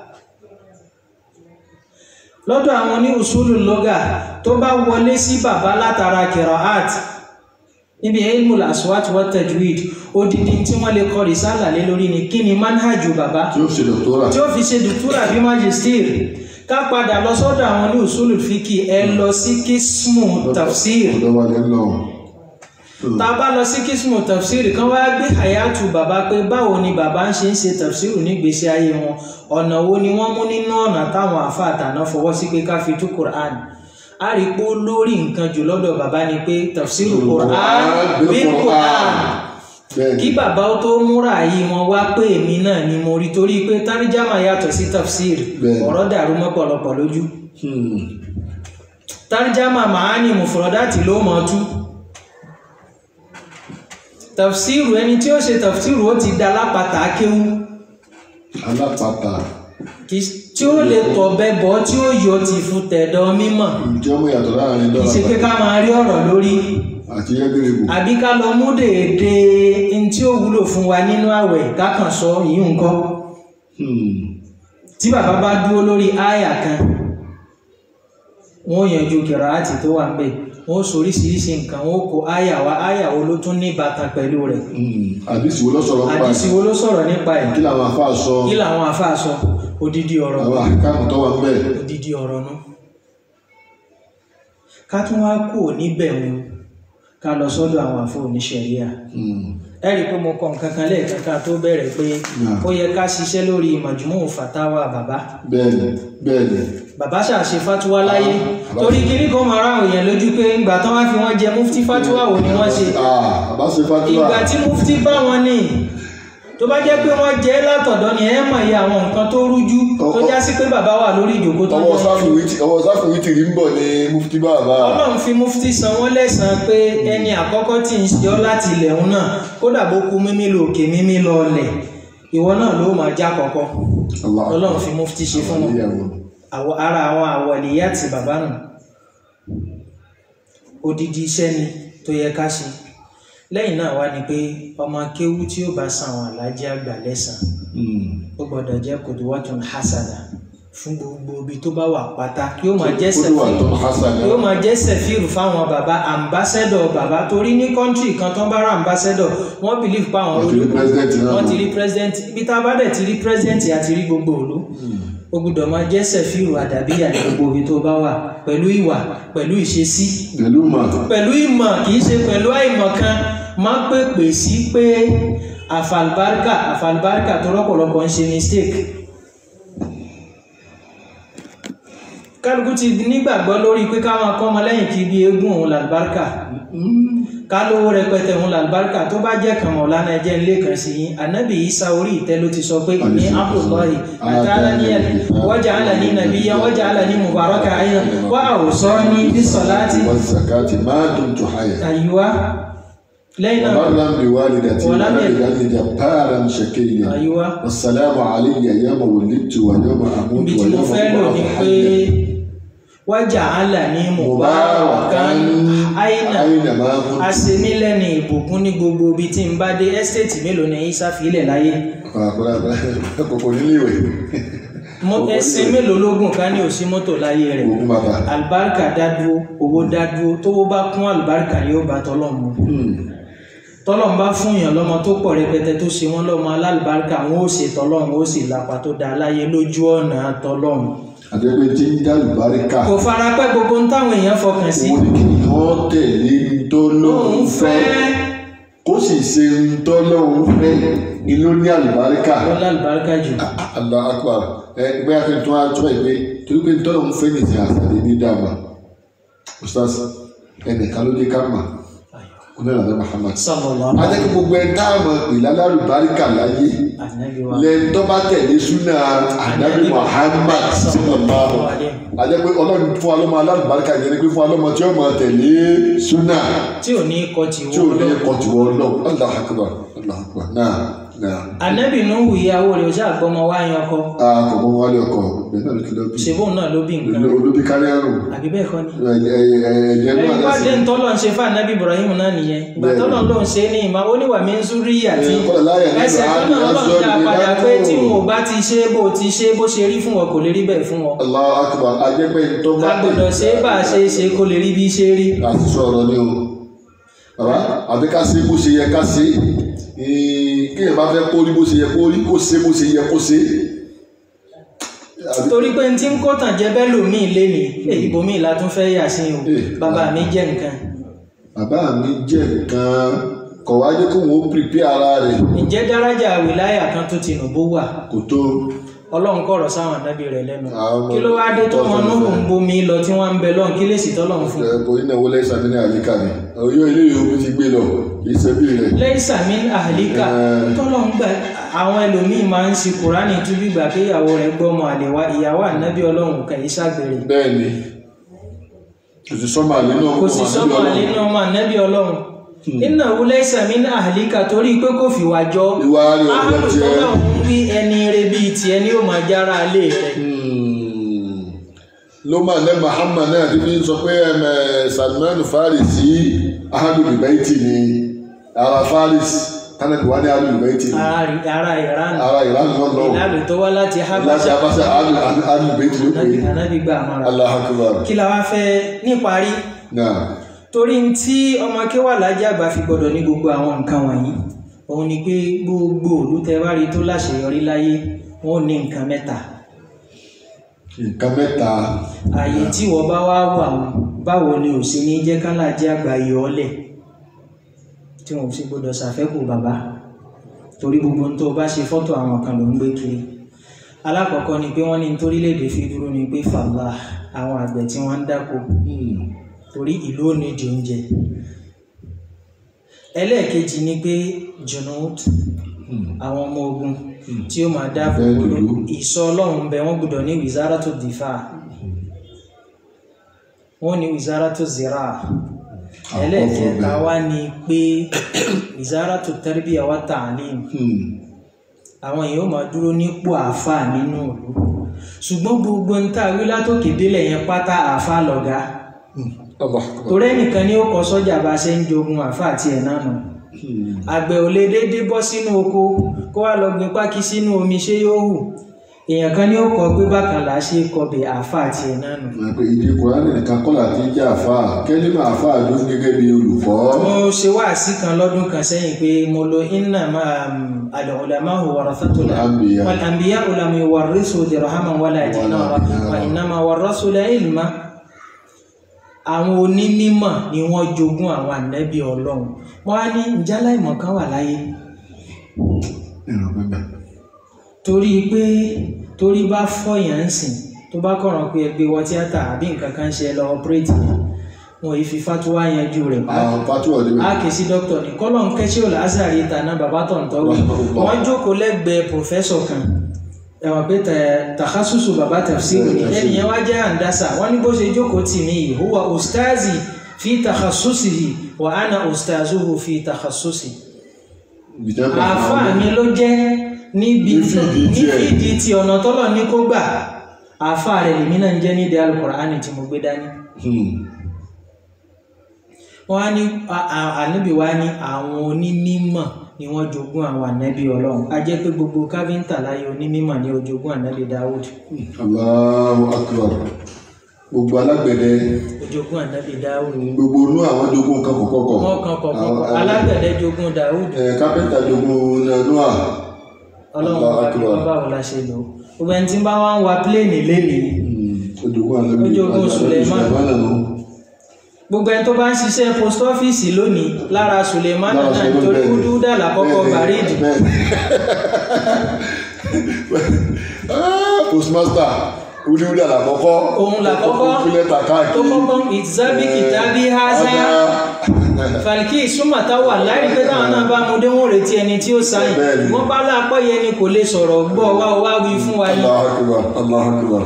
lọ́dọ̀ àwọn ní usulu lóga tó bá wọlé sí bàbá látara kiraat níbi ilmul aswat wa tajwid odidi tí wọ́n lè kọ rìsálà lé lórí ni kí ni manhajú bàbá tí ó ṣe dọ̀tọ́rà tí ó fi ṣe dùtúrà bí magister ká padà lọ sọ́dọ̀ àwọn ní usulu fiki ẹ lọ sí kísmù tafsir ọ̀dọ́ wa lẹ́ lọ tá a bá lọ sí kísmù tafsir kan wá gbé hayatu bàbá pé báwo ni bàbá ń ṣe ń ṣe tafsir nígbésí ayé wọn ọ̀nà wo ni wọ́n mú nínú ọ̀nà táwọn àfáà tàná fọwọ́ sí pé ká fi tú Qur'an a rí pé ó lórí nǹkan jù lọ́dọ̀ bàbá ni pé tafsir Qur'an bil Qur'an bẹ́ẹ̀ kí ni bàbá ó tó múra yìí wọn wá pé èmi náà ni mo rí torí pé táríjámà yàtọ̀ sí tafsir Bẹ́ẹ̀. ọ̀rọ̀ dàrú mọ́pọ̀lọpọ̀ lójú Hmm. táríjámà màání mùfúrọ̀dátì ló mọ̀ tú tafsiru ẹni tí ó ṣe tafsiru ó ti da lápàtà kéwú alápàtà kì- tí ó lè tọ̀bẹ bọ́ tí ó yọ ti fún tẹ̀dọ̀ mímọ̀ ǹjẹ́ ọmọ yàtọ̀ láàrin kì í ṣe pé dọ́là ká máa rí ọ̀rọ̀ lórí àti yẹ́gẹ́rẹ́bù àbí ká lọ mú dèédé n tí ó wúlò fún wa nínú àwẹ̀ kákan sọ yìí nǹkan tí bàbá bá dúró lórí àyà kan wọ́n yanjú kìràátì tó wà ńbẹ̀ wọ́n sọ oríṣiríṣi nǹkan wọ́n kó àyà wa àyà wo ló tún ní ìbátan pẹ̀lú rẹ̀ àdìsí wo ló sọ̀rọ̀ pa àdìsí wo ló sọ̀rọ̀ nípa ẹ̀ kí làwọn afá sọ kí làwọn àfáà sọ odidi ọ̀rọ̀ àwọn àkáàmù tó wà ńbẹ̀ odidi ọ̀rọ̀ nú ká tún wá kú níbẹ̀ wọn ká lọ sọ́dọ̀ àwọn àfọ oníṣẹ̀ríà ẹ rí i pé mo kọ nǹkan kan lẹ́ẹ̀kan ká tó bẹ̀rẹ̀ pé ó yẹ ká ṣiṣẹ́ lórí majmu' fatawa bàbá bẹ́ẹ̀ni bẹ́ẹ̀ni bàbá ṣàṣe fatuwa láyé torí kíní kan máa ráhùn èèyàn lójú pé ńgbà tán wá fi wọ́n jẹ mufti fatuwa wo ni wọ́n ṣe ah bá ṣe fatiwa ìgbà tí mufti bá wọn ní tó bá jẹ́ pé wọ́n jẹ́ látọ̀dọ̀ ni ẹ mọ̀ iye àwọn nǹkan tó rújú tó já sí pé bàbá wà lórí ìjòkó tó ọwọ́ jẹ́ sáfìwìtì ọwọ́ sáfìwìtì rí ń bọ̀ ní mufti bàbá ọlọ́run fi mufti san wọ́n lẹ́sàn-án pé ẹni àkọ́kọ́ tí ń ṣe ọ́ láti ilẹ̀ òun náà kódà bó kú mímí lọ òkè mímí lọ ọlẹ̀ ìwọ náà ló máa já kọ́kọ́ Allah. ọlọ́run fi mufti ṣe fún wọn Ìyàwó. àwọ- ara àwọn àwọ̀lẹ̀yà àti bàbá nù odidi iṣẹ́ ni tó yẹ ká ṣe lẹ́yìn náà wá ni pé ọmọ kéwú tí ó bá san àwọn alájí àgbà lẹ́sàn Hmm. ó gbọ́dọ̀ jẹ́ kòtòwọ́tún hasana fún gbogbo ibi tó bá wà pátá kí ó máa jẹ́ Ó dùn wà sẹ́fì tó hasan yóò máa jẹ́ sẹ̀fíìrù fáwọn bàbá ambassador bàbá torí ní kọ́ńtì kan tó ń bá ra ambassador wọ́n believe pa àwọn Wọ́n ti rí president náà. wọ́n ti rí president ibi tá a bá dẹ̀ ti rí president àti rí gbogbo òlu ó gbọ́dọ̀ máa jẹ́ sẹ̀fíìrù àdàbíyà ní gbogbo ibi tó bá wà pẹ̀lú ìwà pẹ̀lú ìṣesí pẹ̀lú mà pẹ̀lú ìmọ̀ kì í ṣe pẹ̀lú àìmọ̀ kan máa pèpè sí pé àfàlùbáríkà àfàlùbáríkà tó rọ́pọ̀lọpọ̀ ń ṣe mistake kálukú ti nígbàgbọ́ lórí pé káwọn kọ́mọ lẹ́yìn kí bí eégún òun làlùbáríkà ká lówó rẹpẹtẹ òun làlùbáríkà tó bá jẹ́ kàn mọ̀ lánàá ẹjẹ́ ilé kan sí yín ànábì Ìsá orí ìtẹ́ ló ti sọ pé ní Abdullahi àtàlà ní ẹ̀ wọ́jà àlà ní nàbíyá wọ́jà àlà ní mubaraka ayé wà àwòsọ ní bísọ̀láti wọ́n zakati máa dùn tó hayà àyíwá lẹ́yìn náà وبرا بوالدتي ولم ولم يكن- يجعلني جبارا شقيا àyíwá والسلام علي يوم ولدت ويوم اموت ibi tí mo ويوم fẹ́ lò ní ابعث pé حيا wájà àlà ní مباركا mubarakan àyínà اينما كنت asemílẹ́ni ìbùkún ní gbogbo ibi tí n bá dé ẹ́stéètì mélòó ni Ìsá fílẹ̀ láyé kòkò níléèwé Mo- ẹsẹ̀ mélòó lógún ká ní òsí mọ́tò láyé rẹ̀ ogun bàbá alibarika dádúró owó dádúró tówó bá kún alibarika yóò bá tọ́lọ́run mu tọ́lọ́run bá fún yàn lọ́mọ tó pọ̀ rẹpẹtẹ tó ṣe wọ́n lọ́mọ alálùbáríkà wọn ó ṣe tọ́lọ́run ó sì lápá tó dáa láyé lójú ọ̀nà tọ́lọ́run àdẹ́gbẹ́ tí ń dá lùbáríkà kò fara pẹ́ gbogbo ń táwọn èèyàn fọkàn sí òun ni kí wọ́n tẹ̀lé ń tó lóun òun fẹ́ fẹ́ kó sì ṣe ń tó lóun fẹ́ ni ló ní àlùbáríkà lọ́lá àlùbáríkà jù Allah akbar ẹ gbé akéwì tó wá tó ẹ pé torí pé tọ́lọ̀ ń fẹ́ nìyí àtàlẹ́ ní dàmà ustaz ẹnìkan ló dé ká mà onílànà Muhammad sallallahu adékè gbogbo ẹ dáàmà ìlà lálùbáríkà láyé ànábì wa lẹ́yìn tó bá tẹ̀lé súnà ànábì Muhammad sallallahu adékè ọlọ́run fún alọ́mọ alálùbáríkà yẹn ni pé fún alọ́mọ tí ó máa tẹ̀lé súnà tí ò ní kọ́ ti tí ò wọ́n ní lọ kọ̀tùwọ́ lọ Allah akbar Allah akbar náà náà ànábì Nuhu ìyàwó rẹ̀ ó ṣàgbọ́mọ wá yan ọkọ a kò mọ wálé ọkọ bẹ́ẹ̀ náà ló ti lọ bí ṣèbóun náà ló bí nǹkan olóbi kárí àrùn àbí bẹ́ẹ̀ kọ́ ni ẹ̀jẹ̀ ẹ̀yin náà wá dá sí dé ntọ́lọ̀ ń ṣe fún anabi ibrahim náà nìyẹn ìgbà Bẹ́ẹ̀. tọ́lọ̀ ló ń ṣe ní ìmọ̀ ó ní wà mí ń súrí àti Ẹ̀, kọ́lá láyà ní ẹsẹ̀ Ibrahim tọ́lọ̀ ló ń azọ́ọ̀lù dá ní padà dákò. pé tí wọn ò bá ti ṣe bó ti ṣe bó ṣe rí fún wọn kò lè rí bẹ́ẹ̀ fún wọn Allahu akbar ajẹ́pẹ́ tó bá a gbọ́dọ̀ ṣe é bá a ṣe é ṣe kó lè rí bí ṣe rí àti sọ̀rọ̀ ni o bàbá àti ká ṣe bó ṣe yẹ ká ṣe kéèyàn bá fẹ́ kó rí bó ṣe yẹ kó rí kó ṣe bó ṣe yẹ kó ṣe. Àbí- torí pé tí ń kó tàn jẹ́ bẹ́ẹ̀ lòmíì lénìí èyí bòmíì la tún fẹ́ yà sí o Eh, bàbá mi jẹ́ nǹkan bàbá mi jẹ́ nǹkan kọ̀ wá jẹ́ kó wọ́n pèpè ara rẹ̀ ǹjẹ́ dárájà wìláyà kan tó ti nù bó wà kò tó ọlọ́run kọ̀rọ̀ sáwọn ànábì rẹ̀ lẹ́nu Àwọn kí ló wá dé tó wọn tọ́sán núhù fẹ́. ń bomi lọ tí wọ́n ń bẹ lọ́n kí lè sì tọ́lọ́run fún un ẹ̀ kò ní náwó lẹ́sàn ní àyíká ni ọ̀yọ́ ilé ìwé ti gbé lọ kì í ṣe bí rẹ̀. lẹ́yìn sàmì àhàlíkà Eh. tọ́lọ̀ ń gbà àwọn ẹlòmíì máa ń ṣe kùránì tún bí gbà pé ìyàwó rẹ̀ gbọ́mọ àlè wá ìyàwó ànábì ọlọ́run kà í ṣàgbèrè bẹ́ẹ̀ ni kò sí sọ́mọ àlè náà kò sì sọ́mọ àlè ní ọmọ ànábì ọlọ́run iná wúlẹ̀ sàmì àhàlíkà torí pé kò fìwà jọ Ìwà rẹ̀ ò jọ áhùn tiẹ̀. tọ́lọ̀ ń wí ẹni rẹ bíi tiẹ̀ ni ó máa jára alé rẹ̀ Hmm. ló máa lẹ́ Muhammad náà ti fi ń sọ pé ẹm, ẹ, Salman Farisi ahadul baiti ni ara Faris tánàbí wá ní ahadul baiti ni ara rí- ara ìran ara Iran náà lọ ìlànà tó wá láti láti habasha abáṣẹ ahadul baiti ló pè ànábì é ànábì gbà mọ́ra Allahu Akbar kí la wá fẹ́ níparí náà torí tí ọmọ akéwà lájẹ́ àgbà fi gbọdọ̀ ní gbogbo àwọn nǹkan wọ̀nyí òun ni pé gbogbo òlú tẹ bá rí tó láṣeyọrí láyé wọn ò ní nǹkan mẹ́ta nǹkan mẹ́ta ààyè tí wọ́n bá wá wà wọn báwo ni ò sí ní jẹ́ ká lájẹ́ àgbà yọ ọ́ lẹ̀ tí wọn ò sì gbọdọ̀ ṣàfẹ́kù bàbá torí gbogbo ohun tó o bá ṣe fọ́tò àwọn kan ló ń gbé kiri alákọ̀ọ́kọ́ ni pé wọ́n ní torílẹ̀-èdè fi dúró ni pé fàlà àwọn àgbẹ̀ tí wọ́n ń dáko Hmm. torí ìlú ò ní di oúnjẹ ẹlẹ́ẹ̀kejì ni pé junud àwọn ọmọ ogun tí ó máa dáàbò Bẹ́ẹ̀ bò dúdú. ìsọ ọlọ́run bẹ wọ́n gbọ́dọ̀ ní wizara tó dìfà wọ́n ní wizara tó zira ẹlẹ́ẹ̀kẹta wá ní pé wizara tó tarbiya wa ta'lim àwọn èèyàn ó máa dúró nípò àáfàá nínú ìlú ṣùgbọ́n gbogbo ń tà wí látòkè délẹ̀ yẹn pátá àáfàá lọ̀gá Allah torí ẹnìkan ní ó kọ sọ́jà bá ṣe ń jogun àáfàá tiẹ̀ náà nù àgbẹ̀ ò lè déédéé bọ́ sínú oko kó wá lọ gbin pákí sínú omi ṣé yóò hù èèyàn kan ní ó kọ pé bákan là á ṣe kọbẹ̀ àáfàá tiẹ̀ náà nù. Wọ́n pe ìdí Kùránì nìkan kọ́ láti jẹ́ àfáà kẹ́límà àfáà ló gẹ́gẹ́ bí olùkọ́. mo ṣe wáàsí kan lọ́dún kan sẹ́yìn pé mo lo inna ma al-ulama'u warathatul Al-anbiya. wal anbiya'u lam yuwarrisu dirhaman wala dinara dinara. wa innama warrasul ilma àwọn onímọ̀ ni wọ́n jogún àwọn ànábì ọlọ́run wọ́n á ní ìjálá ìmọ̀ kan wà láyé Ìrọ̀ pẹ́pẹ́. torí pé torí bá fọyàn ń sìn tó bá kọ̀ràn pé ẹgbẹ́ wọ tíátà àbí nǹkan kan ṣe lọ ọpẹ́rẹ́tì wọn yìí fi fatuwa yanjú rẹ̀ pa Àwọn pátúwọ̀ níbẹ̀. a kì í sí dókítà ní kọ́lọ́n kẹ́sí ò lázàrí ìtànà bàbá tó ń tọ́wé wọ́n jókòó lẹ́gbẹ̀ẹ́ pòfẹ́sọ̀ kan ẹ̀wọ̀n pé tẹ̀ takasusu bàbá tafsiri ni ẹni yẹn wá jẹ́ àǹdásà wọ́n ní bó ṣe jókòó tì mí yìí huwa ustazi fi takhasusihi wa ana ustazuhu fi takhasusi Ìjọba àáfàá mi ló jẹ́ níbi Ní fìdí ní tiẹ̀. fìdí tí ọ̀nà tọ́lọ̀ ní kó gbà àáfàá rẹ̀ lèmi náà ń jẹ́ nídìí alukur'ani tí mo gbé dání wọ́n á ní a- a- ànábì wa ní àwọn onímọ̀ ni wọ́n jogún àwọn ànábì ọlọ́run a jẹ́ pé gbogbo káfíńtà láyé onímọ̀ ni ó jogún ànábì dáwùd Allahu akbar. Gbogbo alágbẹ̀dẹ ó jogún ànábì dáwùd gbogbo inú àwọn jogún nǹkan kọ̀kọ̀kọ̀. wọ́n kan kọ̀ọ̀kan Àwọn- alágbẹ̀dẹ jogún dáwùd ẹ̀, Kápẹ́ntà jogún Noah. ọlọ́run Allahu bá ní akbar. báwo la ṣe lò ó gbogbo ẹni tí ń bá wá ń wa pléènì lénìí Ó jogún Ànábì. Ó jogún Ànábì Suleiman. Suleiman nù. gbogbo ẹni tó bá ń ṣiṣẹ́ post office lónìí lára suleiman Lára náà Suleiman nítorí bẹ́ẹ̀ ni. kúdúdà lákọ́kọ́ Bẹ́ẹ̀ ni, bàrídì bẹ́ẹ̀ ni. Ah, Postmaster wúdiwúdi àlàkọ́kọ́. Òun làkọ́kọ́. Ó kúlẹ̀ tà tó káàkiri. kọ́kọ́ ìtìsábì kìtàbí haza falki súnmọ̀tá wà láì pé táwọn náà bá mú dé wọn retí ẹni tí ó sáyìn Bẹ́ẹ̀ ni. wọ́n bá lápọ̀ yẹn ni kò lè sọ̀rọ̀ gbọ́ wá wá wí fún wa ní Allahu akbar, Allahu akbar.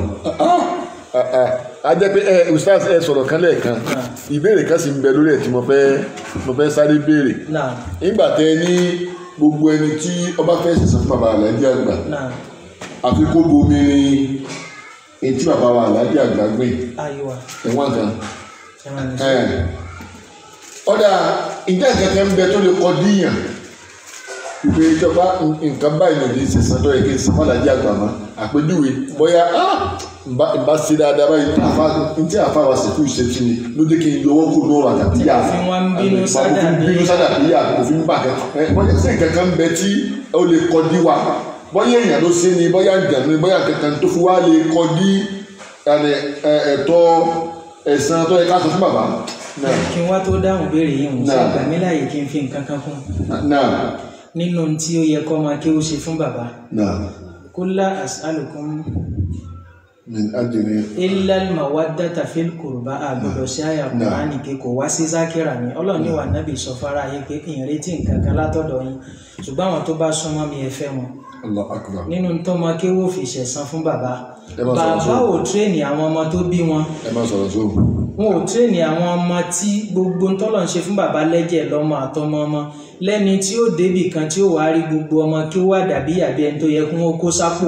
a jẹ́ pé ẹ ustaz ẹ sọ̀rọ̀ kan lẹ́ẹ̀kan ìbéèrè kan sì ń bẹ lórí ẹ̀ tí mo fẹ́ mo fẹ́ sáré béèrè náà nígbà tẹ ní gbogbo ẹni tí ọba fẹ́ ṣẹ̀ṣẹ̀ fún bàbá aláàjì àgbà náà àfi kó bomi rin etí bàbá wa aláàjì àgbà gbé ayọ̀wà ẹ̀wọ̀n kan ẹ̀wọ̀n ní ẹ̀ ọ̀dà ìjà kẹ̀kẹ́ ń bẹ tó lè kọ́ díyàn ìpè ìjọba nǹkan báyìí ló di sísan tó yẹ kí n san fọlájì àgbà mọ́ àpèjúwe bóyá ah, nba nba sí dáadáa báyìí tí àfa ntí àfa wa sèkú ìṣètì ni ló dé kí n yọwọ́ kó lóra àtàbí yà Tí wọ́n ń bínú sádà bí- bínú sádà bí yà kò fi ń bà kẹ́ ẹ bóyá sí nǹkan ń bẹ tí ó lè kọ́ dí wa bóyá èèyàn ló ṣe ni bóyá ìjànú ni bóyá kankan tó fi wá lè kọ́ dí ẹni, ẹ, ẹ̀tọ́ ẹ̀san tó yẹ ká sọ fún bàbá náà kí n wá tó dáhùn béèrè yìí ń ṣe Náà. gbà mí láàyè kí n fi nǹkan kan kún náà nínú tí ó yẹ kọ́ máa kí ó ṣe fún bàbá náà kúlá as'alukum min ajiri illa al-mawaddata fil qurba àgbọ̀dọ̀ sí àyà kùránì pé kò wá sí zákìrà ni ọlọ́run ní wà nábì sọ fara yé pé ìrètí nǹkan kan látọ̀dọ̀ yín ṣùgbọ́n àwọn tó bá súnmọ́ mi ẹ fẹ́ wọn allah akbar nínú tó máa kéwò fi ṣẹ̀san fún bàbá Ẹ má sọ̀rọ̀ bàbá sóhùn. ò tírèènì àwọn ọmọ tó bí wọn ẹ má sọ̀rọ̀ sóhùn. wọn ò tírèènì àwọn ọmọ tí gbogbo ń tọ́lọ̀ ń ṣe fún bàbá lẹ́jẹ̀ lọ́mọ àtọmọ ọmọ lẹ́ni tí ó débì kan tí ó wàá rí gbogbo ọmọ kí ó wà dàbí àbí ẹni tó yẹ kí wọ́n kó sápò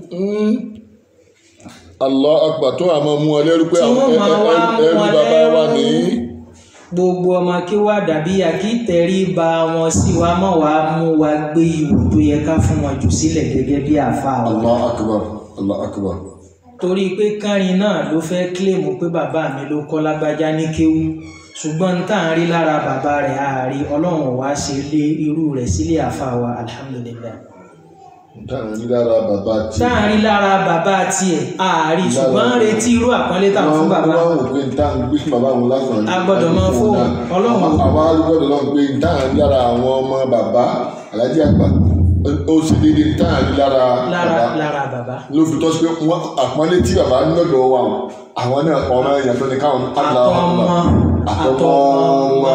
allah akbar tó àmọ́ mú ọ lẹ́rú pé Tí àwọn wọ́n máa wá mú ẹrú wọn bàbá wa lẹ́rú. ní. gbogbo ọmọ kí wá dàbí àkítẹ̀rí ba wọn sí wa mọ̀ wá mú wa gbé ìwò tó yẹ ká fún wọn jù sílẹ̀ gẹ́gẹ́ bí àfa wa allah akbar allah akbar. torí pé kárin náà ló fẹ́ kílèmù pé bàbá mi ló kọ́ lágbájá ní kéwú ṣùgbọ́n n tá à ń rí lára bàbá rẹ̀ àárí ọlọ́run wá ṣe lé irú rẹ̀ sílé àfa wa alhamdulilayi táwọn ní lára bàbá tí. tá à ń rí lára bàbá tiẹ̀ àárí ṣùgbọ́n ń retí irú àpọ́nlé tá à ń fún bàbá wọ́n wọ́n wò pé táwọn gbé fún bàbá wọn lásán. A gbọ́dọ̀ máa fún Ọlọ́run. àwọn arúgbọ́dọ̀ náà pé táwọn ní lára àwọn ọmọ bàbá alájí àgbà ó sì dédé táwọn ní lára lára bàbá. lára bàbá ló fi tọ́ sí pé wọ́n àpọ́nlé tí bàbá ń lọ́dọ̀ wa àwọn náà ọ̀rọ̀ ẹ̀yàn tó ní káwọn àtọmọ àtọmọ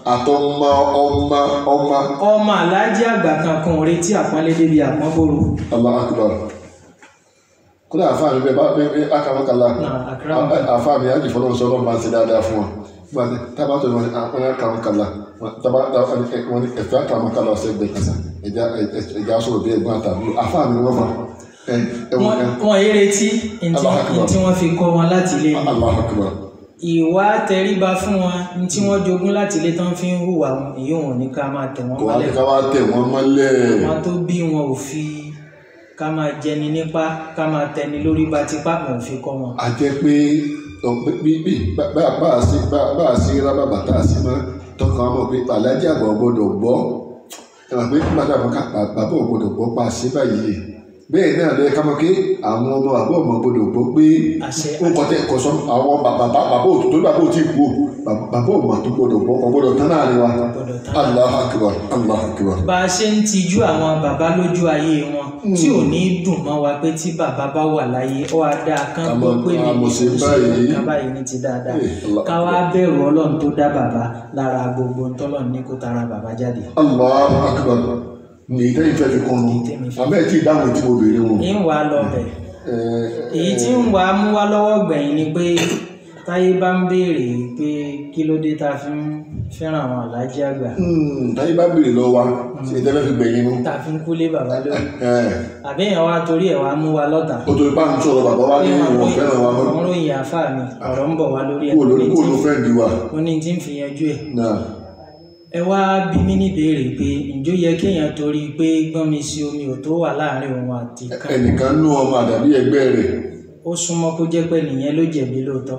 àtọmọ ọmọ ọmọ ọmọ aláàjì àgbà kankan ò retí àpọ́nlé débi àpọ́nbòrò allah akbar kódà àfáà mi bẹ́ẹ̀ bá bẹ́ẹ̀ akamakala Náà, akram. àfáà mi àjì fọlọ́run sọ́dọ̀ máa ń ṣe dáadáa fún wa nígbà tí tábà tó ní wọn ni àwọn akamakala tábà wọn ni ẹ̀fẹ́ akamakala ọ̀sẹ̀ gbẹ kasa ẹ̀já ẹ̀já sọ̀rọ̀ bí ẹ̀gbọ́n àtàbí àfáà mi wọ́n fa ẹ̀ ẹ̀wọ̀n wọn kan wọn yé retí ntí Allah akbar. ntí wọn fi kọ́ wọn láti ilé ni allah akbar ìwà tẹríba fún wọn ntí wọn jogún láti ilé tán fi ń hùwà wọn èyí wọn ò ní ká máa tẹ̀ wọ́n kò wá ní mọ́lẹ̀ ká wá tẹ̀ wọ́n mọ́lẹ̀ wọn tó bí wọn ò fi ká máa jẹni nípa ká máa tẹni lórí bá tipá wọn ò fi kọ́ wọn. a jẹ́ pé ọ- bí bí bá bá- bá a sí bá bá a sí rábà bàtà a sí máa tọkàn ọmọ pé alájà àgbà ò gbọdọ̀ gbọ́ ẹ mọ̀ pé bàtà àbọ̀ ká bàbá ò gbọdọ̀ gbọ́ pa sí báyìí bẹ́ẹ̀ náà lẹ́yìn ká mọ̀ pé àwọn ọmọ àbọ̀ ọmọ gbọdọ̀ gbọ́ pé àṣẹ ó kọ́ tẹ́ kọ́ sọ àwọn bàbá bàbá ò tó bàbá ò tí ì kú o bàbá bàbá ò mà tó gbọdọ̀ gbọ́ kọ́ gbọdọ̀ tán láàrin wa gbọ́dọ̀ tán. Allahu akbar Allahu akbar bá a ṣe ń tijú àwọn bàbá lójú ayé wọn tí ò ní dùn mọ́ wa pé tí bàbá bá wà láyé ó wá dáa kán Àmọ́- gbọ́ pé mi àmọ́ ṣe mo báyìí. nǹkan báyìí ní ti dáadáa Eh, Allah ká wá bẹ̀rù ọlọ́run tó dá bàbá lára gbogbo ntọ́lọ́run ní kó tara bàbá jáde. Allahu akbar ní ìtẹ́yìn fẹ́ fi kún un àmọ́ ẹ̀ tí ì dáhùn tí mo béèrè wọn. ń wá lọ bẹ̀ Ẹ- èyí tí ń wá mú wá lọ́wọ́ gbẹ̀yìn ni pé táyé bá ń béèrè pé kí ló dé tá a fi ń fẹ́ràn àwọn aláàjì àgbà Hmm, táyé bá béèrè lọ wa ṣe tẹ́lẹ̀ fi gbẹ̀yìn nu. tá a fi ń kúlé bàbá lórí Ẹ, àbẹ́yẹn wá torí ẹ̀ wá mú wa lọ́tà. ó torí bá ń sọ̀rọ̀ bàbá wa ní ìwọ̀n fẹ́ràn wa mọ́. àwọn ròyìn àfa mi ọ̀rọ̀ ń bọ̀ wá lórí ẹ̀ kúrò lórí kúrò ló fẹ́ǹdì wa. mo ní tí ń fi yanjú ẹ̀ Náà, ẹ wá bí mí níbèrè pé ǹjọ́ yẹ kéèyàn torí pé gbọ́n mi sí omi ò tó wà láàrin òun àti kan ẹnìkan nú ọmọ àdàbí ẹgbẹ́ rẹ̀. ó súnmọ́ kó jẹ́ pé nìyẹn ló jẹ̀bi lóòótọ́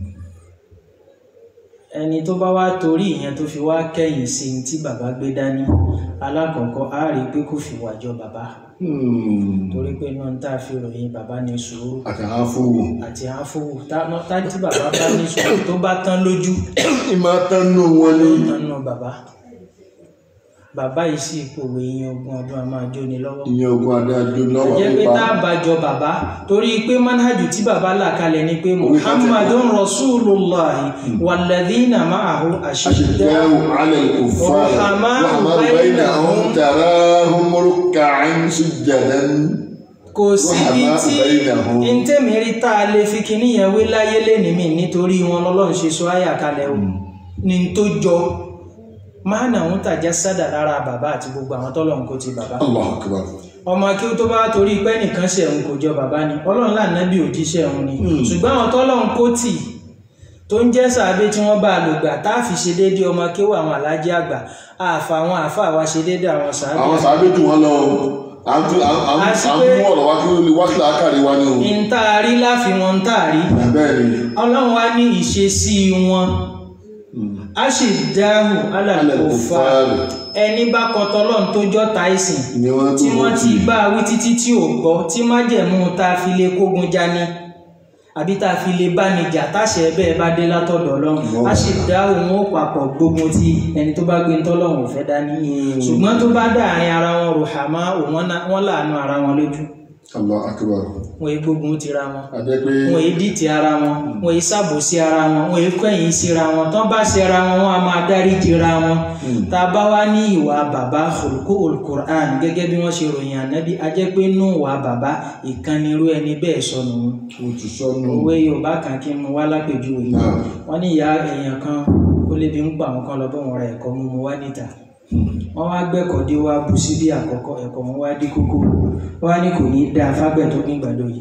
ẹni tó bá wá torí ìyẹn tó fi wá kẹ́yìn sí ní tí bàbá gbé dání alákọ̀ọ́kọ́ á rí i pé kò fi wà jọ bàbá Hmm, torí pé náà ń tá a fi ròyìn bàbá ní sùúrù àtàwọn afúwò. àti àáfòwò tá tá tí bàbá bá ní sùúrù tó bá tán lójú ìmọ̀ tán nú wọn ní. nánú bàbá bàbá yìí sì pòwe ìyẹn ogún ọdún a máa jóni lọ́wọ́ ìyẹn ogun adájọ́ náà wà jẹ́ pé nípa. tá a bá jọ bàbá torí pé manhajù tí bàbá là kalẹ̀ ni pé muhammadun rasulullahi walladhina ma'ahu ashidda أشداء على الكفار رحماء رحماء بينهم. بينهم تراهم ركعا سجدا kò síbi Rahama tí bainahum. ntẹ́mi rí tá a lè fi kinní yẹn wé láyé lẹ́nìí mi nítorí wọn lọ́lọ́run ṣe sọ àyà kalẹ̀ o ní tó jọ máa nà ń tàjá sádà lára bàbá àti gbogbo àwọn tọ́lọ́run kò ti bàbá الله أكبر ọmọ kí ó tó bá torí pé nìkan ṣe òun kò jọ bàbá ni ọlọ́run lànàbí òjíṣẹ́ òun ni ṣùgbọ́n àwọn tọ́lọ́run kò tì tó ń jẹ́ sàbẹ tí wọ́n bá a lò gbà tá a fi ṣe déédéé ọmọ kéwà àwọn alájẹ àgbà àfà àwọn àfà wa ṣe déédéé àwọn sàbẹ àwọn sàbẹ̀ jù wọn lọ à ń tún- à ń- à ń- Àti à ń pé- mú ọ̀rọ̀ wá kí ó lè wá sí àkàrí wa ni o ntaari láfi wọn ntaari bẹ́ẹ̀ ni ọlọ́run wá ní ìṣesí wọn a sì dáhùn alàlùkòfà Al-kuffar. ẹni bá kọtọ lọ́n tó jọ́ táìsìn ni wọ́n tí tún wọ́n wọ́n ti bá a wí títí tí ò gbọ́ tí májẹ̀mú tá a fi lè kógun jani àbí tá a fi lè bá ní jà táṣẹ bẹ́ẹ̀ bá dé látọ̀dọ̀ ọlọ́run a sì dá òun ó papọ̀ gbógun ti ẹni tó bá gbé ń tọ́lọ́run ò fẹ́ dání ṣùgbọ́n tó bá dáàrin ara wọn rò hàmá wọn láàánú ara wọn lójú Allah akbar wọn èé gbógun tira wọn àjẹ́ pé wọn èé dìtì ara wọn wọn èé ṣàbòsí ara wọn wọn èé kọ̀yìn síra wọn tán bá ṣe ara wọn wọn a máa dáríjì ra wọn tá a bá wá ní ìwà bàbá olùkó olùkùrán gẹ́gẹ́ bí wọ́n ṣe ròyìn ànábì a jẹ́ pé nù wà bàbá ìkànnirú ẹni bẹ́ẹ̀ sọnù mo ti sọnù òwe yorùbá kan kí n mú wá lápèjúwe náà wọ́n ní ìyá èèyàn kan ó lébi ń pa àwọn kan lọ bọ́ wọn ra ẹ̀kọ́ mú mu wá níta wọ́n wá gbẹ́kọ̀ọ́ dé wá bu síbí àkọ́kọ́ ẹ̀kọ́ wọn wá dé kókó wọ́n wá ní kò ní í dáa fábẹ́ tó ní ìgbàdo yìí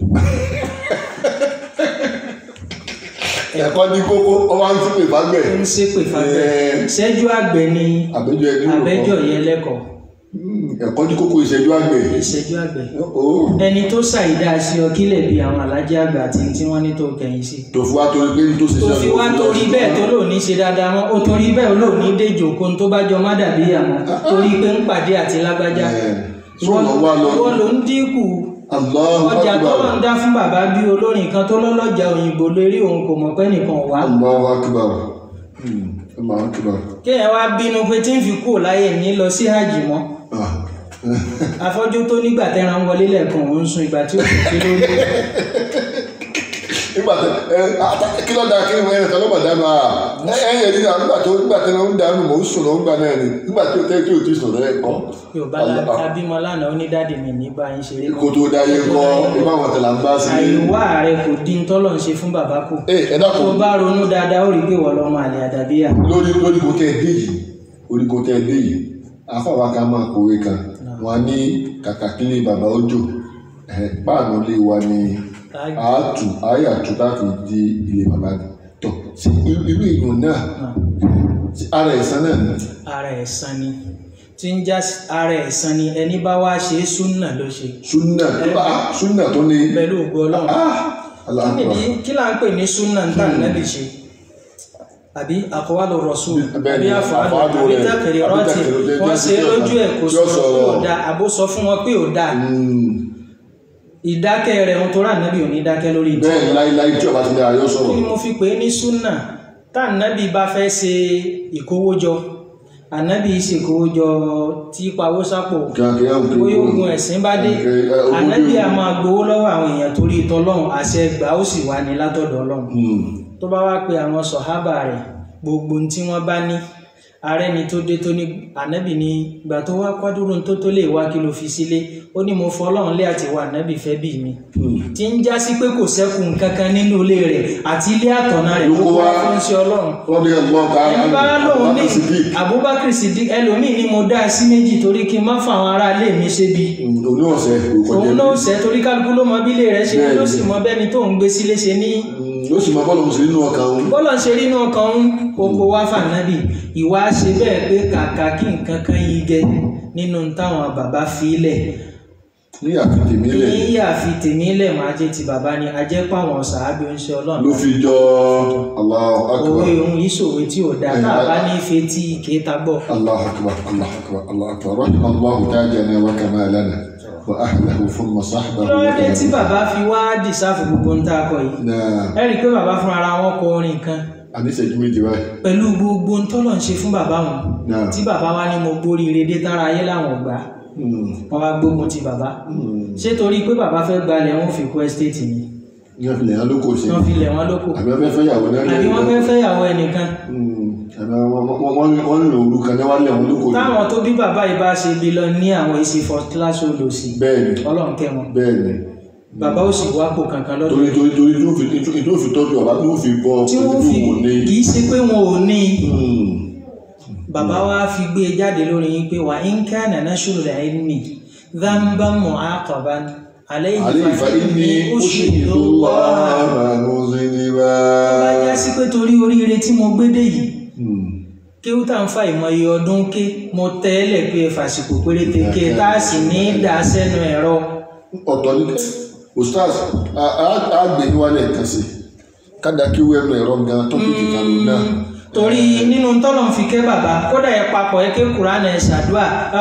ẹ̀kọ́ ní kókó ọba ń sípè fágbẹ̀ ń ṣépè fábẹ́ Ẹ̀. ṣẹ́jú àgbẹ̀ ni àbẹ́jọ ẹni rò àbẹ́jọ́ yẹn lẹ́kọ̀ọ́ ẹ̀kọ́ ní kókó ìṣẹ́jú àgbẹ̀ ìṣẹ́jú àgbẹ̀ ó ẹni tó ṣàìdá sí ọ kílẹ̀ bí àwọn alájẹ́ àgbà àti tí wọ́n ní tó kẹ̀yìn sí tó fi wá torí pé ní tó ṣiṣẹ́ tó fi wá torí bẹ́ẹ̀ tó lò ní ṣe dáadáa wọn ó torí bẹ́ẹ̀ ó lò ní déjò kó tó bá jọ má dàbí àwọn torí pé ń pàdé àti lágbájá sọ̀rọ̀ wá lọ wọ́n ló ń dínkù Allahu ọjà tó akbar lọ ń dá fún bàbá bí olórin kan tó lọ́lọ́jà òyìnbó lórí òun kò mọ̀ pé nìkan wá Allahu akbar Hmm, Allahu akbar kéèyàn wá bínú pé tí ń fi kúrò láyé ní lọ sí hajj mọ́ Ah. afọ́jú tó nígbà tẹ́ran wọlé lẹ́ẹ̀kan òun sun ìgbà tí ó kò fi lórí nígbà tẹ ẹ ata kí ló da kí ni ẹ tẹ ló bà dánù à ẹ ẹ yẹ nígbà nígbà tó nígbà tẹ ló ń dánù mò ń sùn ló ń gbà náà ni nígbà tó tẹ tí o ti sùn lẹ kọ. yorùbá la abímọ lánàá onídàdí mi ní bá yín ṣeré kó tó da yẹ kọ ibà wọn tẹ là ń bá sí. àìwá rẹ kò dín tọ́lọ̀ ń ṣe fún bàbá kù ẹ ẹ tó dákun bá ronú dáadáa ó rí pé wọ́n lọ́mọ àlè àdàbíyà lórí lórí kò tẹ dé yìí lórí kò tẹ dé yìí afáwa ká máa kówé kan wọn á ní kàkà kílé bàbá ọjọ́ ẹ páànù lé wa ní àátù àyàtú láti di ilé bàbá ni tọ sí irú èèyàn náà sí ara ẹ̀sán náà ni ara ẹ̀san ni tí ń já sí- ara ẹ̀san ni ẹni bá wá ṣe é súnà ló ṣe súnà ah, súnà tó ní pẹ̀lú ògo ọlọ́run ah kí aláàbò nìdí kí là ń pè ní súnà ń tà nẹ́bì ṣe àbí àkọwálò rọ̀ṣùl Bẹ́ẹ̀ àbí ni, àfọwálò àfọwálò àbí rẹ̀, tàkìrì àbí rọ́ọ̀tì tàkìrì rọ́ọ̀tì, wọ́n ṣe é tí ó lójú ẹ̀ kò tí ó sọ pé ò sọ̀rọ̀. da àbó sọ fún wọn pé ò da ìdákẹ́ rẹ̀ ń torá nẹ́bì ò ní dákẹ́ lórí ìtì bẹ́ẹ̀ ni láíláí tí ọba ti lè ayọ́ kí sọ̀rọ̀ ni mo fi pè é ní súnà tá ànábì bá fẹ́ ṣe ìkówójọ ànábì ṣèkówójọ tí pawó sápò kíákíá ń kiri bóyá ogun ẹ̀sìn bá dé Ẹ, ẹ, ogún ànábì dé. a máa gbowó lọ́wọ́ àwọn èèyàn torí tọlọ́run àṣẹ gbà ó sì wà ní látọ̀dọ̀ ọlọ́run tó bá wá pe àwọn sọ̀hábà rẹ̀ gbogbo ohun tí wọ́n bá ní ààrẹ ni tó dé tó ní ànábì ní ìgbà tó wá kwádúró tó tó lè wá kí ló fi sílé ó ní mo fọlọ́run lé àti wà ànábì fẹ́ bí mi tí ń já sí pé kò sẹ́kù nǹkan kan nínú ilé rẹ̀ àti ilé àtọ̀nà rẹ̀ ló Ló kó kó wá wá. fún sí ọlọ́run wọ́n bí ẹ̀gbọ́n ká ẹni bá lóun ní Abubakar Siddiq ẹlòmíì ni mo dá sí méjì torí kí n má fa àwọn ará ilé mi ṣe bí òní ọ̀sẹ̀ kò kọjá òun náà ṣe torí kálukú ló mọ bílé rẹ̀ ṣe ló sì Bẹ́ẹ̀ni. mọ bẹ́ni tó ń gbé sílé ṣe ní yóò sì máa bọ́ lọ́mùsùn nínú ọkàn òun bọ́lọ̀ ń ṣe rí inú ọkàn ń oko wá fànábì ìwà ṣe bẹ́ẹ̀ pé kàkà kí nǹkan kan yí gẹ nínú táwọn bàbá fi lẹ̀ ní àfitì mi lẹ̀ ní yàfi tèmi lẹ̀ máa jẹ́ ti bàbá ni a jẹ́ pàwọn sàábì ń ṣe ló ọlọ́run fi jọ Allahu akbar òwe ohun ìṣòwe tí ò dáa tá a bá ní ife tí ìkéta gbọ́ Allahu akbar Allahu akbar Allahu akbar rahima Allahu tajana wa kamalana wa ahlahu thumma sahbahu wa lọ́dẹ tí tabi'ahu. bàbá fi wá dìsáàfù gbogbo ń tá a kọ yìí náà ẹ rí i pé bàbá fún ara wọn kọ orin kan àníṣẹ́jú méjì báyìí pẹ̀lú gbogbo ń tọ́lọ̀ ń ṣe fún bàbá wọn náà tí bàbá wa ní mo gbóríire dé tára ayé làwọn gbà Hmm. wọn wá gbógun ti bàbá Hmm. ṣé torí pé bàbá fẹ́ gbalẹ̀ wọn fi kó ẹ́stéètì ni ní ọ̀fìlẹ̀ yẹn ló kò sí wọ́n fi lẹ̀ wọ́n lóko àbí wọ́n fẹ́ fẹ́ yàwó náà àbí wọ́n fẹ́ fẹ́yàwó ẹnìkan Hmm. àbí wọ́n- wọ́n- wọ́n- wọ́n ń lò òru kan náà wá lẹ̀ wọ́n ló kò ní. táwọn tó bí bàbá yìí bá ṣe bí lọ ní àwọn èsì first class olòṣì bẹ́ẹ̀ni ọlọ́run kẹ́ wọn bẹ́ẹ̀ni bàbá ó sì wápò kankan lọ́dún torí torí torí tó fi tó fi tọ́jú ọ̀bá tó fi bọ́ tí wọ́n fi wò ní. kì í ṣe pé wọn ò ní Hmm. bàbá wa fi gbé e jáde lórí yín pé wà ń ká nàná ṣòro ilmi dhanban mu'aqaban alayhi عليه فإني أشهد الله مذنبا bá já sí pé torí oríire tí mo gbé dé yìí Hmm. kéwú tá ń fa ìmọye ọdún ké mo tẹ́lẹ̀ pé fàsìkò péréte ké tá a sì ní í dà sẹ́nu ẹ̀rọ ọ̀tọ̀ ní ustaz a- a- a gbé ní wálé kan sí kádà kí wẹ́nu ẹ̀rọ gan tọ́pìkì kan ló náà torí nínú tọ́lọ̀ ń fi ké bàbá kódà ẹ papọ̀ ẹ ké kúránà ẹ ṣàdúà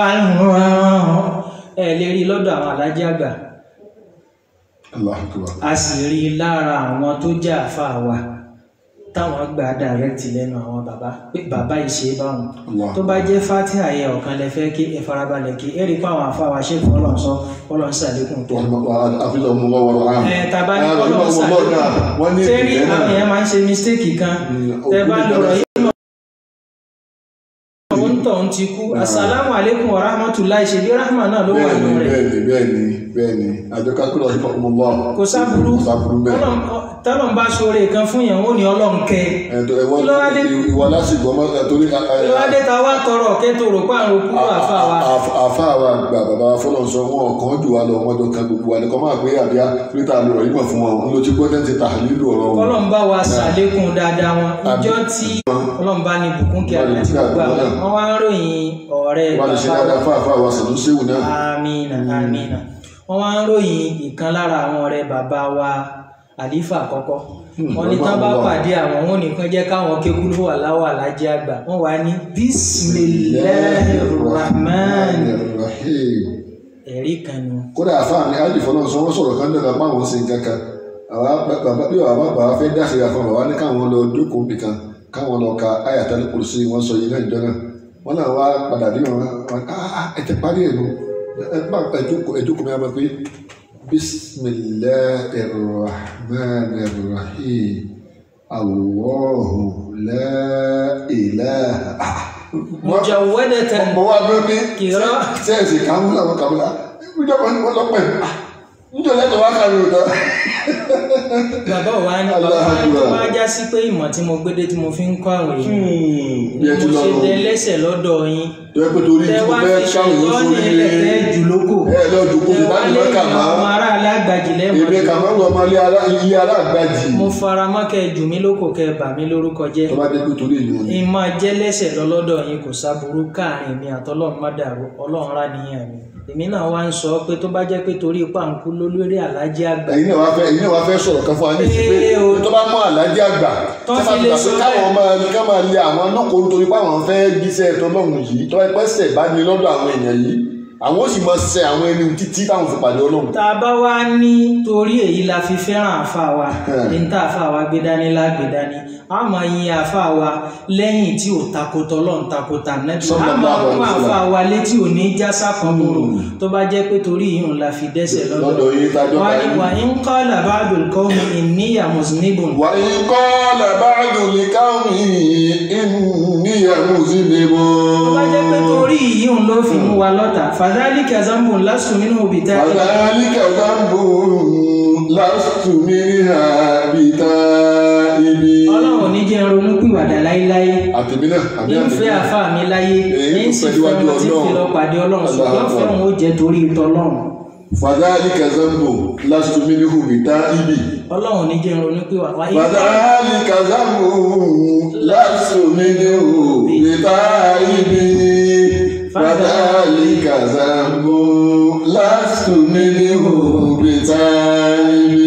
ẹ lè rí lọ́dọ̀ àwọn alájí àgbà Allahu Akbar a sì rí i lára àwọn tó jẹ́ àfa wa táwọn gbà dàrẹ́tì lẹ́nu àwọn bàbá pé bàbá ìṣe báwọn Allah. tó bá jẹ́ fatiha yẹ ọ̀kan lẹ fẹ́ kí ẹ farabalẹ̀ kí ẹ rí i pé àwọn àfa wa ṣe fún ọlọ́run sọ ọlọ́run sàlékún tó. àfihàn ọmọ lọ́wọ́ rọ̀ áàmù ẹ tàbá ní ọlọ́run wọ́n ní sàlékún ṣé rí ìpìlẹ̀ àwọn náà èèyàn máa ń ṣe mistake kan Mm, tẹ bá òkú lọ́rọ̀ nìkan yìí mọ̀ òun tọ̀ ń ti kú asalaamu aleykum wa rahmatulahi ṣe bí rahma náà ló wà nínú bẹ́ẹ̀ni rẹ̀ bẹ́ẹ̀ni bẹ́ẹ̀ni bẹ́ẹ̀ni àjọ kákúrò ọ̀hìn ọmọ lọ́wọ́ kò sábúrú kò sábúrú bẹ́ẹ̀ tọ́lọ̀ ń bá ṣoore kan fún yẹn ó ní ọlọ́run kẹ́ ẹ. ẹ̀dọ̀ ẹ̀wọ́n Kí ló wá dé? ìwọ lásìkò ọmọ torí ìwádé ta wá tọrọ kẹtò rò pa àrùn kúrò àfa wa àfa wa gbà bàbá wa fọlọ́n sọ wọn ọ̀kan jù wá lọ wọn jọ kan gbogbo wa ní kọ́ máa pé àbíyá pété àlọ́ yìí mọ̀ fún wọn ń lo ti gbọ́dọ̀ ti tà nílò ọ̀rọ̀ wọn. Ọlọ́run bá wa ṣàlékún dáadáa wọn ìjọ tí Ọlọ́run bá ní bùkún kí àgbà tí gbogbo àwọn wọn wá ń ròyìn ọ̀rẹ́ wọn lè ṣe bàbá dáadáa fún àfa wa sànú séwù náà. amina amina wọn wá ń ròyìn ìkan lára àwọn ọ̀rẹ́ bàbá wa àlífà àkọ́kọ́ wọn ní tán bá pàdé àwọn wọn nìkan jẹ́ káwọn kékulú wà láwà lájẹ àgbà wọn wà ní bismillahirrahman Rahim. ẹ̀rí kan nu kódà àfa mi ájì fọlọ́n sọ wọ́n sọ̀rọ̀ kan nígbà báwọn ń sin kankan àwa bàbá bí bàbá bàbá fẹ́ dáṣe àfọ bàbá ní káwọn lọ jókòó nìkan káwọn lọ ka ayatal kursi wọn sọ yìí náà ìjọ náà wọn náà wá padà bí wọn wọn ah ẹ ti parí ẹ̀ nù ẹ bá ẹ jókòó ẹ jókòó mi á bẹ pé بسم الله الرحمن الرحيم الله لا إله mujawwadatan mo wá bẹ́ẹ̀ bí kìrọ́ sẹ́ẹ̀sì kàmúlà wọn kàmúlà níjọba ni wọ́n lọ pẹ̀ níjọba lẹ́tọ̀ wá kàrí òtọ́. bàbá wa ní Allah bàbá tó Akbar. bá já sí pé ìmọ̀ tí mo gbédé tí mo fi ń kọ́ àwọn èèyàn bí ẹ ti mo lọ ṣe lọ tẹ lẹ́sẹ̀ lọ́dọ̀ yín tó yẹ pé torí tẹ tí mo wá fẹ́ fi ṣe káwọn yóò ìtọ́ni sórí ilẹ̀ tẹ́ jù lóko ẹ lọ dùkú tẹ sí wá láti lé mẹ́kà àwọn máa ará alágbàjì ìbí lẹ́wọ̀n kàmáwù ọmọ ilé ara ilé ara àgbàjì mo fara mọ́ kẹ́ jù mí lóko kẹ́ bà mí lórúkọ jẹ́ tó bá dé pé torí ìlú ni ìmọ̀ jẹ́ lẹ́sẹ̀ lọ́lọ́dọ̀ yín kò sábúrú káàrin mi àtọ́lọ́run má dàrú ọlọ́run rá nìyẹn mi èmi náà wá ń sọ pé tó bá jẹ́ pé torí pàǹkú lólórí alájí àgbà ẹ̀yin náà wá fẹ́ ẹ̀yin náà wá fẹ́ sọ̀rọ̀ kan fún wa ní ìsìn pé Ee o. tó bá mú àlájì àgbà Tó tó bá fi ti lè gbà pé sọ káwọn bẹ́ẹ̀. máa ká máa lé àwọn lóko nítorí pé àwọn fẹ́ jíṣẹ́ tọlọ́run yìí tó ẹgbẹ́ sẹ̀ bá ní lọ́dọ̀ àwọn èèyàn yìí àwọn ó sì máa ṣe àwọn ẹni títí táwọn fi pàdé ọlọ́run. tá a bá wá ní torí èyí la fi fẹ́ràn àfa wa ní tá àfa wa gbé dání lágbè dání a máa yin àfa wa lẹ́yìn tí ò takotọ́ lọ́n takotà nẹ́bí a Sallallahu máa alaihi fún wasallam. àfa wa létí ò ní jásá kan bòrò tó bá jẹ́ pé torí ìyún la fi dẹ́sẹ̀ Lọ́dọ̀ lọ́dọ̀ yín tájọ́ wà ta ní yín. wà ń kọ́ làbáàdùn kọ́ mi ìníyà mùsùlùmí وإن قال بعض لقومه إني مسلم tó bá jẹ́ pé torí ìyún ló fi mú wa lọ́tà fàdálíkà zambon lásùn nínú òbí tá وذلك ذنب لست منها بتائب ọlọ́run ò ní jẹ́ ronú pìwàdà láíláí àtẹ̀mí náà àbí ní àtẹ̀mí fẹ́ náà àfa mi láyé Èyí ní tó sì pẹ̀lú fẹ́ iwájú wọn tí fi lọ Ọlọ́run. pàdé ọlọ́run ṣùgbọ́n Allahu Akbar. fẹ́ràn ó jẹ́ torí tọlọ́run فذلك ذنب لست منه بتائب ọlọ́run ò ní jẹ́ ronú pìwàdà wáyé فذلك ذنب لست منه بتائب فذلك ذنب لست منه بتائب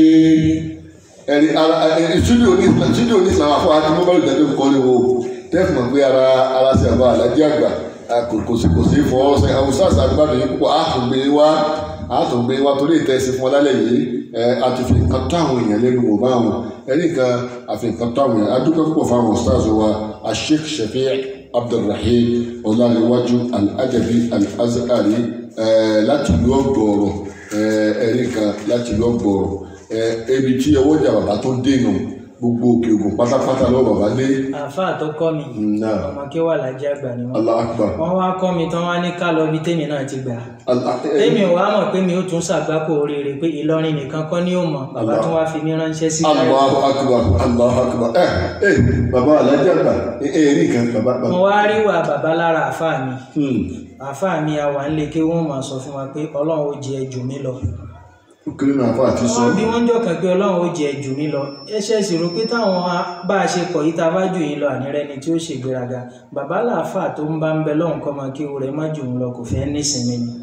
ẹni ara ẹni studio ní studio ní ìsìlámù afọ àti mobile ìdájọ́ nǹkan ni wo tẹ́fù mọ̀ pé ara ara ṣe àbá alájí àgbà a kò kò sí kò sí fọwọ́ sẹ àwọn sars àgbàdo yìí púpọ̀ àtúngbé wá àtúngbé wá torí ìtẹ́sí fún ọlálẹ̀ yìí ẹ àti fi nǹkan tó àwọn èèyàn lẹ́nu wò bá wọn ẹni kan àfi nǹkan tó àwọn èèyàn adúpẹ́ púpọ̀ fún àwọn stars wa asheikh shafi' abdulrahim ọlárẹ̀wájú al-adabi al-azhari ẹ láti ìlú ọgbọ̀ọ̀rọ̀ ẹ ẹni kan láti ìlú ọgbọ̀ọ̀rọ̀ ẹ ebi tí ọwọ́ ìjà bàbá tó dènà gbogbo òkè ògùn pátápátá lọ́wọ́ bàbá dé àfa tó kọ́ mi náà ọmọ kí wà lájẹ́ àgbà ni wọ́n allah akbar wọ́n wá kọ́ mi tán wá ní ká lọ bí tèmi náà ti gbà Allah- eh, tèmi ò wá mọ̀ pé mi ó tún ṣàgbákò oríire pé Ìlọrin nìkan kọ́ ní ó mọ̀ bàbá Allah. tún wá fi mí ránṣẹ́ sí Allahu akbar Allahu akbar ẹ ẹ bàbá alájà gbà ẹ ẹ rí nǹkan bàbá mo bàbá wá rí wà bàbá lára àfa mi hmm àfa mi àwà ń lè ké wọ́n máa sọ fún wa pé Ọlọ́run ó jẹ jù mí lọ ó kéré náà fún àti sọ wọ́n bí wọ́n jọ kàn pé ọlọ́run ó jẹ jù mí lọ ẹ ṣe sì rò pé táwọn a- bá a ṣe pọ̀ yìí tá a bá jù yín lọ ànírẹ́ ni tí ó ṣègbéraga bàbá làáfà tó ń bá ń bẹ lọ́hùn kọ́ máa kí rẹ̀ má jù ń lọ kò fẹ́ nísinmi ni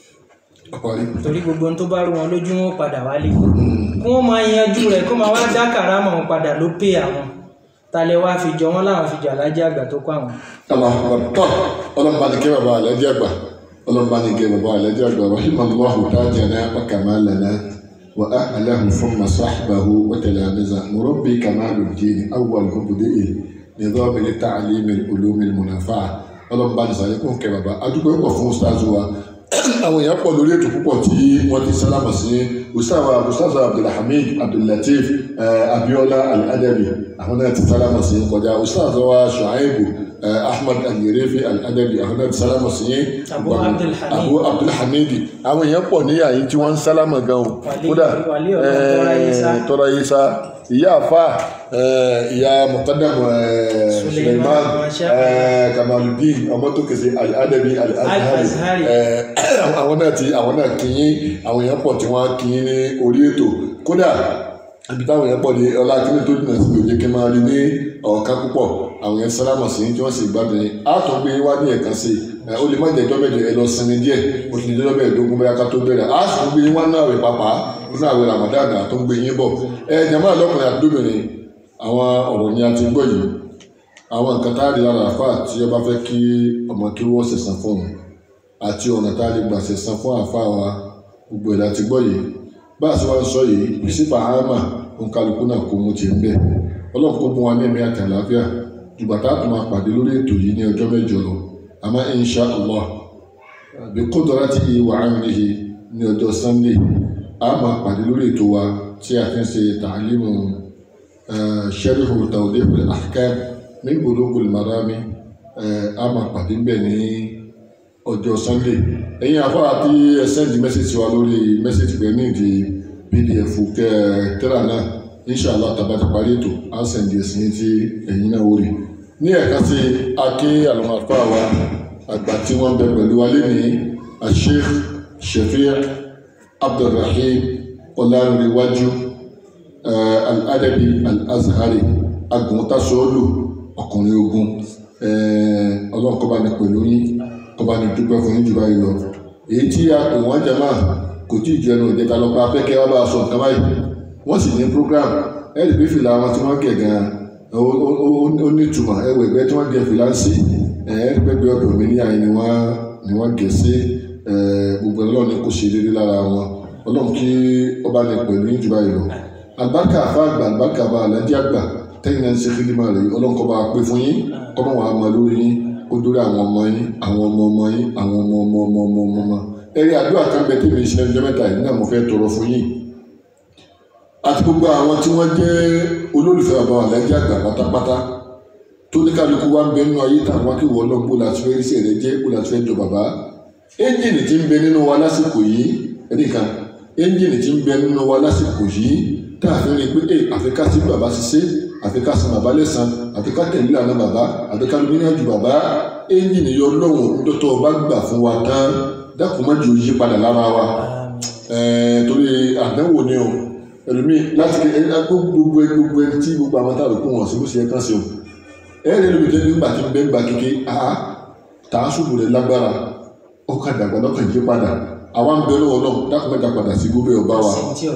ọparí torí gbogbo ohun tó bá rú wọn lójú wọn ó padà wálé kí wọ́n máa yanjú rẹ̀ kó máa wá dá kàrámọ̀ wọn padà ló pé àwọn talẹ̀ wá fi jọ wọn láwọn fi jọ alájà àgbà tó kọ́ àwọn. Allahu akbar tọ́ ọlọ́mọba ni kẹ́ bàbá alájà gbà ọlọ́mọba ni kẹ́ bàbá alájà gbà rahimallahu tajana wa kamalana wa ahlahu thumma sahbahu wa talamiza murabbi kamaluddin awwal mubdi'i nidham li-ta'lim al-ulum al-munafa'a ọlọ́mọba ni sàlékún kẹ́ bàbá adúgbò pọ̀ fún ustaz wa àwọn èèyàn pọ̀ lórí ètò púpọ̀ tí wọ́n ti sálámà sí ustaz ustaz abdulhamid abdullateef eh, abiola al-adabi àwọn náà ti sálámà sí kọjá ustaz wa shuaibu eh, ahmad al-yerefi al-adabi àwọn náà ti sálámà sí Abu Abdulhamid. abu abdulhamid àwọn èèyàn pọ̀ níyà yìí tí wọ́n ń sálámà gan o Wàlí- kódà wàlí ọ̀dọ̀ Tọ́ra Yísá. eh, tọ́ra yísá ìyá àfa eh, ìyá muqaddam eh, Suleiman, suleiman Masha eh, kamaludin ọmọ tó kèsè al-adabi al-azhari Al-Azhari. eh, àwọn náà ti àwọn náà kí yín àwọn èèyàn pọ̀ tí wọ́n kí yín ní orí ètò kódà ibi táwọn èèyàn pọ̀ ní ọlá kíní tó dùnà sí lòdì kí n máa rí ní ọ̀ọ́ká púpọ̀ àwọn èèyàn sálámà sí tí wọ́n sì gbádùn yín á tún gbé wá ní ẹ̀kan sí i ó lè má jẹ́ ìjọba ẹ lọ sinmi díẹ̀ ó ti di ìjọba ẹ̀ẹ́dógún bóyá ká tó bẹ̀rẹ̀ á sì tún gbé yín wá náà rẹ̀ pàpà nínú àwẹ̀ ramadan àtó ń gbé yín bọ̀ ẹ jàmbá lọ́kùnrin àti lóbìnrin àwọn ọ̀rọ̀ ni a ti gbọ́ yìí àwọn nǹkan tá a rí lára àfa tí ọba fẹ́ kí ọmọ kí wọ́n ṣẹ̀san fún un àti ọ̀nà tá a lè gbà ṣẹ̀san fún àfa wa gbogbo ẹ̀ láti gbọ́ yìí bá a ṣe wá ń sọ yìí ìsìnkú àhámà òǹkàlùkù náà kó mu ti ń bẹ̀ ọlọ́run kó mú wa ní ẹ̀mí àti àlàáfíà ìgbà tá a tún máa pàdé lórí ètò yìí ní ọjọ́ mẹ́jọ lọ àmọ́ insha allah bí kódọ́rá ti wà á nìyí ní ọjọ́ sunday a máa pàdé lórí ètò wa tí a fi ń ṣe tàlímù sẹ́rífù tawdihul ahkam min bulugul marami a máa pàdé ń bẹ̀ ní ọjọ́ sunday ẹ̀yin afárá tí ẹ sẹ́ndì mẹ́sẹ̀jì wa lórí mẹ́sẹ̀jì pé ní ìdí pdf kẹ tẹ́lá náà inshallah tàbá ti parí ètò á sẹ́ndì ẹ̀sìn tí ẹ̀yin náà wò rí ní ẹ̀ka sí aké àlùmọ̀fà wa àgbà tí wọ́n bẹ pẹ̀lú wa lẹ́ni asheikh shafiq abdulrahim ọlárẹ̀wájú al-adabi al-azhari aguntasọ́ọ̀lù ọkùnrin ogun ọlọ́run kó bá ní pẹ̀lú yín kó bá ní dúpẹ́ fún yín jù báyìí lọ èyí tí a pè wọ́n jẹ máa kò tí ì jẹnu ìjẹta lọ pa afẹ́kẹ́ wá bá a sọ nǹkan báyìí wọ́n sì ní program ẹ̀rì pé fìlà wọn tí wọ́n gẹ̀ gan-an ó ní ìtumọ̀ ẹ̀wọ̀ ẹ̀gbẹ́ tí wọ́n gẹ̀ fìlà ń sí ẹ̀rì pé bí ọdún mi ní àyè ni wọ́n ni wọ́n gẹ̀ sí gbogbo ọlọ́run ní kò ṣe déédé lára wọn ọlọ́run kí ó bá ní pẹ̀lú yín jù báyìí lọ àlùbáríkà àfa àgbà àlùbáríkà bá alájí àgbà tẹ́yìn náà ń ṣe fílímà rẹ̀ ọlọ́run kọ́ bá pé fún yín kọ́ bá wà á mọ lórí yín ó dórí àwọn ọmọ yín àwọn ọmọ ọmọ yín àwọn ọmọ ọmọ ọmọ ọmọ ọmọ ọmọ ẹrí àdúrà kan bẹ tèmi ìṣẹ̀lẹ̀ ọjọ́ mẹ́ta yìí náà mo fẹ́ tọrọ fún yín àti gbogbo àwọn tí wọ́n jẹ́ olólùfẹ́ bàbá wa lẹ́jẹ́ àgbà pátápátá tó ní kálukú wa ń bẹ nínú ayé tàbí wá kí wọ́n lọ bó láti fẹ́ ríṣẹ́ rẹ jẹ́ bó láti fẹ́ jọ bàbá ẹ́ńjìnì tí ń bẹ nínú wa lásìkò yìí ẹ̀rí kan ẹ́ńjìnì tí ń bẹ nínú wa lásìkò yìí tá a fi rí i pé ẹ àfikà sí bàbá ṣiṣẹ́ àfikà sí bàbá lẹ́sàn àfikà tẹ̀lé ìlànà bàbá àfikà lómi ní àjù bàbá ẹ́ńjìnì yọ lọ́wọ́ nítorí ọba gbà fún wa tán dákun má jù ú yí padà lára wa torí àdánwò ni o ẹlòmíì láti gbogbo gbogbo ẹni tí gbogbo àwọn táwọn kó wọn sí bó ṣe yẹ kán sí o ẹ̀rẹ́ lómi tẹ́ nígbà tí ń bẹ́ ń gba kéke àá tààsùbù rẹ̀ lágbára ọkà dàgbà lọ́kàn yí padà àwa ń bẹ lọ́wọ́ náà dákun mẹ́ta padà sí gbogbo ọba wa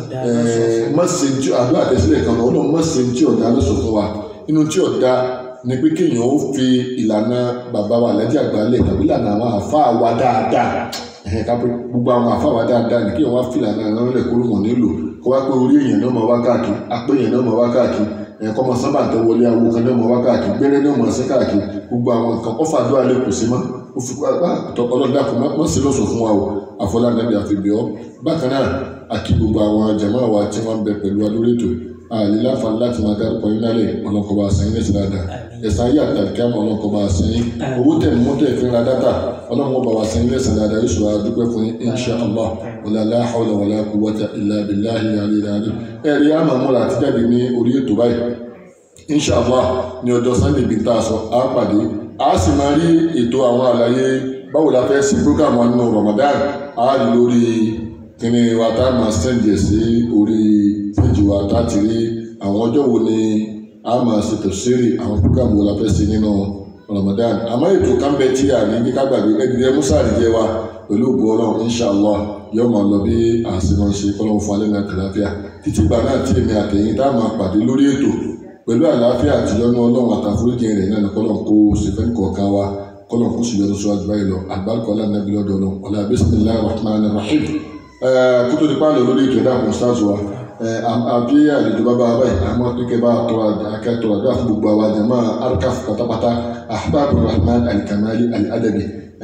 má ṣe tí àdúrà tẹ̀sílẹ̀ kan náà ọlọ́run má ṣe tí ọ̀dà ló sọ fún wa inú tí ọ̀dà ni pé kéèyàn ó fi ìlànà bàbá wa lẹ́jẹ̀ àgbálẹ̀ tàbí ìlànà àwọn àfáà wa dáadáa ẹ̀hìn ká pé gbogbo àwọn àfáà wa dáadáa ni kéèyàn wá fi ìlànà àwọn ẹlẹ́kọ́ ló mọ̀ nílò kó wá pé orí èèyàn náà máa wá káàkiri apé èèyàn náà máa wá káàkiri ẹ̀kọ́ máa sábà tẹ wọlé awo kan náà máa wá káàkiri gbẹ́rẹ́ náà máa sí káàkiri gbogbo àwọn nǹkan ọ̀fà àdúrà lè kù sí mọ́ ó fi ọlọ́dà kò má sí lọ́sọ̀ fún wa o àfọlá nàbí àfibíọ́ bákan náà àkí gbogbo àwọn jàmá wa tí wọ́n ń bẹ pẹ̀lú wa lórí ètò àlè láǹfààní láti máa dárúkọ yín lálẹ́ ọlọ́kọ̀ọ́ba àṣẹyìn lẹ́sìn dáadáa ẹ̀sán ayé àtàkì àmọ́ ọlọ́kọ̀ọ́ba àṣẹyìn owó tẹ̀ mú tẹ̀ fi ra dátà ọlọ́run ọba wa àṣẹyìn lẹ́sìn dáadáa yóò ṣùgbọ́n àdúpẹ́ fún yín insha allah wàlá aláhàwọ̀lá wàlá quwwata illa billahi aliyil azim ẹ̀rí àmọ́ múra àti jáde ní orí ètò báyìí insha allah ní ọjọ́ sunday bíi tá a sọ á pàdé a sì máa rí ètò àwọn àlàyé báwo la fẹ́ ṣe program wa nínú ramadan a rí lórí kíni wa tá a máa sẹ́ǹdì ẹ̀ sí orí fíjì wa tá a ti rí àwọn ọjọ́ wo ni a máa ṣe tẹ̀síìrì àwọn program wo la fẹ́ ṣe nínú ramadan àmọ́ ètò kánbẹ́ tí a ní kíkà gbàgbé ẹ̀dínlẹ̀ musa àdìjẹ́ wa pẹ̀lú ògùn ọlọ́run inshàlá yóò máa lọ bí àṣìmọ̀ ṣe kọ́lọ́run fún alẹ́ náà kàláfíà títí gbà náà tí èmi àtẹ̀yìn tá a máa pàdé lórí ètò pẹ̀lú àlàáfíà àtìyọ́nú ọlọ́run àtàforíjì rẹ̀ náà ní kọ́lọ́run kó ṣèfẹ́ kọ̀ọ̀kan wa kọ́lọ́run kó ṣùgbọ́n lọ́sọ́ àjùbá yìí lọ àgbàlùkọ́ aláǹdàbí lọ́dọ̀ ọlọ́run ọ̀là bismillahir rahmanir rahim kótó nípa lọ lórí ètò ẹ̀dá àwọn stars wa àbí àlejò bàbá báyìí àmọ́ pínkẹ́ bá tọrọ akẹ́tọ̀rọ̀ àdúrà fún gbogbo àwọn àjàmá arkaf pátápátá ahbabur rahman alikamali aladabi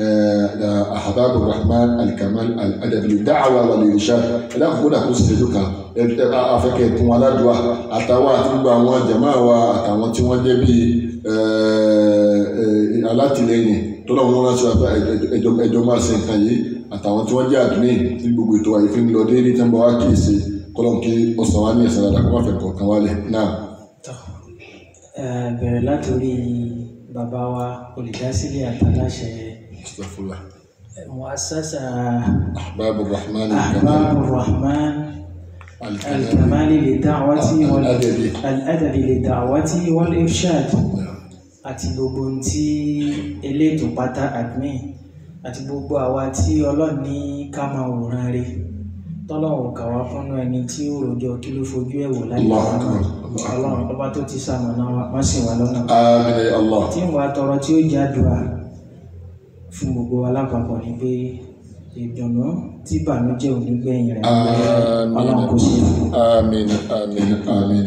ahbabur rahman alikamali aladabi da'awa wal irshad ẹ̀dá àkókò dà kó ṣèṣẹ́jú kan afẹ́kẹ́ fún wa ládùúgbà àtàwọn àti gbogbo àwọn àjàmá wa àtàwọn tí wọ́n jẹ́ bíi alátìlẹyìn tọ́lọ́ wọn ránṣẹ́ ẹjọ́ máa ṣe nǹkan yìí àtàwọn tí wọ́n jẹ́ àdúní tí gbogbo ètò àyè fi ń lọ déédéé tí wọ́n bá wá kì í ṣe kọ́lọ́n kí ọ̀sán wa ní ẹ̀sán dáadáa kó má fẹ́ kọ̀ọ̀kan wálẹ̀ náà. bẹ̀rẹ̀ látòrí bàbá wa olùdásílẹ̀ àtàláṣẹ Astaghfirullah. muassasa ahbabur rahman ahbabur rahman alkamali lidawati wal Al-adabi. al-adabi lidawati wal irshad àti gbogbo ohun tí elétò pátá admin àti gbogbo àwa tí ọlọ́run ní ká máa wòran rí tọ́lọ́run kà wá fúnnú ẹni tí ó rojọ́ kí ló fojú ẹ̀ wò láyé Allahu wa náà Akbar. ọlọ́run ọba tó ti sàmọ̀nà wa má sì wá lọ́nà àmín ya allah tí ń wá tọrọ tí ó jádùá fún gbogbo wa lápapọ̀ ni pé ìdùnnú tí ìbànújẹ́ ò ní gbẹ̀yìn rẹ̀ ọlọ́run kò ṣe fún àmín àmín àmín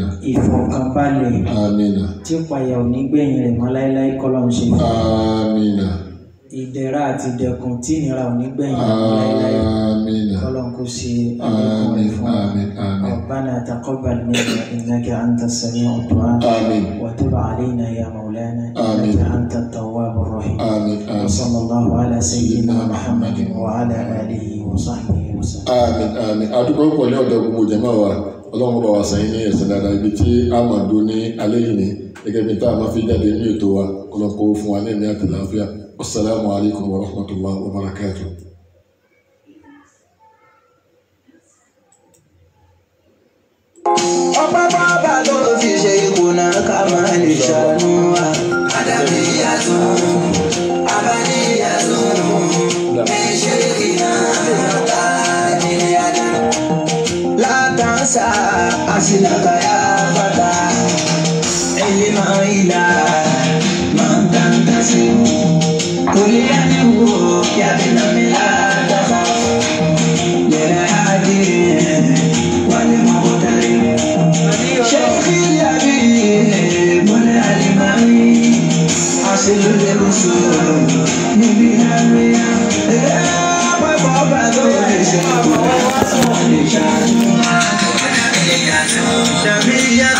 ìfọ̀kànbalẹ̀ àmín tí ìpayà ò ní gbẹ̀yìn rẹ̀ mọ́ láéláé kọ́lọ́run ṣe fún àmín ìdẹ̀ra àti ìdẹ̀kùn tí ìnira ò ní gbẹ̀yìn láéláé آمين kọ́lọ́n kó ṣe àlékún rẹ̀ آمين fún wa. آمين آمين ربنا تقبل منا إنك أنت السميع الدعاء آمين وتب علينا يا مولانا آمين. إنك أنت التواب الرحيم آمين آمين وصلى الله على سيدنا محمد وعلى آله وصحبه وسلم àmín àmín adúgbò pọ̀ ní ọ̀dọ̀ gbogbo jẹ̀mọ́ wa ọlọ́run bá wa sẹ́yìn ní ẹ̀sìn dáadáa ibi tí a máa dún ní alẹ́ yìí ní gẹ́gẹ́ bí tá a máa fi jáde ní ètò wa ọlọ́run kó fún wa ní ẹ̀mí àti àlàáfíà wasalaamu alaykum wa rahmatulah wa barakatuh. ọpẹ́ bàbá ló fi ṣe ìkùnà ká máa lè ṣàánú wa. àdàbí yàtọ̀ abáníyàtọ̀ ẹ̀ṣẹ̀ kìnnà ta ní àdá. látàǹsà àṣìlàkàyà fàtà ẹ̀yìn máa ń ilà máa ń tàǹtà sí. kòlí ẹni wo yàtọ̀ nàmi látàkà. lẹ́rẹ̀ àdé wálé mọ́kọ́tàrí. شيخ اليمين والألماني أصل الرسول من بنامية بابا دور نبية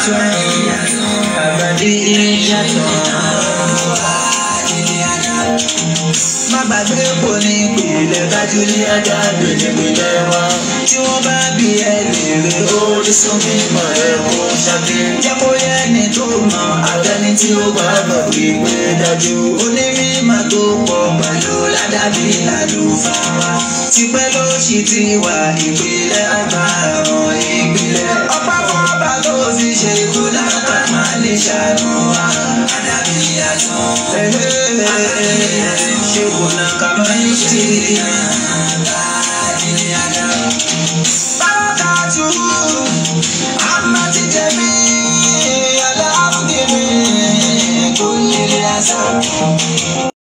أبدية má gbàgbé kò ní ìpìlẹ̀ kájú ní ajá gbèdégbèdé wa. tí wọ́n bá bí ẹ lèrè orísun mímọ́ ẹ kó ṣàbí. jẹ́ kó yẹ ẹni tó mọ àtẹni tí ó bá bọ̀ wípé dájú. onímọ̀ tó pọ̀ pẹ̀lú ládàbí lálùfáà. tipẹ́ ló ṣì ti wà ìpìlẹ̀ àgbà àwọn ìpìlẹ̀. ọ̀pá kan bá tó fi ṣe ikú náà ká máa lè ṣàánú wa. àdàbí àtún. ṣé kò náà ká máa ń ṣe.